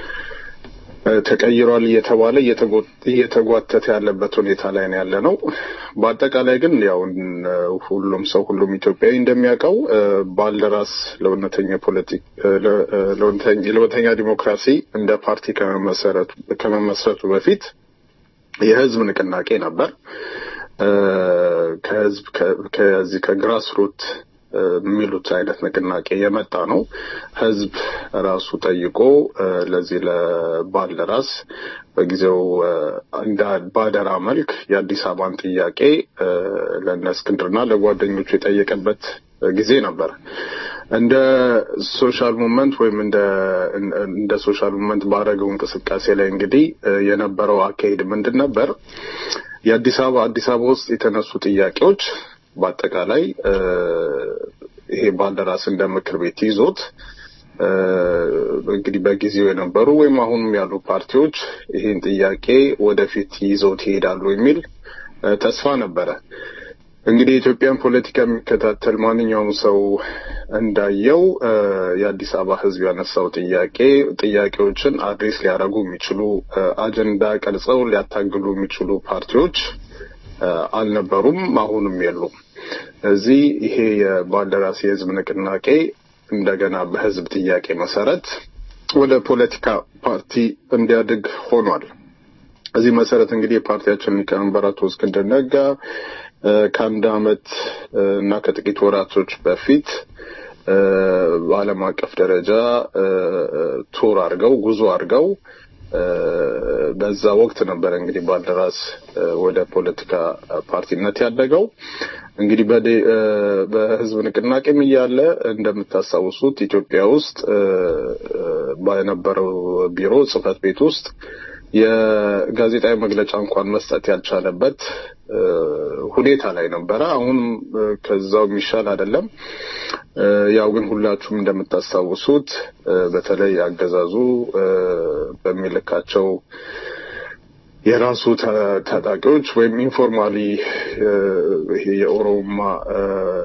እ፣ ተቀይሯል እየተባለ እየተጎ- እየተጓተተ ያለበት ሁኔታ ላይ ነው ያለ ነው። በአጠቃላይ ግን ያው እ፣ ሁሉም ሰው ሁሉም ኢትዮጵያዊ እንደሚያውቀው እ፣ ባልደራስ ለእውነተኛ ፖለቲክ እ፣ ለ- እ፣ ለእውነተኛ ለእውነተኛ ዲሞክራሲ እንደ ፓርቲ ከመመሰረቱ ከመመስረቱ በፊት የህዝብ ንቅናቄ ነበር። እ፣ ከህዝብ ከ- ከዚህ ከግራስ ሩት እ፣ የሚሉት አይነት ንቅናቄ የመጣ ነው። ህዝብ ራሱ ጠይቆ እ፣ ለዚህ ለባልደራስ በጊዜው እ፣ እንደ ባደራ መልክ የአዲስ አበባን ጥያቄ እ፣ ለእነ እስክንድርና ለጓደኞቹ የጠየቀበት ጊዜ ነበር። እንደ ሶሻል ሙቭመንት ወይም እንደ እንደ ሶሻል ሙቭመንት ባደረገው እንቅስቃሴ ላይ እንግዲህ እ፣ የነበረው አካሄድ ምንድን ነበር? የአዲስ አበባ አዲስ አበባ ውስጥ የተነሱ ጥያቄዎች በአጠቃላይ እ፣ ይሄ ባልደራስ እንደ ምክር ቤት ይዞት እ፣ እንግዲህ በጊዜው የነበሩ ወይም አሁንም ያሉ ፓርቲዎች ይህን ጥያቄ ወደፊት ይዘውት ይሄዳሉ የሚል እ፣ ተስፋ ነበረ። እንግዲህ የኢትዮጵያን ፖለቲካ የሚከታተል ማንኛውም ሰው እንዳየው እ፣ የአዲስ አበባ ሕዝብ ያነሳው ጥያቄ ጥያቄዎችን አድሬስ ሊያደርጉ የሚችሉ እ፣ አጀንዳ ቀርጸው ሊያታግሉ የሚችሉ ፓርቲዎች እ፣ አልነበሩም፣ አሁንም የሉም። እዚህ ይሄ የባልደራስ የህዝብ ንቅናቄ እንደገና በህዝብ ጥያቄ መሰረት ወደ ፖለቲካ ፓርቲ እንዲያድግ ሆኗል። እዚህ መሰረት እንግዲህ የፓርቲያችን ሊቀመንበር አቶ እስክንድር ነጋ እ፣ ከአንድ አመት እ፣ እና ከጥቂት ወራቶች በፊት እ፣ በዓለም አቀፍ ደረጃ እ፣ ቱር አድርገው ጉዞ አድርገው እ፣ በዛ ወቅት ነበረ እንግዲህ ባልደራስ እ፣ ወደ ፖለቲካ ፓርቲነት ያደገው። እንግዲህ በዴ- እ፣ በህዝብ ንቅናቄም እያለ እንደምታስታውሱት ኢትዮጵያ ውስጥ እ፣ እ፣ በነበረው ቢሮ ጽህፈት ቤት ውስጥ የጋዜጣዊ መግለጫ እንኳን መስጠት ያልቻለበት እ፣ ሁኔታ ላይ ነበረ። አሁንም እ፣ ከዛው የሚሻል አይደለም። እ፣ ያው ግን ሁላችሁም እንደምታስታውሱት እ፣ በተለይ አገዛዙ እ፣ በሚልካቸው የራሱ ታ- ታጣቂዎች ወይም ኢንፎርማሊ እ፣ ይሄ የኦሮማ እ፣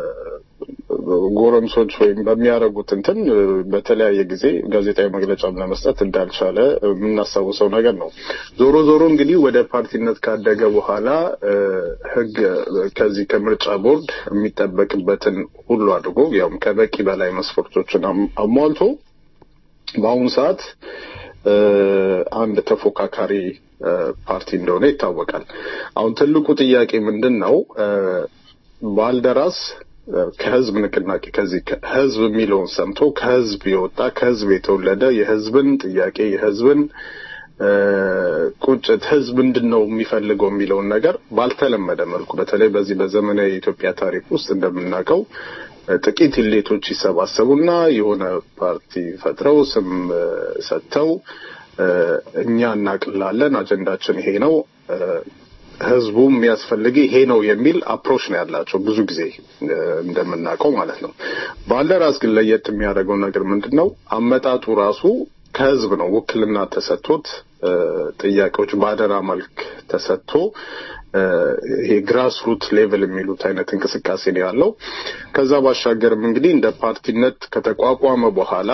ጎረምሶች ወይም በሚያደርጉት እንትን እ፣ በተለያየ ጊዜ ጋዜጣዊ መግለጫም ለመስጠት እንዳልቻለ የምናስታውሰው ነገር ነው። ዞሮ ዞሮ እንግዲህ ወደ ፓርቲነት ካደገ በኋላ እ፣ ህግ ከዚህ ከምርጫ ቦርድ የሚጠበቅበትን ሁሉ አድርጎ ያውም ከበቂ በላይ መስፈርቶችን አም- አሟልቶ በአሁኑ ሰዓት እ፣ አንድ ተፎካካሪ እ፣ ፓርቲ እንደሆነ ይታወቃል። አሁን ትልቁ ጥያቄ ምንድን ነው? እ፣ ባልደራስ እ፣ ከህዝብ ንቅናቄ ከዚህ ከ- ህዝብ የሚለውን ሰምቶ ከህዝብ የወጣ ከህዝብ የተወለደ የህዝብን ጥያቄ የህዝብን እ፣ ቁጭት ህዝብ ምንድን ነው የሚፈልገው የሚለውን ነገር ባልተለመደ መልኩ በተለይ በዚህ በዘመናዊ የኢትዮጵያ ታሪክ ውስጥ እንደምናውቀው እ፣ ጥቂት ኢሌቶች ይሰባሰቡና የሆነ ፓርቲ ፈጥረው ስም እ፣ ሰጥተው እ፣ እኛ እናቅላለን፣ አጀንዳችን ይሄ ነው እ፣ ህዝቡ የሚያስፈልግ ይሄ ነው የሚል አፕሮች ነው ያላቸው ብዙ ጊዜ እንደምናውቀው ማለት ነው። ባልደራስ ግን ለየት የሚያደርገው ነገር ምንድን ነው? አመጣጡ ራሱ ከህዝብ ነው። ውክልና ተሰጥቶት ጥያቄዎች በአደራ መልክ ተሰጥቶ ይሄ ግራስ ሩት ሌቭል የሚሉት አይነት እንቅስቃሴ ነው ያለው። ከዛ ባሻገርም እንግዲህ እንደ ፓርቲነት ከተቋቋመ በኋላ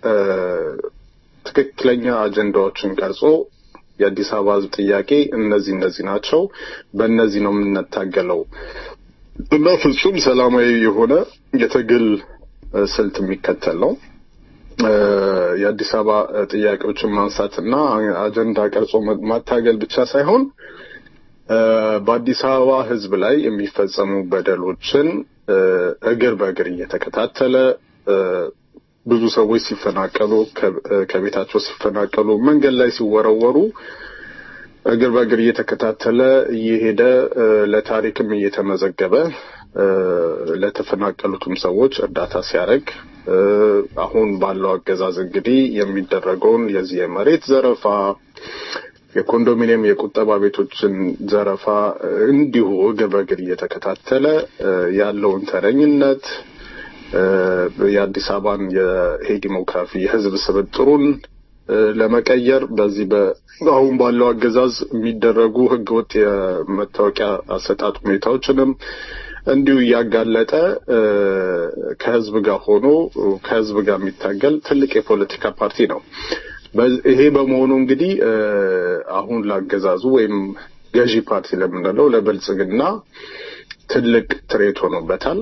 ትክክለኛ አጀንዳዎችን ቀርጾ የአዲስ አበባ ህዝብ ጥያቄ እነዚህ እነዚህ ናቸው፣ በእነዚህ ነው የምንታገለው እና ፍጹም ሰላማዊ የሆነ የትግል ስልት የሚከተል ነው። የአዲስ አበባ ጥያቄዎችን ማንሳትና አጀንዳ ቀርጾ ማታገል ብቻ ሳይሆን በአዲስ አበባ ህዝብ ላይ የሚፈጸሙ በደሎችን እግር በእግር እየተከታተለ ብዙ ሰዎች ሲፈናቀሉ ከቤታቸው ሲፈናቀሉ መንገድ ላይ ሲወረወሩ እግር በእግር እየተከታተለ እየሄደ ለታሪክም እየተመዘገበ ለተፈናቀሉትም ሰዎች እርዳታ ሲያደርግ አሁን ባለው አገዛዝ እንግዲህ የሚደረገውን የዚህ የመሬት ዘረፋ የኮንዶሚኒየም የቁጠባ ቤቶችን ዘረፋ እንዲሁ እግር በእግር እየተከታተለ ያለውን ተረኝነት የአዲስ አበባን ይሄ ዲሞክራፊ የህዝብ ስብጥሩን ለመቀየር በዚህ አሁን ባለው አገዛዝ የሚደረጉ ህገወጥ የመታወቂያ አሰጣጥ ሁኔታዎችንም እንዲሁ እያጋለጠ ከህዝብ ጋር ሆኖ ከህዝብ ጋር የሚታገል ትልቅ የፖለቲካ ፓርቲ ነው። ይሄ በመሆኑ እንግዲህ አሁን ላገዛዙ ወይም ገዢ ፓርቲ ለምንለው ለብልጽግና ትልቅ ትሬት ሆኖበታል።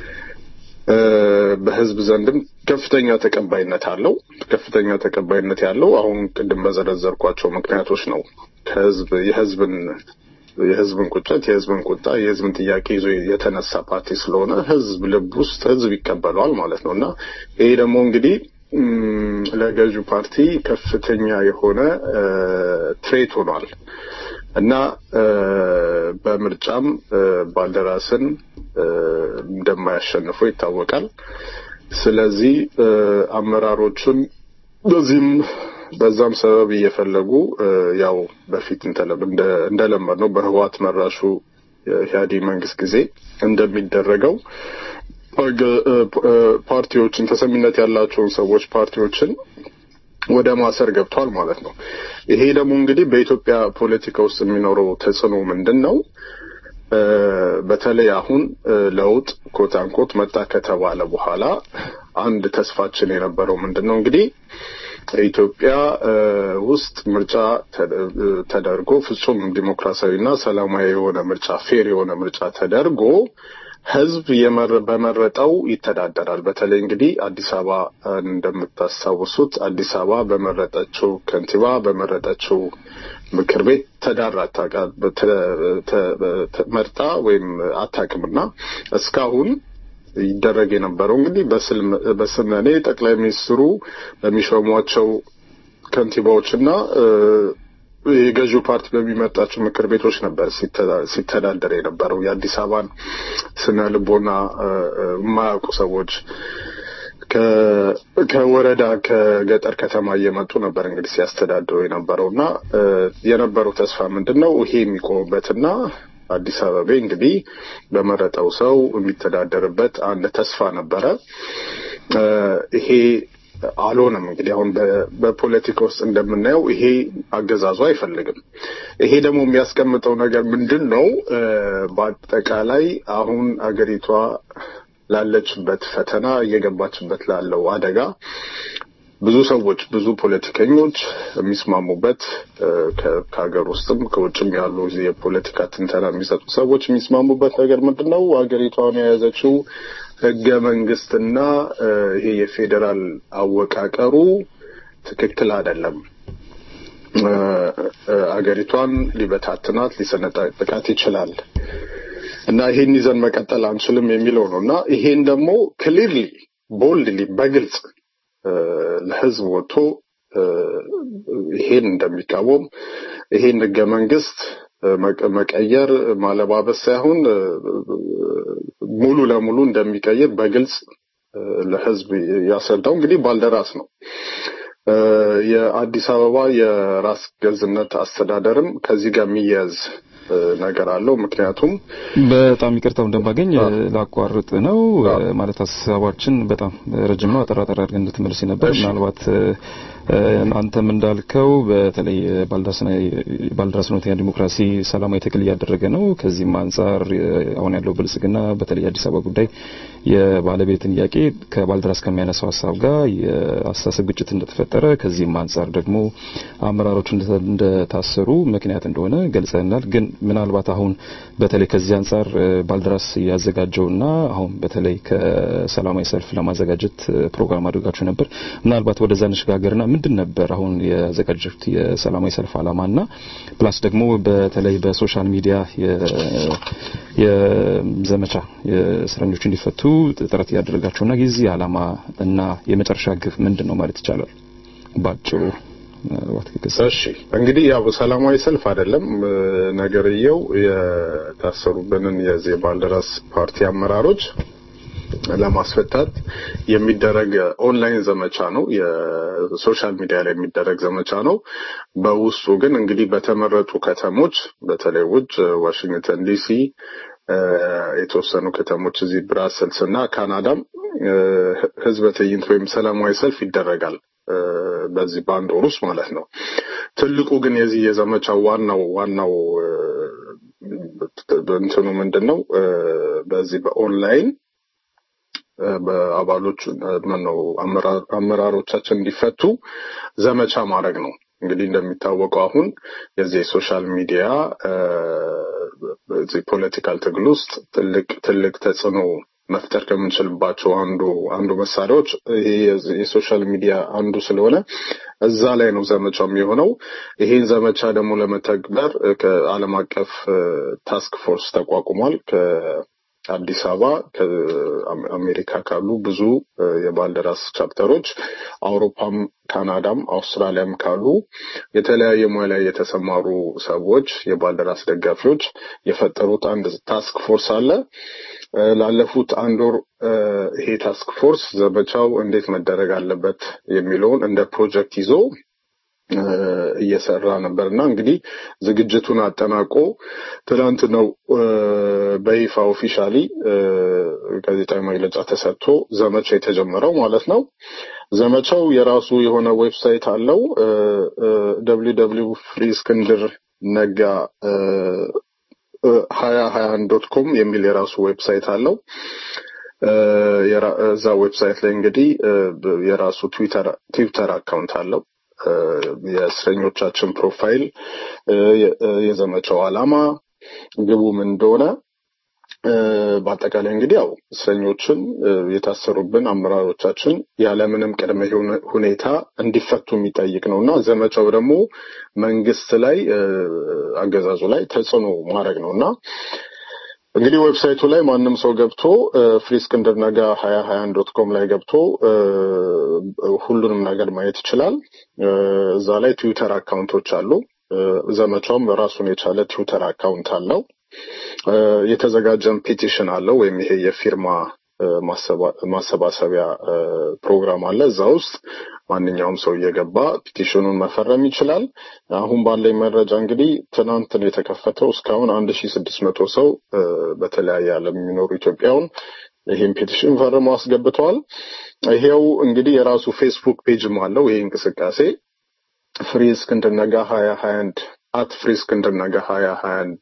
በህዝብ ዘንድም ከፍተኛ ተቀባይነት አለው። ከፍተኛ ተቀባይነት ያለው አሁን ቅድም በዘረዘርኳቸው ምክንያቶች ነው። ከህዝብ የህዝብን የህዝብን ቁጭት፣ የህዝብን ቁጣ፣ የህዝብን ጥያቄ ይዞ የተነሳ ፓርቲ ስለሆነ ህዝብ ልብ ውስጥ ህዝብ ይቀበለዋል ማለት ነው እና ይሄ ደግሞ እንግዲህ ለገዢው ፓርቲ ከፍተኛ የሆነ ትሬት ሆኗል እና በምርጫም ባልደራስን እንደማያሸንፈው ይታወቃል። ስለዚህ አመራሮቹን በዚህም በዛም ሰበብ እየፈለጉ ያው በፊት እንደለመድ ነው በህዋት መራሹ የኢህአዴግ መንግስት ጊዜ እንደሚደረገው ፓርቲዎችን ተሰሚነት ያላቸውን ሰዎች ፓርቲዎችን ወደ ማሰር ገብቷል ማለት ነው። ይሄ ደግሞ እንግዲህ በኢትዮጵያ ፖለቲካ ውስጥ የሚኖረው ተጽዕኖ ምንድን ነው? በተለይ አሁን ለውጥ ኮት አንኮት መጣ ከተባለ በኋላ አንድ ተስፋችን የነበረው ምንድን ነው እንግዲህ ኢትዮጵያ ውስጥ ምርጫ ተደርጎ ፍጹም ዲሞክራሲያዊና ሰላማዊ የሆነ ምርጫ ፌር የሆነ ምርጫ ተደርጎ ህዝብ በመረጠው ይተዳደራል። በተለይ እንግዲህ አዲስ አበባ እንደምታስታውሱት አዲስ አበባ በመረጠችው ከንቲባ በመረጠችው ምክር ቤት ተዳራ መርጣ ወይም አታውቅምና እስካሁን ይደረግ የነበረው እንግዲህ በስመኔ ጠቅላይ ሚኒስትሩ በሚሾሟቸው ከንቲባዎችና የገዢው ፓርቲ በሚመጣቸው ምክር ቤቶች ነበር ሲተዳደር የነበረው። የአዲስ አበባን ስነ ልቦና የማያውቁ ሰዎች ከወረዳ ከገጠር ከተማ እየመጡ ነበር እንግዲህ ሲያስተዳድሩ የነበረው እና የነበረው ተስፋ ምንድን ነው ይሄ የሚቆምበትና አዲስ አበባ እንግዲህ በመረጠው ሰው የሚተዳደርበት አንድ ተስፋ ነበረ። ይሄ አልሆነም። እንግዲህ አሁን በፖለቲካ ውስጥ እንደምናየው ይሄ አገዛዙ አይፈልግም። ይሄ ደግሞ የሚያስቀምጠው ነገር ምንድን ነው? በአጠቃላይ አሁን አገሪቷ ላለችበት ፈተና እየገባችበት ላለው አደጋ ብዙ ሰዎች ብዙ ፖለቲከኞች የሚስማሙበት ከሀገር ውስጥም ከውጭም ያሉ የፖለቲካ ትንተና የሚሰጡ ሰዎች የሚስማሙበት ነገር ምንድን ነው? ሀገሪቷን የያዘችው ህገ መንግስትና ይሄ የፌዴራል አወቃቀሩ ትክክል አይደለም። አገሪቷን ሊበታትናት ሊሰነጣጥቃት ይችላል እና ይሄን ይዘን መቀጠል አንችልም የሚለው ነው እና ይሄን ደግሞ ክሊርሊ ቦልድሊ በግልጽ ለህዝብ ወጥቶ ይሄን እንደሚቃወም ይሄን ህገ መንግስት መቀየር ማለባበስ ሳይሆን ሙሉ ለሙሉ እንደሚቀይር በግልጽ ለህዝብ ያስረዳው እንግዲህ ባልደራስ ነው። የአዲስ አበባ የራስ ገዝነት አስተዳደርም ከዚህ ጋር የሚያያዝ ነገር አለው። ምክንያቱም በጣም ይቅርታው እንደማገኝ ላቋርጥ ነው ማለት ሀሳባችን በጣም ረጅም ነው። አጠር አጠር አድርገን እንድትመልስ ነበር። ምናልባት አንተም እንዳልከው በተለይ ባልደራስ እውነተኛ ዲሞክራሲ ሰላማዊ ትግል እያደረገ ነው። ከዚህም አንጻር አሁን ያለው ብልጽግና በተለይ አዲስ አበባ ጉዳይ የባለቤትን ጥያቄ ከባልደራስ ከሚያነሳው ሀሳብ ጋር የአስተሳሰብ ግጭት እንደተፈጠረ ከዚህም አንጻር ደግሞ አመራሮች እንደታሰሩ ምክንያት እንደሆነ ገልጸናል። ግን ምናልባት አሁን በተለይ ከዚህ አንጻር ባልደራስ ያዘጋጀውና አሁን በተለይ ከሰላማዊ ሰልፍ ለማዘጋጀት ፕሮግራም አድርጋችሁ ነበር። ምናልባት ወደዛ እንሸጋገርና ምንድን ነበር አሁን ያዘጋጀሁት የሰላማዊ ሰልፍ ዓላማና ፕላስ ደግሞ በተለይ በሶሻል ሚዲያ የዘመቻ የእስረኞች እንዲፈቱ ጥረት እያደረጋቸውና ጊዜ ዓላማ እና የመጨረሻ ግብ ምንድን ነው ማለት ይቻላል ባጭሩ? እሺ እንግዲህ ያው ሰላማዊ ሰልፍ አይደለም ነገርየው የታሰሩብንን የዚህ ባልደራስ ፓርቲ አመራሮች ለማስፈታት የሚደረግ ኦንላይን ዘመቻ ነው። የሶሻል ሚዲያ ላይ የሚደረግ ዘመቻ ነው። በውስጡ ግን እንግዲህ በተመረጡ ከተሞች በተለይ ውጭ ዋሽንግተን ዲሲ፣ የተወሰኑ ከተሞች እዚህ ብራሰልስ እና ካናዳም ህዝበ ትዕይንት ወይም ሰላማዊ ሰልፍ ይደረጋል። በዚህ በአንድ ወር ውስጥ ማለት ነው። ትልቁ ግን የዚህ የዘመቻው ዋናው ዋናው እንትኑ ምንድን ነው? በዚህ በኦንላይን በአባሎቹ ነው አመራሮቻችን እንዲፈቱ ዘመቻ ማድረግ ነው። እንግዲህ እንደሚታወቀው አሁን የዚህ የሶሻል ሚዲያ እዚህ ፖለቲካል ትግል ውስጥ ትልቅ ትልቅ ተጽዕኖ መፍጠር ከምንችልባቸው አንዱ አንዱ መሳሪያዎች ይሄ የሶሻል ሚዲያ አንዱ ስለሆነ እዛ ላይ ነው ዘመቻው የሚሆነው። ይሄን ዘመቻ ደግሞ ለመተግበር ከዓለም አቀፍ ታስክ ፎርስ ተቋቁሟል። ከአዲስ አበባ ከአሜሪካ ካሉ ብዙ የባልደራስ ቻፕተሮች አውሮፓም፣ ካናዳም፣ አውስትራሊያም ካሉ የተለያየ ሙያ ላይ የተሰማሩ ሰዎች የባልደራስ ደጋፊዎች የፈጠሩት አንድ ታስክ ፎርስ አለ። ላለፉት አንድ ወር ይሄ ታስክ ፎርስ ዘመቻው እንዴት መደረግ አለበት የሚለውን እንደ ፕሮጀክት ይዞ እየሰራ ነበር እና እንግዲህ ዝግጅቱን አጠናቆ ትናንት ነው በይፋ ኦፊሻሊ ጋዜጣዊ መግለጫ ተሰጥቶ ዘመቻው የተጀመረው ማለት ነው። ዘመቻው የራሱ የሆነ ዌብሳይት አለው። ደብሊው ደብሊው ፍሪ እስክንድር ነጋ ሀያ ሀያ አንድ ዶት ኮም የሚል የራሱ ዌብሳይት አለው። እዛ ዌብሳይት ላይ እንግዲህ የራሱ ትዊተር ትዊተር አካውንት አለው። የእስረኞቻችን ፕሮፋይል፣ የዘመቻው ዓላማ፣ ግቡ ምን እንደሆነ በአጠቃላይ እንግዲህ ያው እስረኞችን የታሰሩብን አመራሮቻችን ያለምንም ቅድመ ሁኔታ እንዲፈቱ የሚጠይቅ ነው እና ዘመቻው ደግሞ መንግስት ላይ አገዛዙ ላይ ተጽዕኖ ማድረግ ነው እና እንግዲህ ዌብሳይቱ ላይ ማንም ሰው ገብቶ ፍሪ እስክንድር ነጋ ሀያ ሀያ አንድ ዶት ኮም ላይ ገብቶ ሁሉንም ነገር ማየት ይችላል። እዛ ላይ ትዊተር አካውንቶች አሉ። ዘመቻውም ራሱን የቻለ ትዊተር አካውንት አለው። የተዘጋጀን ፒቲሽን አለው ወይም ይሄ የፊርማ ማሰባሰቢያ ፕሮግራም አለ። እዛ ውስጥ ማንኛውም ሰው እየገባ ፒቲሽኑን መፈረም ይችላል። አሁን ባለኝ መረጃ እንግዲህ ትናንት ነው የተከፈተው። እስካሁን አንድ ሺ ስድስት መቶ ሰው በተለያየ ዓለም የሚኖሩ ኢትዮጵያውን ይህን ፔቲሽን ፈርመው አስገብተዋል። ይሄው እንግዲህ የራሱ ፌስቡክ ፔጅም አለው። ይሄ እንቅስቃሴ ፍሪ እስክንድር ነጋ ሀያ ሀያ አንድ አት ፍሪ እስክንድር ነጋ ሀያ ሀያ አንድ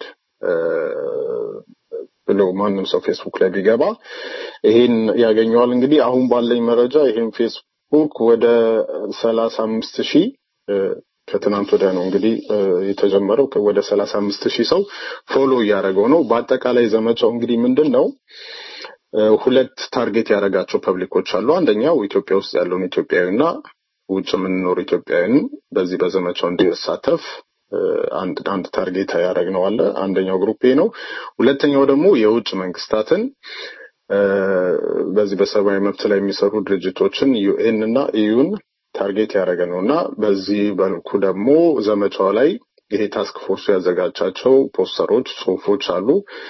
ብሎ ማንም ሰው ፌስቡክ ላይ ቢገባ ይሄን ያገኘዋል። እንግዲህ አሁን ባለኝ መረጃ ይሄን ፌስቡክ ወደ ሰላሳ አምስት ሺህ ከትናንት ወዲያ ነው እንግዲህ የተጀመረው ወደ ሰላሳ አምስት ሺህ ሰው ፎሎ እያደረገው ነው። በአጠቃላይ ዘመቻው እንግዲህ ምንድን ነው ሁለት ታርጌት ያደረጋቸው ፐብሊኮች አሉ። አንደኛው ኢትዮጵያ ውስጥ ያለውን ኢትዮጵያዊና ውጭ የምንኖር ኢትዮጵያዊን በዚህ በዘመቻው እንዲሳተፍ አንድ አንድ ታርጌት ያደረግነው አለ። አንደኛው ግሩፕ ነው። ሁለተኛው ደግሞ የውጭ መንግስታትን በዚህ በሰብአዊ መብት ላይ የሚሰሩ ድርጅቶችን ዩኤን እና ኢዩን ታርጌት ያደረገ ነው እና በዚህ መልኩ ደግሞ ዘመቻው ላይ ይሄ ታስክ ፎርሱ ያዘጋጃቸው ፖስተሮች፣ ጽሁፎች አሉ።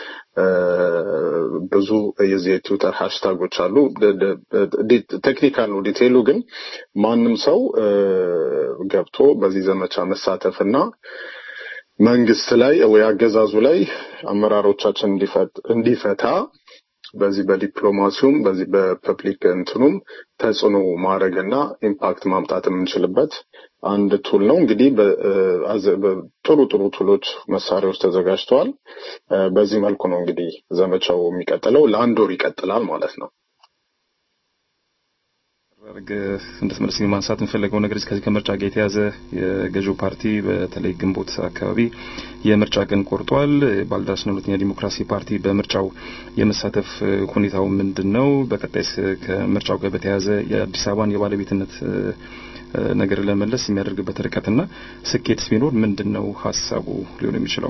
ብዙ የዚህ የትዊተር ሃሽታጎች አሉ። ቴክኒካል ነው ዲቴይሉ፣ ግን ማንም ሰው ገብቶ በዚህ ዘመቻ መሳተፍ እና መንግስት ላይ ወይ አገዛዙ ላይ አመራሮቻችን እንዲፈታ በዚህ በዲፕሎማሲውም በዚህ በፐብሊክ እንትኑም ተጽዕኖ ማድረግና ኢምፓክት ማምጣት የምንችልበት አንድ ቱል ነው። እንግዲህ ጥሩ ጥሩ ቱሎች፣ መሳሪያዎች ተዘጋጅተዋል። በዚህ መልኩ ነው እንግዲህ ዘመቻው የሚቀጥለው። ለአንድ ወር ይቀጥላል ማለት ነው። ረግ እንድትመልስ ማንሳት የምፈለገው ነገር ከዚህ ከምርጫ ጋር የተያዘ የገዢው ፓርቲ በተለይ ግንቦት አካባቢ የምርጫ ቀን ቆርጧል። ባልደራስና ሁለተኛ ዲሞክራሲ ፓርቲ በምርጫው የመሳተፍ ሁኔታው ምንድን ነው? በቀጣይስ ከምርጫው ጋር በተያያዘ የአዲስ አበባን የባለቤትነት ነገር ለመለስ የሚያደርግበት ርቀትና ስኬትስ ቢኖር ምንድን ነው ሀሳቡ ሊሆን የሚችለው?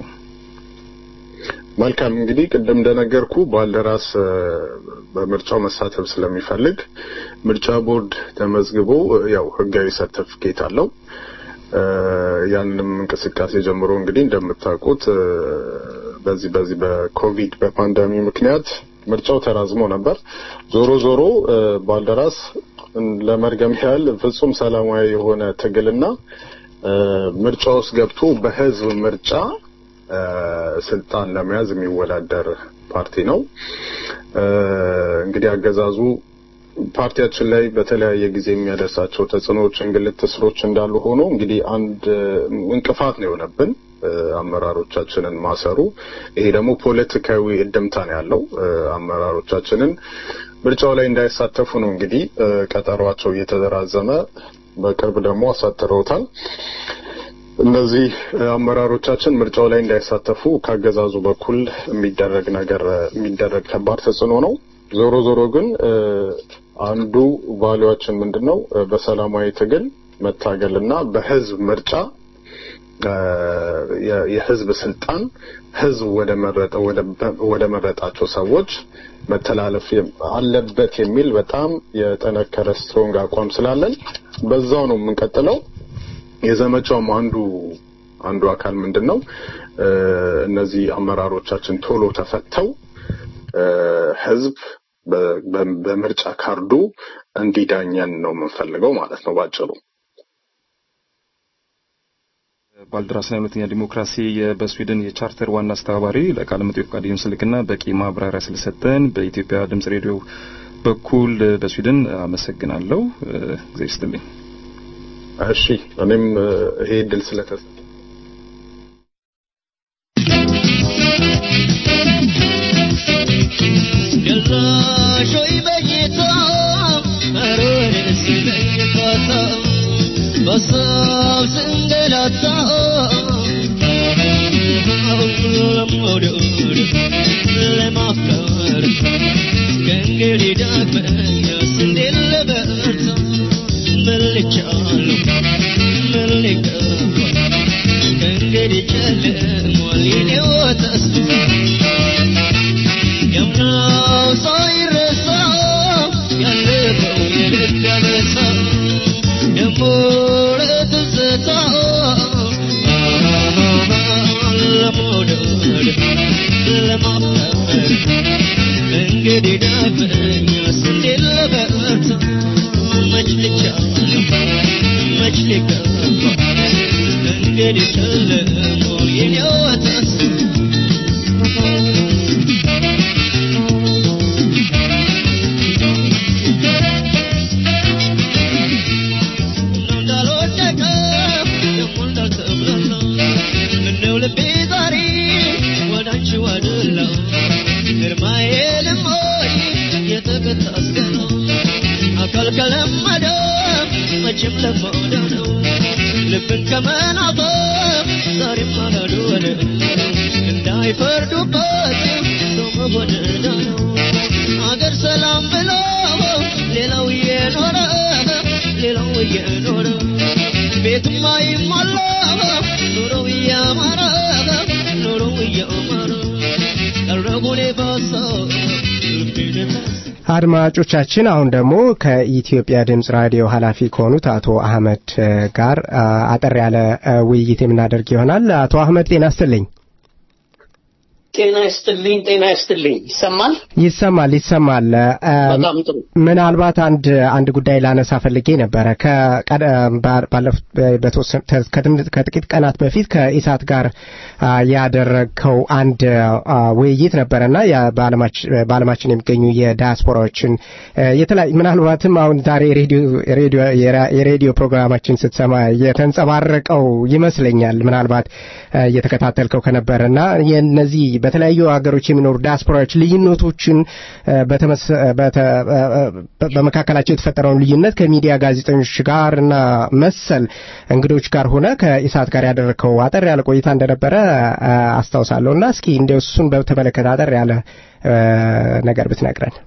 መልካም እንግዲህ ቅድም እንደነገርኩ ባልደራስ በምርጫው መሳተፍ ስለሚፈልግ ምርጫ ቦርድ ተመዝግቦ ያው ህጋዊ ሰርተፊኬት አለው። ያንንም እንቅስቃሴ ጀምሮ እንግዲህ እንደምታውቁት በዚህ በዚህ በኮቪድ በፓንደሚ ምክንያት ምርጫው ተራዝሞ ነበር። ዞሮ ዞሮ ባልደራስ ለመርገም ያህል ፍጹም ሰላማዊ የሆነ ትግልና ምርጫ ውስጥ ገብቶ በህዝብ ምርጫ ስልጣን ለመያዝ የሚወዳደር ፓርቲ ነው። እንግዲህ አገዛዙ ፓርቲያችን ላይ በተለያየ ጊዜ የሚያደርሳቸው ተጽዕኖዎች፣ እንግልት፣ እስሮች እንዳሉ ሆኖ እንግዲህ አንድ እንቅፋት ነው የሆነብን አመራሮቻችንን ማሰሩ። ይሄ ደግሞ ፖለቲካዊ እድምታ ነው ያለው። አመራሮቻችንን ምርጫው ላይ እንዳይሳተፉ ነው እንግዲህ ቀጠሯቸው እየተራዘመ በቅርብ ደግሞ አሳትረውታል። እነዚህ አመራሮቻችን ምርጫው ላይ እንዳይሳተፉ ካገዛዙ በኩል የሚደረግ ነገር የሚደረግ ከባድ ተጽዕኖ ነው። ዞሮ ዞሮ ግን አንዱ ቫሊዋችን ምንድን ነው? በሰላማዊ ትግል መታገልና በህዝብ ምርጫ የህዝብ ስልጣን ህዝብ ወደ መረጠ ወደ መረጣቸው ሰዎች መተላለፍ አለበት የሚል በጣም የጠነከረ ስትሮንግ አቋም ስላለን በዛው ነው የምንቀጥለው። የዘመቻውም አንዱ አንዱ አካል ምንድን ነው? እነዚህ አመራሮቻችን ቶሎ ተፈተው ህዝብ በምርጫ ካርዱ እንዲዳኘን ነው የምንፈልገው ማለት ነው ባጭሩ። ባልደራስና ሁለተኛ ዲሞክራሲ በስዊድን የቻርተር ዋና አስተባባሪ ለቃለ መጠይቅ ፈቃደኝን ስልክና በቂ ማብራሪያ ስለሰጠን በኢትዮጵያ ድምጽ ሬዲዮ በኩል በስዊድን አመሰግናለሁ። እግዚአብሔር ይስጥልኝ። እሺ እኔም ይሄ እድል ስለተሰ ገላሾይ በጌታ መሮን ስለኝፋታ በሳብ ስንገላታ ለመውደድ ለማፍቀር ከእንግዲህ ዳግመኛ እንዴት ልበርታ መልቻለሁ ምን ሊገባ ከእንግዲህ ጨልሟል የኔው ተስፋ ያምናው ሳይረሳ ያለፈው የልብ ያበሳ ደሞ ለትዝታ ለመውደድ ለማፍቀር እንግዲህ ዳግመኛስ እንዴት ልበርታ መች ልቻለሁ መች ሊገባ እንግዲህ ጨልሟል የኔው ተስፋ እንዳልወደቀ ደግሞ እንዳልተብላላ ምነው ልቤ ዛሬ ወደ አንቺ ዋደላ ግርማዬ ልሞይ የተቀጣ አስገና አካል ከለመደ መቼም ለመደ ነው ልብን ከመናፈቅ ዛሬም አላዶለ እንዳይፈርዱበት ሰው መሆን ዕዳ ነው አገር ሰላም ብሎ ሌላው እየኖረ ሌላው እየኖረ ቤቱም አይሟላ ኑሮው እያማረ ኑሮው እያማረ ቀረጉኔ ባሰው ልቤን አድማጮቻችን አሁን ደግሞ ከኢትዮጵያ ድምጽ ራዲዮ ኃላፊ ከሆኑት አቶ አህመድ ጋር አጠር ያለ ውይይት የምናደርግ ይሆናል። አቶ አህመድ ጤና ይስጥልኝ። ጤና ይስጥልኝ፣ ጤና ይስጥልኝ። ይሰማል? ይሰማል ይሰማል። እ፣ በጣም ጥሩ። ምናልባት አንድ አንድ ጉዳይ ላነሳ ፈልጌ ነበረ። ከቀደ- ባ- ባለፉት በተወሰነ ተ- ከትም- ከጥቂት ቀናት በፊት ከኢሳት ጋር አ፣ ያደረግከው አንድ አ፣ ውይይት ነበረና ያ በዓለማች- በዓለማችን የሚገኙ የዳያስፖራዎችን እ፣ የተለያዩ ምናልባትም አሁን ዛሬ ሬዲዮ ሬዲዮ የራ- የሬዲዮ ፕሮግራማችን ስትሰማ የተንጸባረቀው ይመስለኛል። ምናልባት እ፣ እየተከታተልከው ከነበረና የነዚህ በተለያዩ ሀገሮች የሚኖሩ ዲያስፖራዎች ልዩነቶችን እ፣ በተመሰ- በተ- በ- በመካከላቸው የተፈጠረውን ልዩነት ከሚዲያ ጋዜጠኞች ጋር እና መሰል እንግዶች ጋር ሆነ ከኢሳት ጋር ያደረግከው አጠር ያለ ቆይታ እንደነበረ እ፣ አስታውሳለሁ እና እስኪ እንዲያው እሱን በተመለከተ አጠር ያለ እ፣ ነገር ብትነግረን።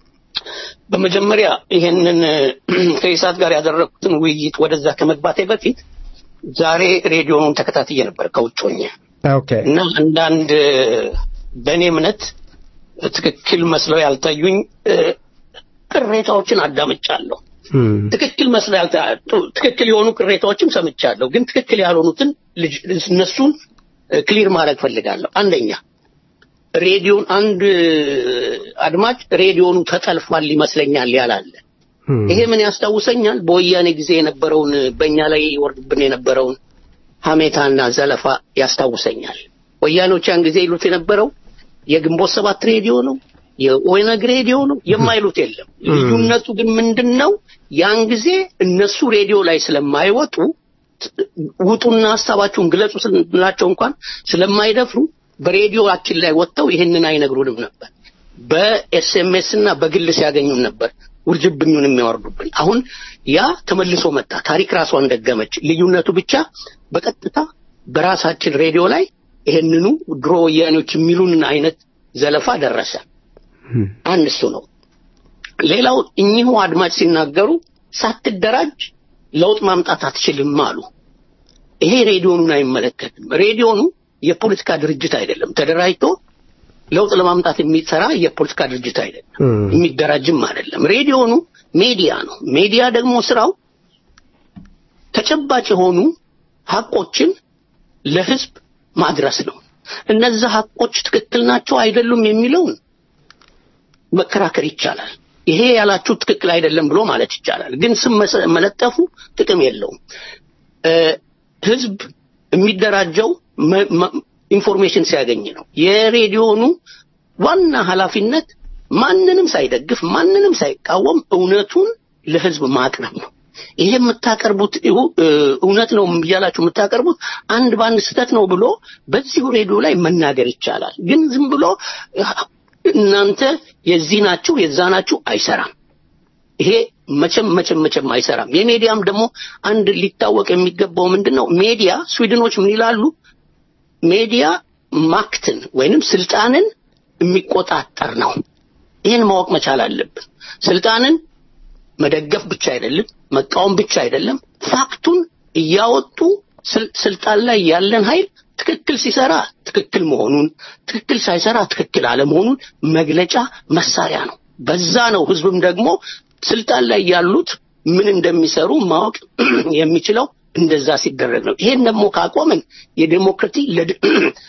በመጀመሪያ ይሄንን ከኢሳት ጋር ያደረኩትን ውይይት ወደዛ ከመግባቴ በፊት ዛሬ ሬዲዮኑን ተከታትዬ ነበር ከውጭ ሆኜ ኦኬ እና አንዳንድ በእኔ እምነት ትክክል መስለው ያልታዩኝ እ፣ ቅሬታዎችን አዳምጫለሁ። ትክክል መስለው ያልታ ጡ- ትክክል የሆኑ ቅሬታዎችም ሰምቻለሁ። ግን ትክክል ያልሆኑትን ልጅ- እነሱን ክሊር ማድረግ ፈልጋለሁ። አንደኛ ሬዲዮን አንድ አድማጭ ሬዲዮኑ ተጠልፏል ይመስለኛል ያላለ ይሄ ምን ያስታውሰኛል? በወያኔ ጊዜ የነበረውን በእኛ ላይ ይወርድብን የነበረውን ሀሜታና ዘለፋ ያስታውሰኛል። ወያኔዎች ያን ጊዜ ይሉት የነበረው የግንቦት ሰባት ሬዲዮ ነው፣ የኦነግ ሬዲዮ ነው የማይሉት የለም። ልዩነቱ ግን ምንድን ነው? ያን ጊዜ እነሱ ሬዲዮ ላይ ስለማይወጡ ውጡና ሀሳባችሁን ግለጹ ስንላቸው እንኳን ስለማይደፍሩ በሬዲዮአችን ላይ ወጥተው ይህንን አይነግሩንም ነበር። በኤስኤምኤስ እና በግል ሲያገኙን ነበር ውርጅብኙን የሚያወርዱብን። አሁን ያ ተመልሶ መጣ። ታሪክ ራሷን ደገመች። ልዩነቱ ብቻ በቀጥታ በራሳችን ሬዲዮ ላይ ይሄንኑ ድሮ ወያኔዎች የሚሉን አይነት ዘለፋ ደረሰ። አንድ እሱ ነው። ሌላው እኚሁ አድማጭ ሲናገሩ ሳትደራጅ ለውጥ ማምጣት አትችልም አሉ። ይሄ ሬዲዮኑን አይመለከትም። ሬዲዮኑ የፖለቲካ ድርጅት አይደለም። ተደራጅቶ ለውጥ ለማምጣት የሚሰራ የፖለቲካ ድርጅት አይደለም። የሚደራጅም አይደለም። ሬዲዮኑ ሜዲያ ነው። ሜዲያ ደግሞ ስራው ተጨባጭ የሆኑ ሀቆችን ለህዝብ ማድረስ ነው። እነዛ ሀቆች ትክክል ናቸው አይደሉም የሚለውን መከራከር ይቻላል። ይሄ ያላችሁ ትክክል አይደለም ብሎ ማለት ይቻላል። ግን ስም መሰ- መለጠፉ ጥቅም የለውም። እ፣ ህዝብ የሚደራጀው መ- መ- ኢንፎርሜሽን ሲያገኝ ነው። የሬዲዮኑ ዋና ኃላፊነት ማንንም ሳይደግፍ ማንንም ሳይቃወም እውነቱን ለህዝብ ማቅረብ ነው። ይሄ የምታቀርቡት ይሁ- እ፣ እውነት ነው እያላችሁ የምታቀርቡት አንድ በአንድ ስህተት ነው ብሎ በዚሁ ሬዲዮ ላይ መናገር ይቻላል። ግን ዝም ብሎ እናንተ የዚህ ናችሁ የዛ ናችሁ አይሰራም። ይሄ መቼም መቼም መቼም አይሰራም። የሚዲያም ደግሞ አንድ ሊታወቅ የሚገባው ምንድን ነው? ሜዲያ ስዊድኖች ምን ይላሉ? ሜዲያ ማክትን ወይንም ስልጣንን የሚቆጣጠር ነው። ይህን ማወቅ መቻል አለብን። ስልጣንን መደገፍ ብቻ አይደለም፣ መቃወም ብቻ አይደለም፣ ፋክቱን እያወጡ ስል- ስልጣን ላይ ያለን ኃይል ትክክል ሲሰራ ትክክል መሆኑን፣ ትክክል ሳይሰራ ትክክል አለመሆኑን መግለጫ መሳሪያ ነው። በዛ ነው ህዝብም ደግሞ ስልጣን ላይ ያሉት ምን እንደሚሰሩ ማወቅ የሚችለው እንደዛ ሲደረግ ነው። ይሄን ደግሞ ካቆምን የዴሞክራሲ ለድ-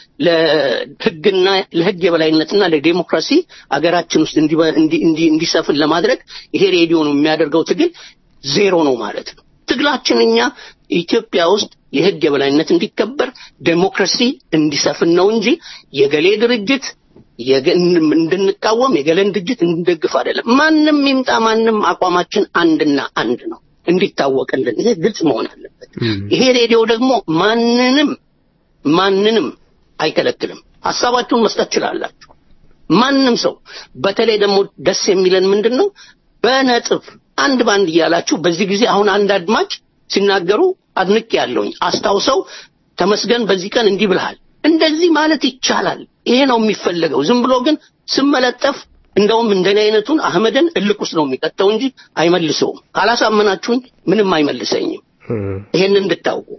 ለህግና ለህግ የበላይነትና ለዴሞክራሲ አገራችን ውስጥ እንዲበ- እንዲ- እንዲ- እንዲሰፍን ለማድረግ ይሄ ሬዲዮ ነው የሚያደርገው ትግል ዜሮ ነው ማለት ነው። ትግላችን እኛ ኢትዮጵያ ውስጥ የህግ የበላይነት እንዲከበር ዴሞክራሲ እንዲሰፍን ነው እንጂ የገሌ ድርጅት የገ- እንድንቃወም የገሌን ድርጅት እንድንደግፍ አይደለም። ማንም ይምጣ ማንም አቋማችን አንድና አንድ ነው እንዲታወቅልን። ይሄ ግልጽ መሆን አለበት። ይሄ ሬዲዮ ደግሞ ማንንም ማንንም አይከለክልም። ሀሳባችሁን መስጠት ትችላላችሁ። ማንም ሰው በተለይ ደግሞ ደስ የሚለን ምንድን ነው በነጥብ አንድ ባንድ እያላችሁ በዚህ ጊዜ አሁን አንድ አድማጭ ሲናገሩ አድንቅ ያለውኝ አስታውሰው ተመስገን በዚህ ቀን እንዲህ ብልሃል እንደዚህ ማለት ይቻላል ይሄ ነው የሚፈለገው ዝም ብሎ ግን ስመለጠፍ እንደውም እንደኔ አይነቱን አህመድን እልቅ ውስጥ ነው የሚቀጠው እንጂ አይመልሰውም ካላሳመናችሁኝ ምንም አይመልሰኝም ይሄን እንድታውቁ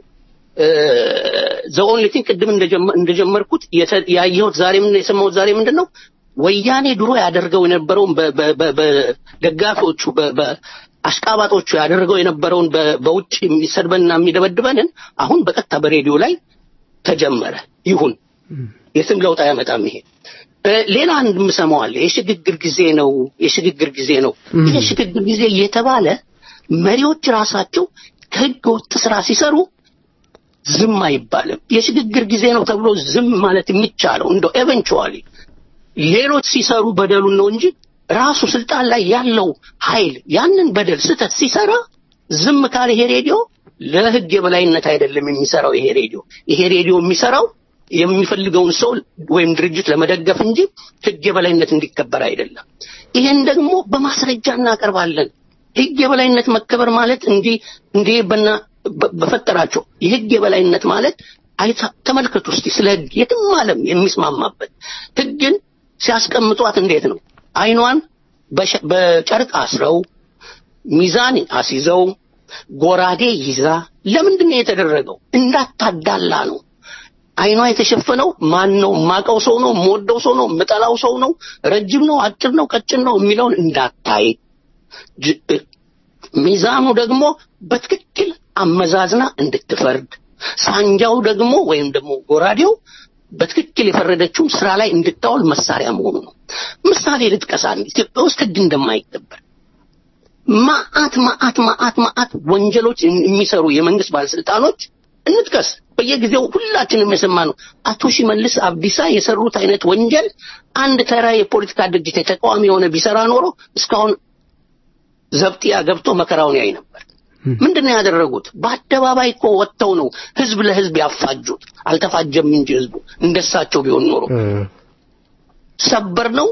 ዘኦንሊ ቲንግ ቅድም እንደጀመ- እንደጀመርኩት የተ- ያየሁት ዛሬ ምን የሰማሁት ዛሬ ምንድን ነው ወያኔ ድሮ ያደርገው የነበረውን በ- በ- በ- በደጋፊዎቹ በ- በ- አሽቃባጦቹ ያደርገው የነበረውን በ- በውጭ የሚሰድበንና የሚደበድበንን አሁን በቀጥታ በሬዲዮ ላይ ተጀመረ። ይሁን የስም ለውጥ አያመጣም ይሄ እ፣ ሌላ አንድ የምሰማው አለ የሽግግር ጊዜ ነው የሽግግር ጊዜ ነው ይህ የሽግግር ጊዜ እየተባለ መሪዎች ራሳቸው ከህገ ወጥ ስራ ሲሰሩ ዝም አይባልም የሽግግር ጊዜ ነው ተብሎ ዝም ማለት የሚቻለው እንደው ኤቨንቹዋሊ ሌሎች ሲሰሩ በደሉን ነው እንጂ ራሱ ስልጣን ላይ ያለው ኃይል ያንን በደል ስህተት ሲሰራ ዝም ካለ ይሄ ሬዲዮ ለህግ የበላይነት አይደለም የሚሰራው ይሄ ሬዲዮ ይሄ ሬዲዮ የሚሰራው የሚፈልገውን ሰው ወይም ድርጅት ለመደገፍ እንጂ ህግ የበላይነት እንዲከበር አይደለም ይሄን ደግሞ በማስረጃ እናቀርባለን ህግ የበላይነት መከበር ማለት እንዲህ እንዲህ በና በ- በፈጠራቸው የህግ የበላይነት ማለት አይታ ተመልከቱ እስቲ ስለ ህግ የትም ዓለም የሚስማማበት ህግን ሲያስቀምጧት እንዴት ነው አይኗን በሸ- በጨርቅ አስረው ሚዛን አስይዘው ጎራዴ ይዛ ለምንድን ነው የተደረገው እንዳታዳላ ነው አይኗ የተሸፈነው ማን ነው ማቀው ሰው ነው የምወደው ሰው ነው የምጠላው ሰው ነው ረጅም ነው አጭር ነው ቀጭን ነው የሚለውን እንዳታይ ጅ- እ- ሚዛኑ ደግሞ በትክክል አመዛዝና እንድትፈርድ ሳንጃው ደግሞ ወይም ደግሞ ጎራዴው በትክክል የፈረደችውን ስራ ላይ እንድታውል መሳሪያ መሆኑ ነው ምሳሌ ልጥቀሳ ኢትዮጵያ ውስጥ ህግ እንደማይከበር ማአት ማአት ማአት ማአት ወንጀሎች የሚሰሩ የመንግስት ባለስልጣኖች እንጥቀስ በየጊዜው ሁላችንም የሰማነው አቶ ሽመልስ አብዲሳ የሰሩት አይነት ወንጀል አንድ ተራ የፖለቲካ ድርጅት የተቃዋሚ የሆነ ቢሰራ ኖሮ እስካሁን ዘብጥያ ገብቶ መከራውን ያይ ነበር ምንድን ነው ያደረጉት በአደባባይ እኮ ወጥተው ነው ህዝብ ለህዝብ ያፋጁት አልተፋጀም እንጂ ህዝቡ እንደሳቸው ቢሆን ኖሮ ሰበር ነው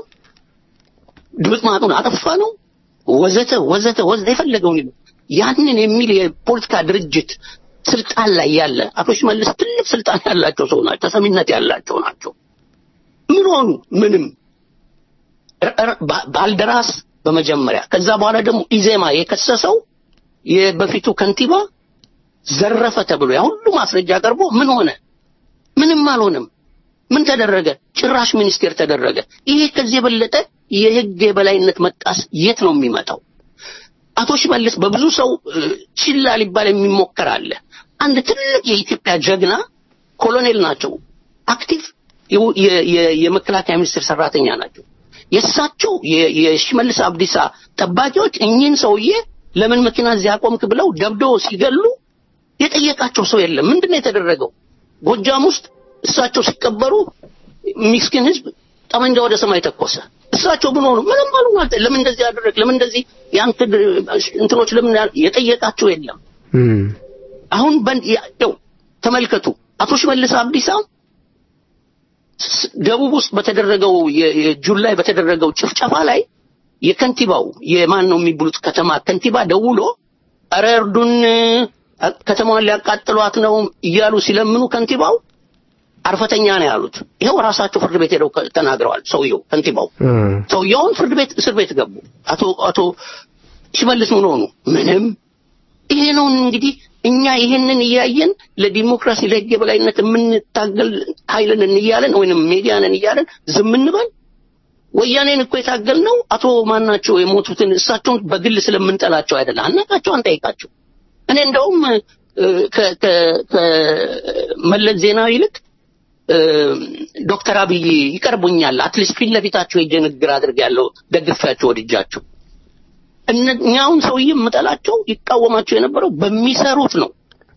ድምጥማጡን አጠፋ ነው ወዘተ ወዘተ ወዘተ የፈለገውን ይበል። ያንን የሚል የፖለቲካ ድርጅት ስልጣን ላይ ያለ አቶ ሽመልስ ትልቅ ስልጣን ያላቸው ሰው ናቸው ተሰሚነት ያላቸው ናቸው ምን ሆኑ ምንም ረ- ረ- ባ- ባልደራስ በመጀመሪያ ከዛ በኋላ ደግሞ ኢዜማ የከሰሰው የበፊቱ ከንቲባ ዘረፈ ተብሎ ያ ሁሉ ማስረጃ ቀርቦ ምን ሆነ ምንም አልሆነም ምን ተደረገ ጭራሽ ሚኒስቴር ተደረገ ይሄ ከዚህ የበለጠ የህግ የበላይነት መጣስ የት ነው የሚመጣው አቶ ሽመልስ በብዙ ሰው እ፣ ችላ ሊባል የሚሞከር አለ አንድ ትልቅ የኢትዮጵያ ጀግና ኮሎኔል ናቸው አክቲቭ የው- የ- የ- የመከላከያ ሚኒስቴር ሰራተኛ ናቸው የእሳቸው የ- የሽመልስ አብዲሳ ጠባቂዎች እኚህን ሰውዬ ለምን መኪና እዚህ አቆምክ ብለው ደብድበው ሲገሉ የጠየቃቸው ሰው የለም ምንድን ነው የተደረገው ጎጃም ውስጥ እሳቸው ሲቀበሩ ሚስኪን ህዝብ ጠመንጃ ወደ ሰማይ ተኮሰ እሳቸው ምን ሆኑ ምንም አሉ ማለት ለምን እንደዚህ ያደረግ ለምን እንደዚህ ያንተ እንትኖች ለምን ያ- የጠየቃቸው የለም አሁን በን ያው ተመልከቱ አቶ ሽመልስ አብዲሳ ስ- ደቡብ ውስጥ በተደረገው የ- የጁን ላይ በተደረገው ጭፍጨፋ ላይ የከንቲባው የማን ነው የሚብሉት ከተማ ከንቲባ ደውሎ ኧረ እርዱን አ- ከተማዋን ሊያቃጥሏት ነው እያሉ ሲለምኑ ከንቲባው አርፈተኛ ነው ያሉት ይኸው ራሳቸው ፍርድ ቤት ሄደው ከ- ተናግረዋል ሰውየው ከንቲባው ሰውየውን ፍርድ ቤት እስር ቤት ገቡ አቶ አቶ ሽመልስ ምን ሆኑ ምንም ይሄ ነው እንግዲህ እኛ ይሄንን እያየን ለዲሞክራሲ ለህግ የበላይነት የምንታገል ኃይልን እያለን ወይንም ሜዲያንን እያለን ዝም እንበል ወያኔን እኮ የታገል ነው አቶ ማናቸው የሞቱትን እሳቸውን በግል ስለምንጠላቸው አይደለም አናቃቸው አንጠይቃቸው እኔ እንደውም እ፣ ከ- ከ- ከመለስ ዜናዊ ይልቅ እ፣ ዶክተር አብይ ይቀርቡኛል አትሊስት ፊት ለፊታቸው ሄጄ ንግግር አድርጌያለሁ ደግፌያቸው ወድጃቸው እኛውን ሰውዬ የምጠላቸው ይቃወማቸው የነበረው በሚሰሩት ነው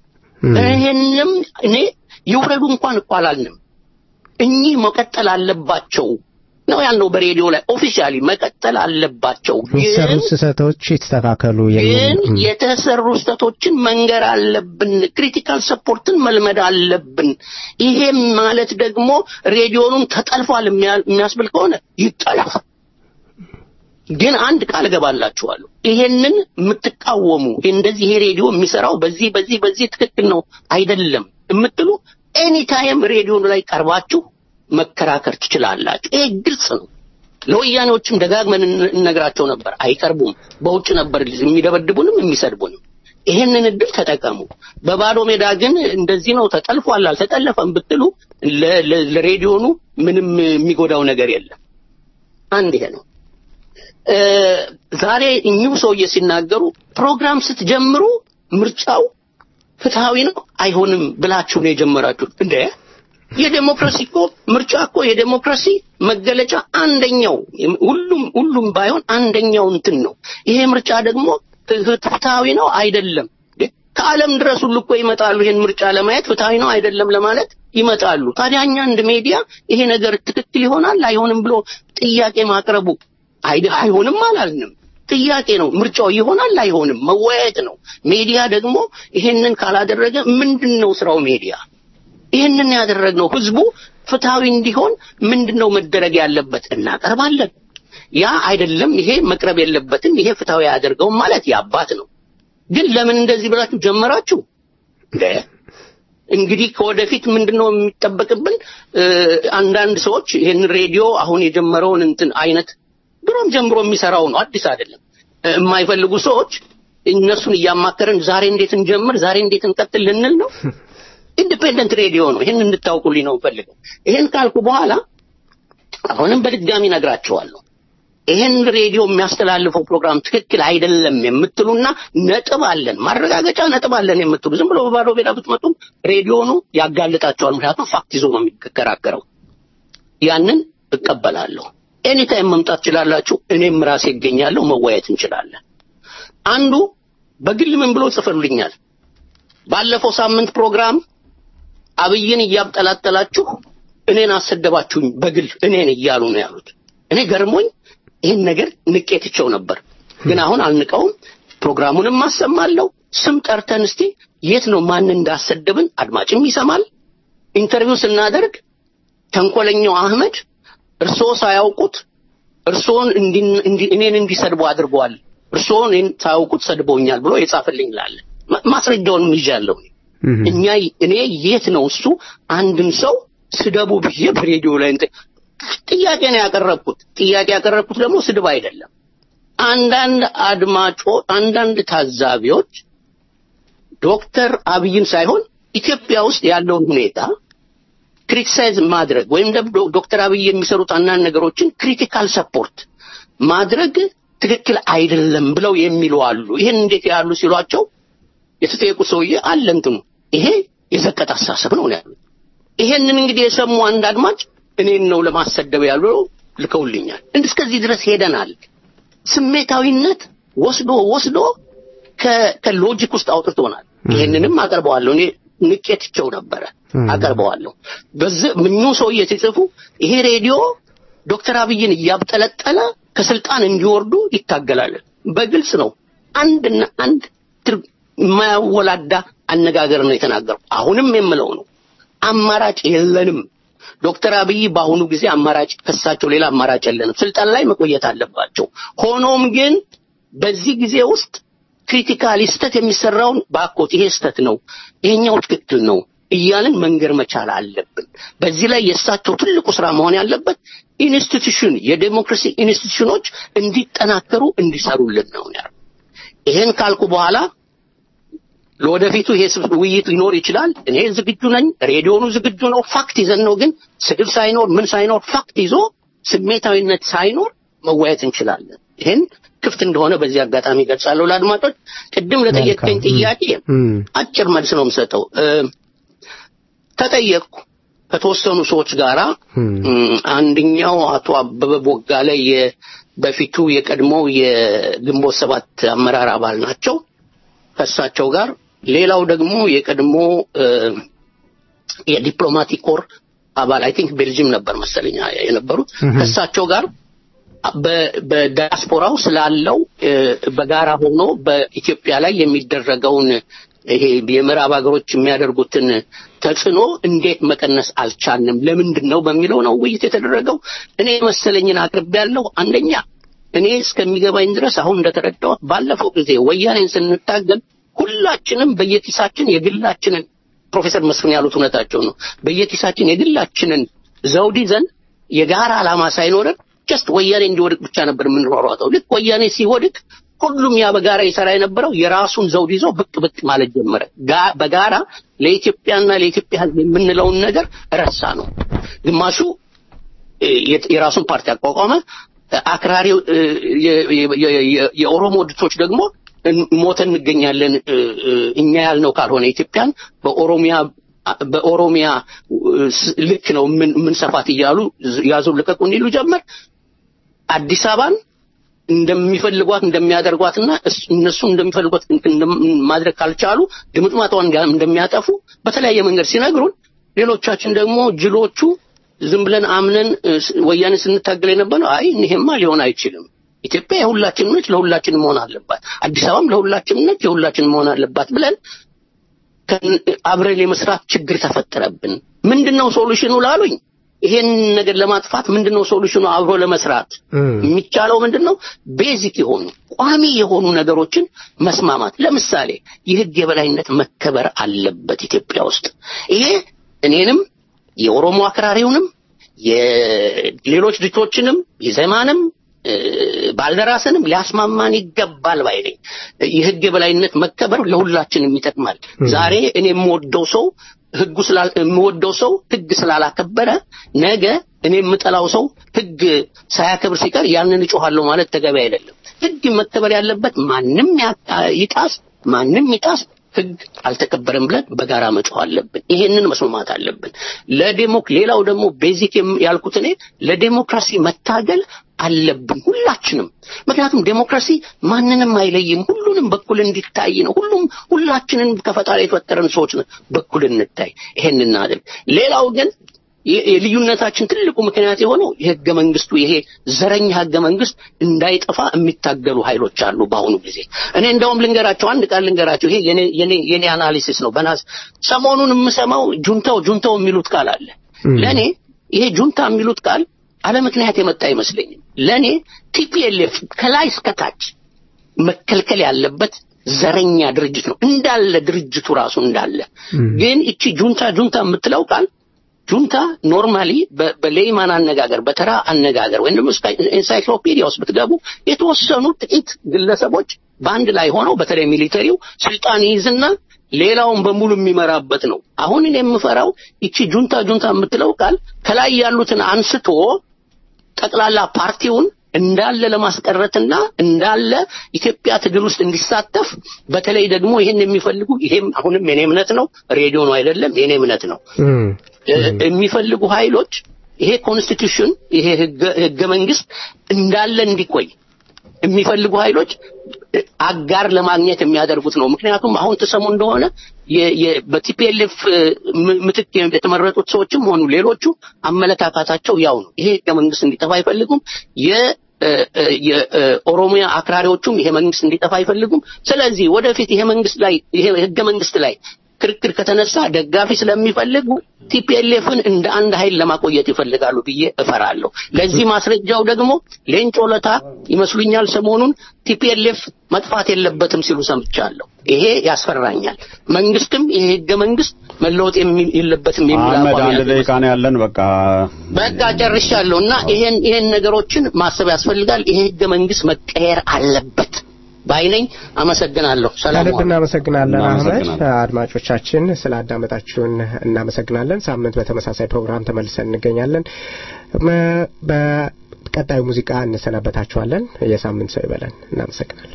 ይሄንም እኔ ይውረዱ እንኳን እኮ አላልንም እኚህ መቀጠል አለባቸው ነው ያልነው በሬዲዮ ላይ ኦፊሻሊ መቀጠል አለባቸው የሚሰሩ ስህተቶች ይስተካከሉ የሚል ግን ም። የተሰሩ ስህተቶችን መንገር አለብን ክሪቲካል ሰፖርትን መልመድ አለብን ይሄም ማለት ደግሞ ሬዲዮኑን ተጠልፏል የሚያ- የሚያስብል ከሆነ ይጠለፍ ግን አንድ ቃል እገባላችኋለሁ ይሄንን የምትቃወሙ እንደዚህ ይሄ ሬዲዮ የሚሰራው በዚህ በዚህ በዚህ ትክክል ነው አይደለም የምትሉ ኤኒታይም ሬዲዮኑ ላይ ቀርባችሁ መከራከር ትችላላችሁ ይሄ ግልጽ ነው ለወያኔዎችም ደጋግመን እን- እንነግራቸው ነበር አይቀርቡም በውጭ ነበር የሚደበድቡንም የሚሰድቡንም ይሄንን እድል ተጠቀሙ በባዶ ሜዳ ግን እንደዚህ ነው ተጠልፏል አልተጠለፈም ብትሉ ለ- ለ- ለሬዲዮኑ ምንም የሚጎዳው ነገር የለም አንድ ይሄ ነው እ፣ ዛሬ እኚሁ ሰውዬ ሲናገሩ ፕሮግራም ስትጀምሩ ምርጫው ፍትሃዊ ነው አይሆንም ብላችሁ ነው የጀመራችሁት እንደ የዴሞክራሲ እኮ ምርጫ እኮ የዴሞክራሲ መገለጫ አንደኛው ሁሉም ሁሉም ባይሆን አንደኛው እንትን ነው። ይሄ ምርጫ ደግሞ ፍትሃዊ ነው አይደለም። ከዓለም ድረስ ሁሉ እኮ ይመጣሉ ይሄን ምርጫ ለማየት ፍትሃዊ ነው አይደለም ለማለት ይመጣሉ። ታዲያ እኛ አንድ ሚዲያ ይሄ ነገር ትክክል ይሆናል አይሆንም ብሎ ጥያቄ ማቅረቡ አይሆንም አላልንም። ጥያቄ ነው። ምርጫው ይሆናል አይሆንም መወያየት ነው። ሚዲያ ደግሞ ይሄንን ካላደረገ ምንድን ነው ስራው ሚዲያ? ይህንን ያደረግነው ህዝቡ ፍትሃዊ እንዲሆን ምንድን ነው መደረግ ያለበት እናቀርባለን። ያ አይደለም ይሄ መቅረብ የለበትም ይሄ ፍትሃዊ ያደርገውም ማለት የአባት ነው። ግን ለምን እንደዚህ ብላችሁ ጀመራችሁ? እንግዲህ ከወደፊት ምንድነው የሚጠበቅብን? አንዳንድ ሰዎች ይህን ሬዲዮ አሁን የጀመረውን እንትን አይነት ድሮም ጀምሮ የሚሰራው ነው፣ አዲስ አይደለም። የማይፈልጉ ሰዎች እነሱን እያማከረን ዛሬ እንዴት እንጀምር፣ ዛሬ እንዴት እንቀጥል ልንል ነው። ኢንዲፔንደንት ሬዲዮ ነው። ይህን እንድታውቁልኝ ነው ፈልገው። ይህን ካልኩ በኋላ አሁንም በድጋሚ ነግራቸዋለሁ። ይህን ሬዲዮ የሚያስተላልፈው ፕሮግራም ትክክል አይደለም የምትሉና ነጥብ አለን ማረጋገጫ ነጥብ አለን የምትሉ ዝም ብሎ በባዶ ሜዳ ብትመጡም ሬዲዮኑ ያጋልጣቸዋል። ምክንያቱም ፋክት ይዞ ነው የሚከራከረው። ያንን እቀበላለሁ። ኤኒታይም መምጣት ትችላላችሁ። እኔም ራሴ ይገኛለሁ። መወያየት እንችላለን። አንዱ በግል ምን ብሎ ጽፈሉኛል። ባለፈው ሳምንት ፕሮግራም አብይን እያብጠላጠላችሁ እኔን አሰደባችሁኝ በግል እኔን እያሉ ነው ያሉት። እኔ ገርሞኝ ይህን ነገር ንቄትቸው ነበር። ግን አሁን አልንቀውም። ፕሮግራሙንም አሰማለሁ። ስም ጠርተን እስቲ የት ነው ማን እንዳሰደብን አድማጭም ይሰማል። ኢንተርቪው ስናደርግ ተንኮለኛው አህመድ እርስዎ ሳያውቁት እርስዎን እኔን እንዲሰድቡ አድርገዋል፣ እርስዎ እኔን ሳያውቁት ሰድበውኛል ብሎ የጻፈልኝ ላለ ማስረጃውንም ይዣለሁ። እኛ እኔ የት ነው እሱ አንድን ሰው ስደቡ ብዬ በሬዲዮ ላይ ጥያቄ ነው ያቀረብኩት። ጥያቄ ያቀረብኩት ደግሞ ስድብ አይደለም። አንዳንድ አድማጮ አንዳንድ ታዛቢዎች ዶክተር አብይን ሳይሆን ኢትዮጵያ ውስጥ ያለውን ሁኔታ ክሪቲሳይዝ ማድረግ ወይም ደግሞ ዶክተር አብይ የሚሰሩት አንዳንድ ነገሮችን ክሪቲካል ሰፖርት ማድረግ ትክክል አይደለም ብለው የሚሉ አሉ። ይህን እንዴት ያሉ ሲሏቸው የተጠየቁ ሰውዬ አለ እንትኑ ይሄ የዘቀጥ አስተሳሰብ ነው ያሉት። ይሄንን እንግዲህ የሰሙ አንድ አድማጭ እኔን ነው ለማሰደብ ያሉ ልከውልኛል። እስከዚህ ድረስ ሄደናል። ስሜታዊነት ወስዶ ወስዶ ከሎጂክ ውስጥ አውጥቶናል። ይሄንንም አቀርበዋለሁ። እኔ ንቄትቸው ነበረ አቀርበዋለሁ። በዚህ ምኙ ሰውዬ ሲጽፉ ይሄ ሬዲዮ ዶክተር አብይን እያብጠለጠለ ከስልጣን እንዲወርዱ ይታገላል። በግልጽ ነው። አንድና አንድ የማያወላዳ አነጋገር ነው የተናገረው። አሁንም የምለው ነው አማራጭ የለንም። ዶክተር አብይ በአሁኑ ጊዜ አማራጭ ከሳቸው ሌላ አማራጭ የለንም። ስልጣን ላይ መቆየት አለባቸው። ሆኖም ግን በዚህ ጊዜ ውስጥ ክሪቲካሊ ስተት የሚሰራውን ባኮት ይሄ ስተት ነው፣ ይሄኛው ትክክል ነው እያልን መንገር መቻል አለብን። በዚህ ላይ የእሳቸው ትልቁ ስራ መሆን ያለበት ኢንስቲትዩሽን የዴሞክራሲ ኢንስቲትዩሽኖች እንዲጠናከሩ እንዲሰሩልን ነው ያለው። ይሄን ካልኩ በኋላ ለወደፊቱ ይሄ ውይይት ሊኖር ይችላል። እኔ ዝግጁ ነኝ። ሬዲዮኑ ዝግጁ ነው። ፋክት ይዘን ነው ግን ስድብ ሳይኖር ምን ሳይኖር ፋክት ይዞ ስሜታዊነት ሳይኖር መወያየት እንችላለን። ይህን ክፍት እንደሆነ በዚህ አጋጣሚ ገልጻለሁ ለአድማጮች። ቅድም ለጠየቀኝ ጥያቄ አጭር መልስ ነው የምሰጠው። ተጠየቅኩ ከተወሰኑ ሰዎች ጋራ አንደኛው አቶ አበበ ቦጋለ በፊቱ የቀድሞው የግንቦት ሰባት አመራር አባል ናቸው። ከእሳቸው ጋር ሌላው ደግሞ የቀድሞ የዲፕሎማቲክ ኮር አባል አይ ቲንክ ቤልጅም ነበር መሰለኛ የነበሩት ከእሳቸው ጋር በዲያስፖራው ስላለው በጋራ ሆኖ በኢትዮጵያ ላይ የሚደረገውን ይሄ የምዕራብ ሀገሮች የሚያደርጉትን ተጽዕኖ እንዴት መቀነስ አልቻልንም? ለምንድን ነው በሚለው ነው ውይይት የተደረገው። እኔ መሰለኝን አቅርቤያለሁ። አንደኛ እኔ እስከሚገባኝ ድረስ አሁን እንደተረዳሁት ባለፈው ጊዜ ወያኔን ስንታገል ሁላችንም በየኪሳችን የግላችንን ፕሮፌሰር መስፍን ያሉት እውነታቸው ነው። በየኪሳችን የግላችንን ዘውድ ይዘን የጋራ ዓላማ ሳይኖረን ጀስት ወያኔ እንዲወድቅ ብቻ ነበር የምንሯሯጠው። ልክ ወያኔ ሲወድቅ ሁሉም ያ በጋራ ይሰራ የነበረው የራሱን ዘውድ ይዞ ብቅ ብቅ ማለት ጀመረ። በጋራ ለኢትዮጵያና ለኢትዮጵያ ሕዝብ የምንለውን ነገር ረሳ ነው። ግማሹ የራሱን ፓርቲ አቋቋመ። አክራሪ የኦሮሞ ድቶች ደግሞ ሞተን እንገኛለን እኛ ያልነው ካልሆነ ኢትዮጵያን በኦሮሚያ በኦሮሚያ ልክ ነው ምን ሰፋት እያሉ ያዙ ልቀቁን ይሉ ጀመር። አዲስ አበባን እንደሚፈልጓት እንደሚያደርጓትና እነሱ እንደሚፈልጓት ማድረግ ካልቻሉ ድምጥማጧን እንደሚያጠፉ በተለያየ መንገድ ሲነግሩን፣ ሌሎቻችን ደግሞ ጅሎቹ ዝም ብለን አምነን ወያኔ ስንታገል የነበረው አይ ይሄማ ሊሆን አይችልም፣ ኢትዮጵያ የሁላችንም ነች፣ ለሁላችንም መሆን አለባት፣ አዲስ አበባም ለሁላችንም ነች፣ የሁላችንም መሆን አለባት ብለን አብረን የመስራት ችግር ተፈጠረብን። ምንድነው ሶሉሽኑ ላሉኝ ይሄን ነገር ለማጥፋት ምንድነው ሶሉሽኑ? አብሮ ለመስራት የሚቻለው ምንድነው? ቤዚክ የሆኑ ቋሚ የሆኑ ነገሮችን መስማማት። ለምሳሌ የህግ የበላይነት መከበር አለበት ኢትዮጵያ ውስጥ። ይሄ እኔንም የኦሮሞ አክራሪውንም የሌሎች ድርጅቶችንም የዘማንም ባልደራስንም ሊያስማማን ይገባል ባይ ነኝ። የህግ የበላይነት መከበር ለሁላችንም ይጠቅማል። ዛሬ እኔ የምወደው ሰው ህጉ የምወደው ሰው ህግ ስላላከበረ ነገ እኔ የምጠላው ሰው ህግ ሳያከብር ሲቀር ያንን እጮኋለሁ ማለት ተገቢ አይደለም። ህግ መከበር ያለበት ማንም ይጣስ ማንም ይጣስ ህግ አልተከበረም ብለን በጋራ መጮህ አለብን። ይሄንን መስማማት አለብን። ለዴሞክ ሌላው ደግሞ ቤዚክ ያልኩት እኔ ለዴሞክራሲ መታገል አለብን ሁላችንም። ምክንያቱም ዴሞክራሲ ማንንም አይለይም፣ ሁሉንም በኩል እንዲታይ ነው። ሁሉም ሁላችንን ከፈጣሪ የተፈጠረን ሰዎች ነው፣ በኩል እንታይ። ይሄን እናድርግ። ሌላው ግን የልዩነታችን ትልቁ ምክንያት የሆነው የህገ መንግስቱ ይሄ ዘረኛ ህገ መንግስት እንዳይጠፋ የሚታገሉ ኃይሎች አሉ በአሁኑ ጊዜ። እኔ እንደውም ልንገራቸው፣ አንድ ቃል ልንገራቸው። ይሄ የኔ የኔ የኔ አናሊሲስ ነው። በናስ ሰሞኑን የምሰማው ጁንታው ጁንታው የሚሉት ቃል አለ። ለኔ ይሄ ጁንታ የሚሉት ቃል አለ ምክንያት የመጣ አይመስለኝም። ለኔ ቲፒኤልኤፍ ከላይ እስከታች መከልከል ያለበት ዘረኛ ድርጅት ነው እንዳለ ድርጅቱ ራሱ እንዳለ። ግን እቺ ጁንታ ጁንታ የምትለው ቃል ጁንታ ኖርማሊ በሌይማን አነጋገር በተራ አነጋገር ወይም ደግሞ ኤንሳይክሎፒዲያ ውስጥ ብትገቡ የተወሰኑ ጥቂት ግለሰቦች በአንድ ላይ ሆነው በተለይ ሚሊተሪው ስልጣን ይይዝና ሌላውን በሙሉ የሚመራበት ነው። አሁን እኔ የምፈራው ይቺ ጁንታ ጁንታ የምትለው ቃል ከላይ ያሉትን አንስቶ ጠቅላላ ፓርቲውን እንዳለ ለማስቀረትና እንዳለ ኢትዮጵያ ትግል ውስጥ እንዲሳተፍ በተለይ ደግሞ ይህን የሚፈልጉ ይሄም አሁንም የኔ እምነት ነው፣ ሬዲዮ ነው አይደለም፣ የኔ እምነት ነው የሚፈልጉ ኃይሎች ይሄ ኮንስቲቱሽን ይሄ ህገ መንግስት እንዳለ እንዲቆይ የሚፈልጉ ኃይሎች አጋር ለማግኘት የሚያደርጉት ነው። ምክንያቱም አሁን ተሰሙ እንደሆነ በቲፒኤልኤፍ ምትክ የተመረጡት ሰዎችም ሆኑ ሌሎቹ አመለካከታቸው ያው ነው። ይሄ ህገ መንግስት እንዲጠፋ አይፈልጉም። የኦሮሚያ አክራሪዎቹም ይሄ መንግስት እንዲጠፋ አይፈልጉም። ስለዚህ ወደፊት ይሄ መንግስት ላይ ይሄ ህገ መንግስት ላይ ክርክር ከተነሳ ደጋፊ ስለሚፈልጉ ቲፒኤልኤፍን እንደ አንድ ኃይል ለማቆየት ይፈልጋሉ ብዬ እፈራለሁ። ለዚህ ማስረጃው ደግሞ ሌንጮ ለታ ይመስሉኛል ሰሞኑን ቲፒኤልኤፍ መጥፋት የለበትም ሲሉ ሰምቻለሁ። ይሄ ያስፈራኛል። መንግስትም ይሄ ህገ መንግስት መለወጥ የለበትም የሚል አህመድ አንድ ደቂቃ ነው ያለን። በቃ በቃ ጨርሻለሁ እና ይሄን ይሄን ነገሮችን ማሰብ ያስፈልጋል። ይሄ ህገ መንግስት መቀየር አለበት ባይነኝ። አመሰግናለሁ። ሰላም ከልብ እናመሰግናለን አህመድ። አድማጮቻችን ስላዳመጣችሁን እናመሰግናለን። ሳምንት በተመሳሳይ ፕሮግራም ተመልሰን እንገኛለን። በቀጣዩ ሙዚቃ እንሰናበታችኋለን። የሳምንት ሰው ይበለን። እናመሰግናለን።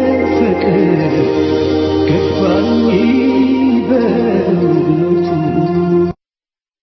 ገባኝ በእውነቱ